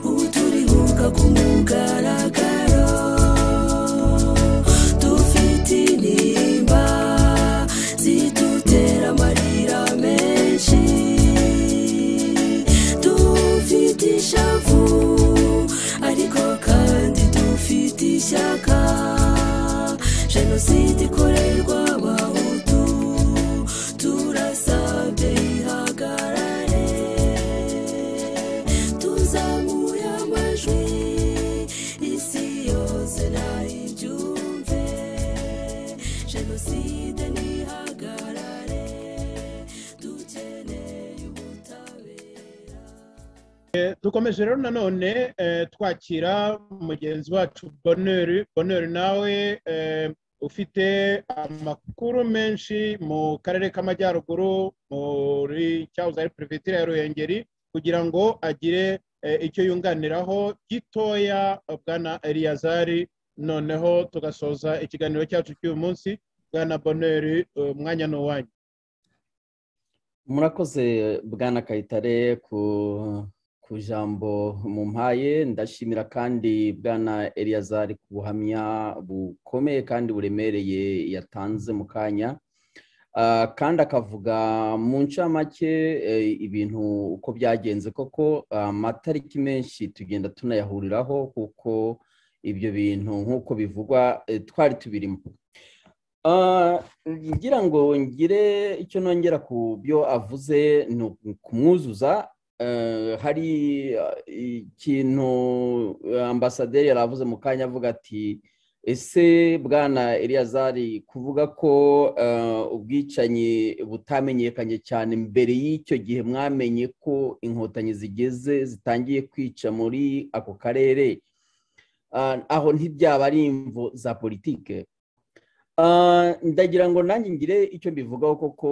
ubu turibuka ku mugaragaro dufite intimba zidutera amarira menshi dufite ishavu ariko dukomeje rero nanone eh, twakira mugenzi wacu boneri boneri nawe eh, ufite amakuru menshi mu karere k'amajyaruguru muri cyahoze ari perefegitura ya ruhengeri kugira ngo agire eh, icyo yunganiraho gitoya bwana eliyazari noneho tugasoza ikiganiro cyacu cy'uyu munsi bwana boneri umwanya ni uwanyu murakoze bwana kayitare ku ku jambo mu mpaye ndashimira kandi bwana eliyazari ku buhamya bukomeye kandi buremereye yatanze mu kanya kandi akavuga mu ncamake ibintu uko byagenze koko amatariki menshi tugenda tunayahuriraho kuko ibyo bintu nk'uko bivugwa twari tubirimo ngira ngo ngire icyo nongera ku byo avuze ni ukumwuzuza hari ikintu ambasaderi yaravuze mu kanya avuga ati ese bwana eliyazari kuvuga ko ubwicanyi butamenyekanye cyane mbere y'icyo gihe mwamenye ko inkotanyi zigeze zitangiye kwica muri ako karere aho ntibyaba ari imvu za politike ndagira ngo nanjye ngire icyo mbivugaho koko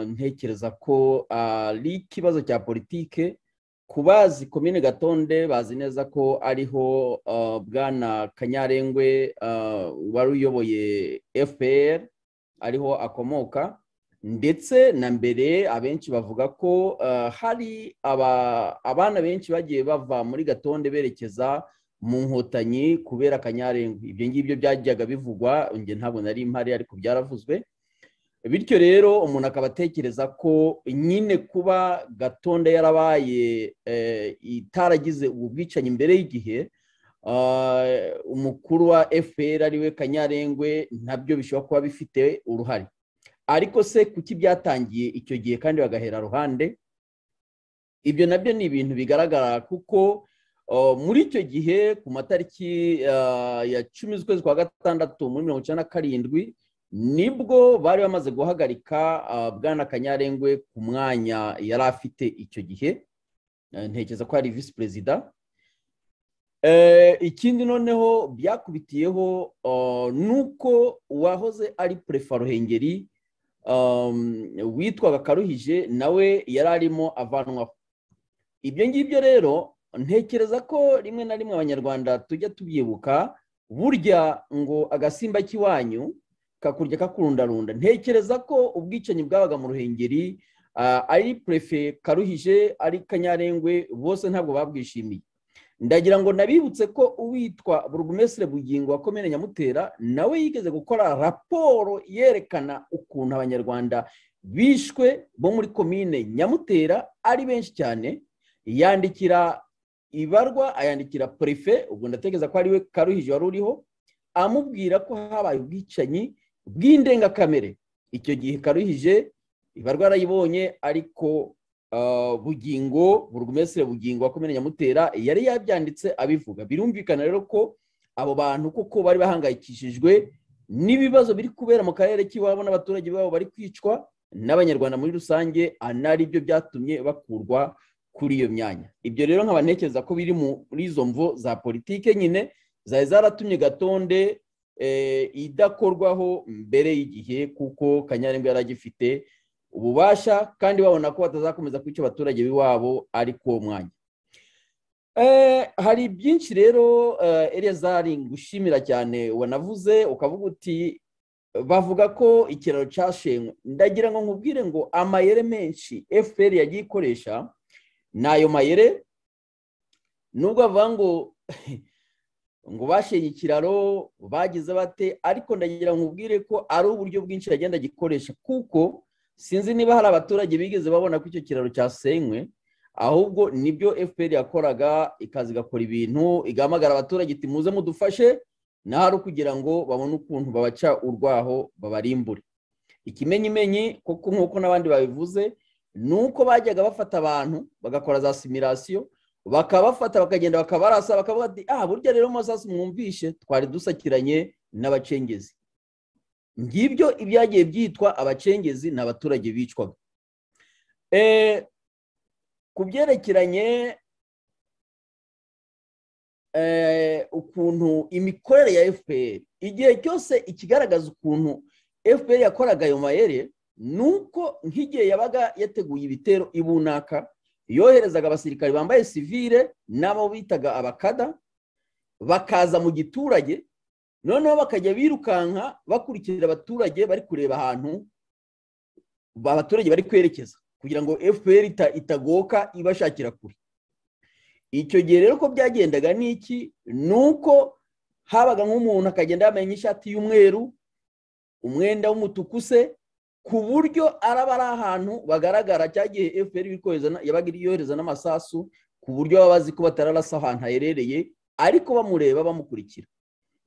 ntekereza ko ari ikibazo cya politike ku bazi komine gatonde bazi neza ko ariho bwana kanyarengwe wari uyoboye fpr ariho akomoka ndetse na mbere abenshi bavuga ko hari abana benshi bagiye bava muri gatonde berekeza mu nkotanyi kubera kanyarengwa ibyo ngibyo byajyaga bivugwa njye ntabwo nari impari ariko byaravuzwe bityo rero umuntu akaba atekereza ko nyine kuba gatonda yarabaye itaragize ubu bwicanyi mbere y'igihe umukuru wa fpr ariwe kanyarengwe nabyo bishobora kuba bifite uruhare ariko se kuki byatangiye icyo gihe kandi bagahera ruhande ibyo nabyo ni ibintu bigaragara kuko muri icyo gihe ku matariki ya cumi z'ukwezi kwa gatandatu muri mirongo icyenda na karindwi nibwo bari bamaze guhagarika bwana kanyarengwe ku mwanya yari afite icyo gihe ntekereza ko ari visi perezida ikindi noneho byakubitiyeho nuko uwahoze ari perefa ruhengeri witwaga karuhije nawe yari arimo avanwaho ibyo ngibyo rero ntekereza ko rimwe na rimwe abanyarwanda tujya tubyibuka burya ngo agasimba k'iwanyu kakurya kakurundarunda ntekereza ko ubwicanyi bwabaga mu ruhengeri ari perefe karuhije ari kanyarengwe bose ntabwo babwishimiye ndagira ngo nabibutse ko uwitwa burugumesire bugingo wa komine nyamutera nawe yigeze gukora raporo yerekana ukuntu abanyarwanda bishwe bo muri komine nyamutera ari benshi cyane yandikira ibarwa ayandikira perefe ubwo ndatekereza ko ariwe karuhije wari uriho amubwira ko habaye ubwicanyi bw'indengakamere icyo gihe karuhije ibarwa arayibonye ariko bugingo burugumesire bugingo wakomeye nyamutera yari yabyanditse abivuga birumvikana rero ko abo bantu kuko bari bahangayikishijwe n'ibibazo biri kubera mu karere k'iwabo n'abaturage babo bari kwicwa n'abanyarwanda muri rusange anari byo byatumye bakurwa kuri iyo myanya ibyo rero nkaba ntekereza ko biri muri izo mvu za politike nyine zari zaratumye gatonde idakorwaho mbere y'igihe kuko kanyarengwa yari agifite ububasha kandi babona ko batazakomeza kwica abaturage b'iwabo ari uwo mwanya hari byinshi rero erezari ngushimira cyane wanavuze ukavuga uti bavuga ko ikiraro cyashenywe ndagira ngo nkubwire ngo amayere menshi fpr yagiye ikoresha ni ayo mayere nubwo bavuga ngo ngo bashenye ikiraro bagize bate ariko ndagira ngo ubwire ko ari uburyo bwinshi yagenda agikoresha kuko sinzi niba hari abaturage bigeze babona ko icyo kiraro cyasenywe ahubwo nibyo fpr yakoraga ikaza igakora ibintu igahamagara abaturage iti muze mudufashe naho ari ukugira ngo babone ukuntu babaca urwaho babarimbure ikimenyimenyi kuko nk'uko n'abandi babivuze nuko bajyaga bafata abantu bagakora za simirasiyo bakabafata bakagenda bakabarasa bakavuga ati aha burya rero musasi mwumvishe twari dusakiranye n'abacengezi ngibyo ibyagiye byitwa abacengezi ni abaturage bicwaga ku byerekeranye eh, ukuntu imikorere ya fpr igihe cyose ikigaragaza ukuntu fpr yakoraga ayo mayere ni uko nk'igihe yabaga yateguye ibitero i bunaka yoherezaga abasirikare bambaye sivire n'abo bitaga abakada bakaza mu giturage noneho bakajya birukanka bakurikira abaturage bari kureba ahantu abaturage bari kwerekeza kugira ngo fpr ita- itagoka ibashakira kure icyo gihe rero ko byagendaga ni iki ni uko habaga nk'umuntu akagenda yambaye nk'ishati y'umweru umwenda w'umutuku se ku buryo araba ari ahantu bagaragara cyangwa igihe fpr iri kohereza na- yabaga iri yohereza n'amasasu ku buryo baba bazi ko batararasa ahantu haherereye ariko bamureba bamukurikira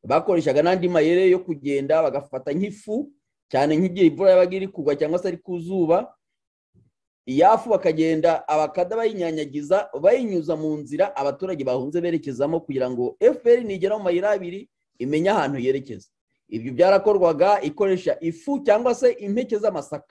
bakoreshaga n'andi mayere yo kugenda bagafata nk'ifu cyane nk'igihe imvura yabaga iri kugwa cyangwa se ari ku zuba iyafu bakagenda abakada bayinyanyagiza bayinyuza mu nzira abaturage bahunze berekezamo kugira ngo fpr nigera mu mayira abiri imenye ahantu yerekeza ibyo byarakorwaga ikoresha ifu cyangwa se impeke z'amasaka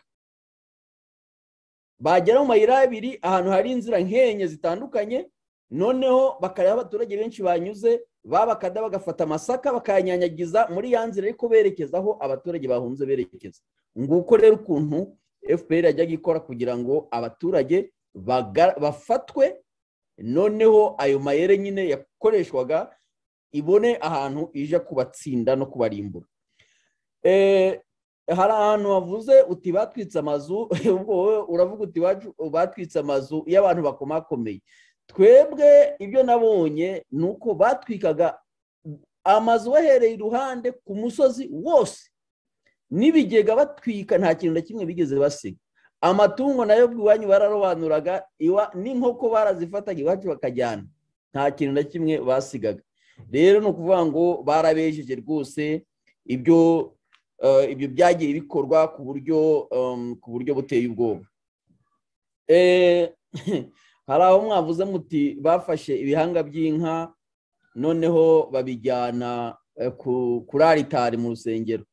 bagera mu mayira abiri ahantu hari inzira nkenye zitandukanye noneho bakareba abaturage benshi banyuze babakada bagafata amasaka bakayanyanyagiza muri ya nzira ariko berekezaho abaturage bahunze berekeza nguko rero ukuntu fpr yajyaga ikora kugira ngo abaturage baga- bafatwe noneho ayo mayere nyine yakoreshwaga ibone ahantu ije kubatsinda no kubarimbura Eh, hari ahantu havuze uti batwitse amazu ubwo wowe uravuga uti "Bacu- batwitse amazu y'abantu bakomakomeye twebwe ibyo nabonye ni uko batwikaga amazu bahereye iruhande ku musozi wose n'ibigega batwika nta kintu na kimwe bigeze basiga amatungo nayo iwanyu bararobanuraga iwa- n'inkoko barazifataga iwacu bakajyana nta kintu na kimwe basigaga rero ni ukuvuga ngo barabejeje rwose ibyo eh, ibyo byagiye bikorwa ku buryo em, ku buryo buteye ubwoba Eh, hari aho mwavuze muti bafashe ibihanga by'inka noneho babijyana eh, ku- kuri aritari mu rusengero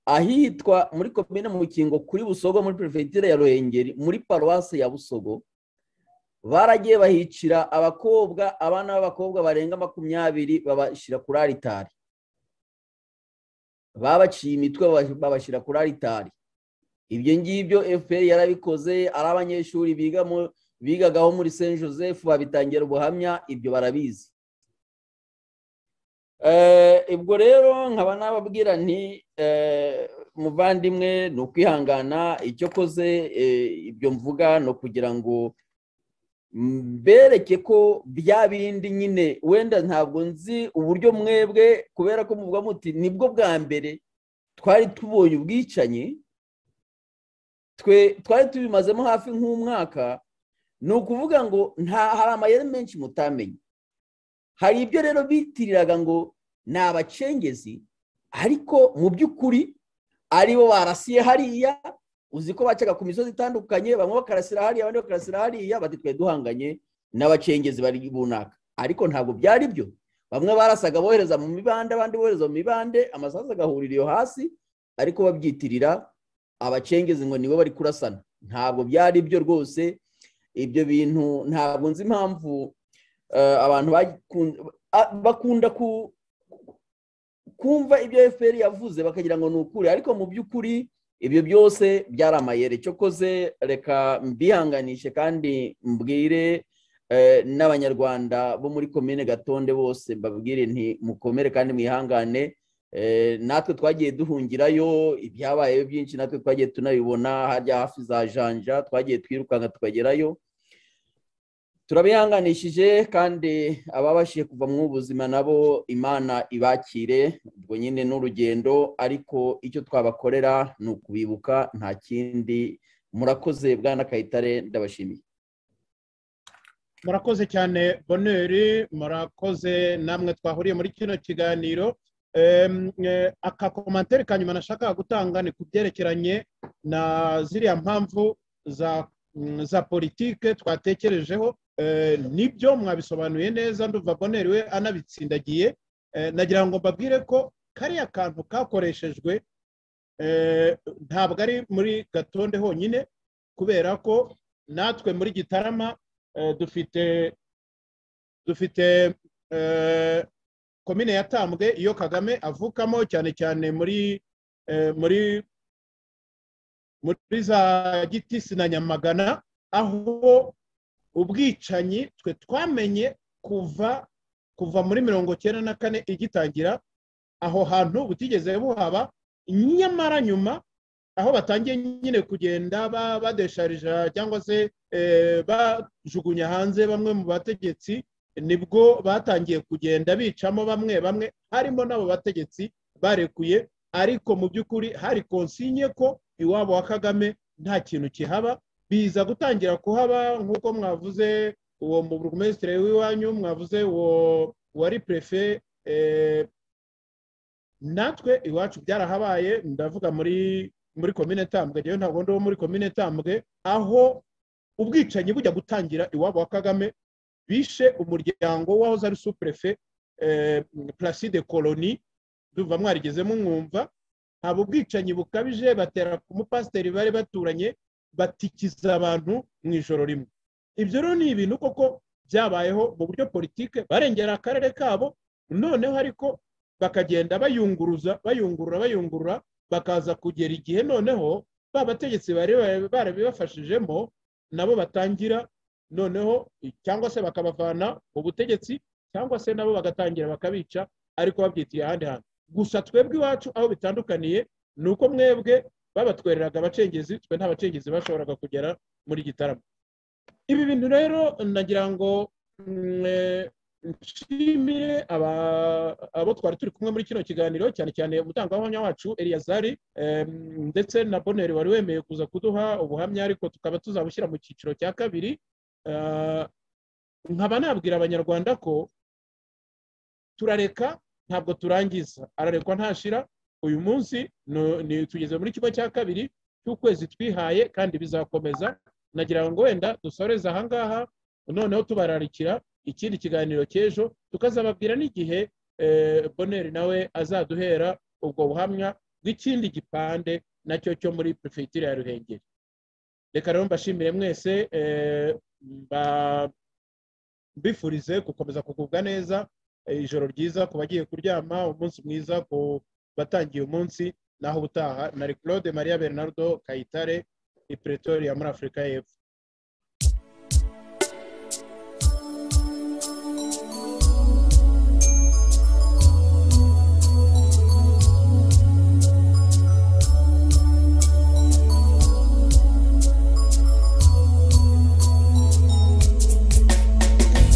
ahitwa muri komine mukingo kuri busogo muri perefegitura ya ruhengeri muri paruwasi ya busogo baragiye bahicira abakobwa abana b'abakobwa barenga makumyabiri babashyira kuri aritari babaciye imitwe baba- babashyira kuri aritari ibyo ngibyo fpr yarabikoze ari abanyeshuri biga mu- bigagaho muri saint joseph babitangira ubuhamya ibyo barabizi Eh, ubwo rero nkaba nababwira nti eh, muvandimwe ni ukwihangana icyo koze ibyo mvuga ni ukugira ngo mbereke ko bya bindi nyine wenda ntabwo nzi uburyo mwebwe kubera ko muvuga muti nibwo bwa mbere twari tubonye ubwicanyi twe twari tubimazemo hafi nk'umwaka ni ukuvuga ngo nta hari amayeri menshi mutamenye hari ibyo rero bitiriraga ngo ni abacengezi ariko mu by'ukuri aribo barasiye hariya uzi ko bacaga ku misozi itandukanye bamwe bakarasira hariya abandi bakarasira hariya bati twe duhanganye n'abacengezi bari bunaka ariko ntabwo byari byo bamwe barasaga bohereza mu mibande abandi bohereza mu mibande amasasu agahurira iyo hasi ariko babyitirira abacengezi ngo nibo bari kurasana ntabwo byari byo rwose ibyo bintu ntabwo nzi impamvu eh, abantu bakun- a- bakunda ku- kumva ibyo fpr yavuze bakagira ngo ni ukuri ariko mu by'ukuri ibyo byose byari amayeri cyokoze reka mbihanganishe kandi mbwire eh, n'abanyarwanda bo muri komine gatonde bose mbabwire nti mukomere kandi mwihangane eh, natwe twagiye duhungirayo ibyabayeho byinshi natwe twagiye tunabibona harya hafi za janja twagiye twirukanka tukagerayo turabihanganishije kandi ababashije kuva mu buzima nabo imana ibakire ubwo nyine n'urugendo ariko icyo twabakorera ni ukubibuka nta kindi murakoze bwana kayitare ndabashimiye murakoze cyane boneri murakoze namwe twahuriye muri kino kiganiro Em, eh, akakomantere ka nyuma nashakaga gutanga ni ku byerekeranye na ziriya mpamvu za mm, za politike twatekerejeho Eh, nibyo mwabisobanuye neza nduva boneri we anabitsindagiye Eh, nagira ngo mbabwire ko kariya kantu kakoreshejwe eh, ntabwo ari muri gatonde honyine kubera ko natwe muri gitarama eh, dufite dufite eh, komine yatambwe iyo kagame avukamo cyane cyane muri eh, muri muri za gitisi na nyamagana aho ubwicanyi twe twamenye kuva kuva muri mirongo cyenda na kane igitangira aho hantu butigeze buhaba nyamara nyuma aho batangiye nyine kugenda ba- badesharija cyangwa se eh, bajugunya hanze bamwe mu bategetsi nibwo batangiye kugenda bicamo bamwe bamwe harimo n'abo bategetsi barekuye ariko mu by'ukuri hari konsinye ko iwabo wa kagame nta kintu kihaba biza gutangira kuhaba nk'uko mwavuze uwo mu burugumesitiri w'iwanyu mwavuze uwo wari prefe eh, natwe iwacu byarahabaye ndavuga muri muri komine tambwe rero ntabwo ndi uwo muri komine tambwe aho ubwicanyi bujya gutangira iwabo wa kagame bishe umuryango w'ahoze ari supurefe eh, placide coloni ndumva mwarigezemo mwumva haba ubwicanyi bukabije batera ku mupasiteri bari baturanye batikiza abantu mu ijoro rimwe ibyo rero ni ibintu koko byabayeho mu buryo politike barengera akarere kabo noneho ariko bakagenda bayunguruza bayungurura bayungurura bakaza kugera igihe noneho ba bategetsi bari bari- barabibafashijemo nabo batangira noneho cyangwa se bakabavana mu butegetsi cyangwa se nabo bagatangira bakabica ariko babyitiye ahandi hantu gusa twebwe iwacu aho bitandukaniye ni uko mwebwe babatwereraga abacengezi twe nta bacengezi bashoboraga kugera muri gitaramo ibi bintu rero nagira ngo mm, eh, nshimire aba- abo twari turi kumwe muri kino kiganiro cyane cyane umutangabuhamya wacu eliyazari em, ndetse na boneri wari wemeye kuza kuduha ubuhamya ariko tukaba tuzabushyira mu cyiciro cya kabiri Eh, nkaba nabwira abanyarwanda ko turareka ntabwo turangiza ararekwa ntashira uyu munsi no- ni- tugeze muri kimwe cya kabiri cy'ukwezi twihaye kandi bizakomeza nagira ngo wenda dusoreze ahangaha noneho tubararikira ikindi kiganiro cy'ejo tukazababwira n'igihe eh, boneri nawe azaduhera ubwo buhamya bw'ikindi gipande nacyo cyo muri perefegitura ya ruhengeri reka rero mbashimire mwese eh, mba- mbifurize gukomeza kugubwa neza eh, ijoro ryiza ku bagiye kuryama umunsi mwiza ku batangiye umunsi naho ubutaha nari claude maria bernardo kayitare i pretoria muri afurika y'epfo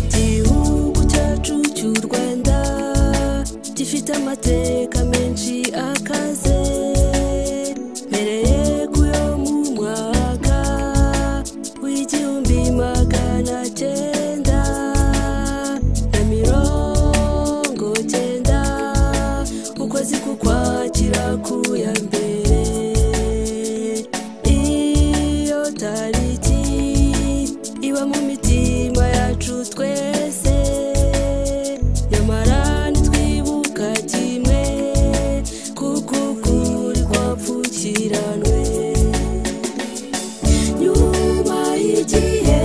igihugu cyacu cy'u rwanda gifite amateka menshi akaze mbere yo mu mwaka w'igihumbi magana cyenda na mirongo cyenda ukwezi kukwakira ku ya mbere iyo tariki iba mu mitima yacu twese nyamara ntitwibuka kimwe kuko ukuri kwapfukiranwe nyuma y'igihe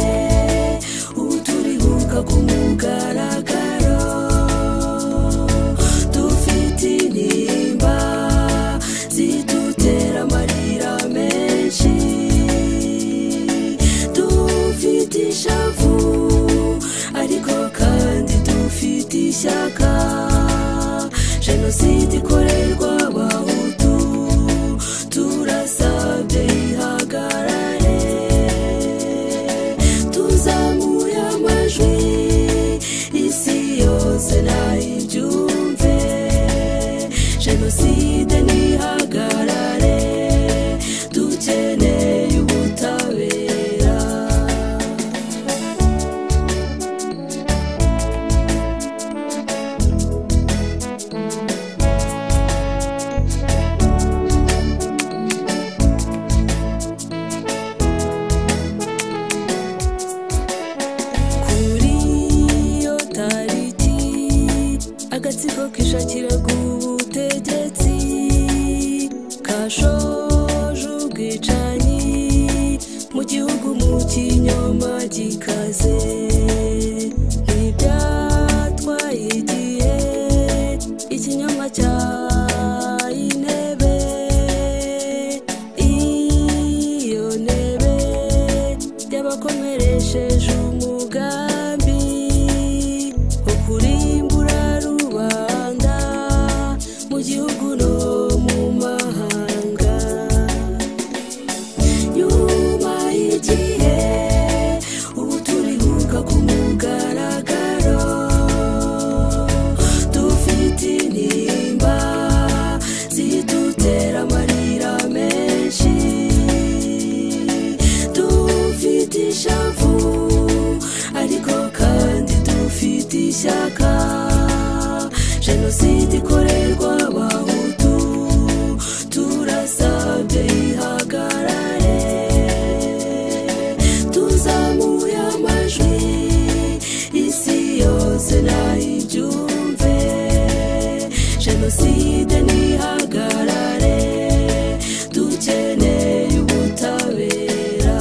ubu turibuka ku mugaragaro dufite intimba zidutera amarira menshi dufite ishavu ariko kandi dufite ishyaka jenoside ikorerwa abahutu turasabye ihagarare tuzamuye amajwi isi yose nayibyumve jenoside ntihagarare dukeneye ubutabera kuri iyo tariki agatsiko kishakira ubutegetsi kashoje ubwicanyi mu gihugu mu kinyoma gikaze ntibyatwaye ifite ishyaka jenoside ikorerwa abahutu turasabye ihagarare tuzamuye amajwi isi yose nayibyumve jenoside ntihagarare dukeneye ubutabera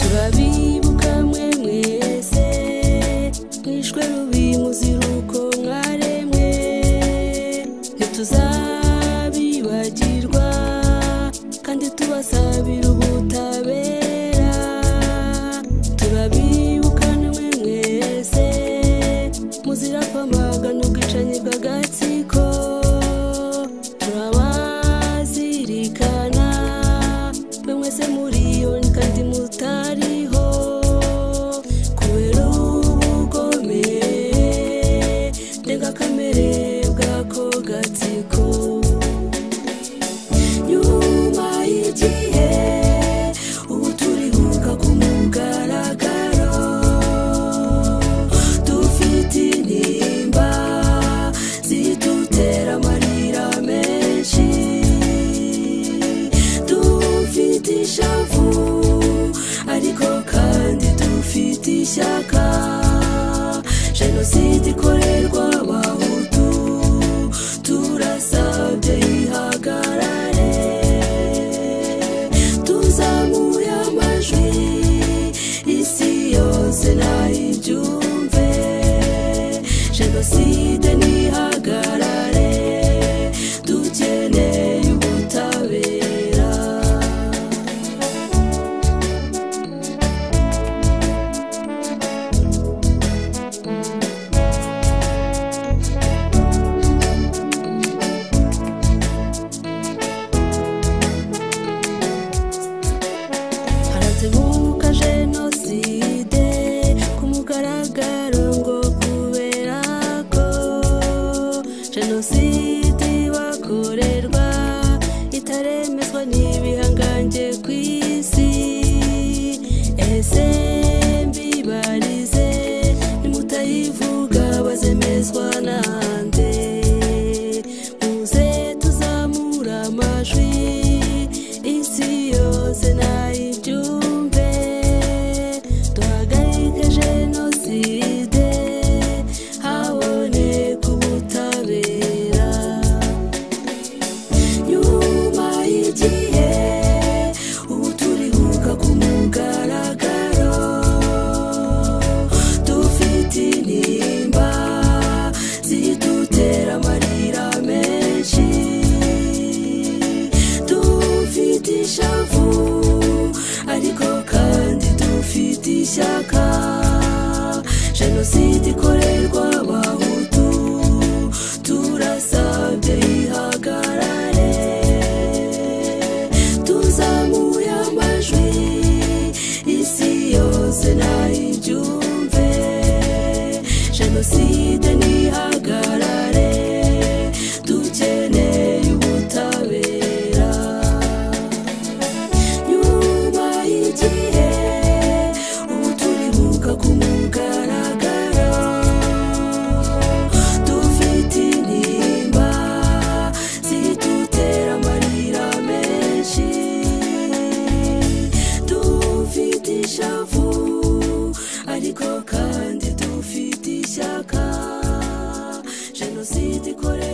turabibuka mwemwe mwese mwishwe rubi muzira uko mwaremwe ntituzabibagirwa kandi tubasabira ubutabera turabibuka namwe mwese muzira kwamagana ubwicanyi bw'agatsiko turabazirikana mwe mwese muriyoni kandi mutariho kubera ubugome ndengakamere bw'ako gatsiko nyuma y'igihe ubu turibuka ku mugaragaro dufite intimba zidutera amarira menshi dufite ishavu ariko kandi dufite ishyaka jenoside ikorerwa abahutu turasabye ihagarare tuzamuye amajwi isi yose nayibyumve jenoside ntihagarare dukeneye ubutabera haratebuka jenoside ku mugaragaro ngo kubera ko jenoside bakorerwa itaremezwa n'ibihangange ku isi ese mbibarize nimutayivuga bazemezwa nande muze tuzamura amajwi isi yose nayibyumve duhagarike jenoside haboneka ubutabera nyuma y'igihe ubu turibuka ku mugaragaro dufite intimba zidutera amarira menshi dufite ishavu ariko kandi dufite ishyaka jenoside ikorerwa abahutu turasabye ihagarare tuzamuye amajwi isi yose nayibyumve jenoside ntihagarare dukeneye ubutabera nyuma y'igihe ubu turibuka ku mugaragaro dufite intimba zidutera amarira menshi dufite ishavu ariko kandi dufite ishyaka jenoside ikorera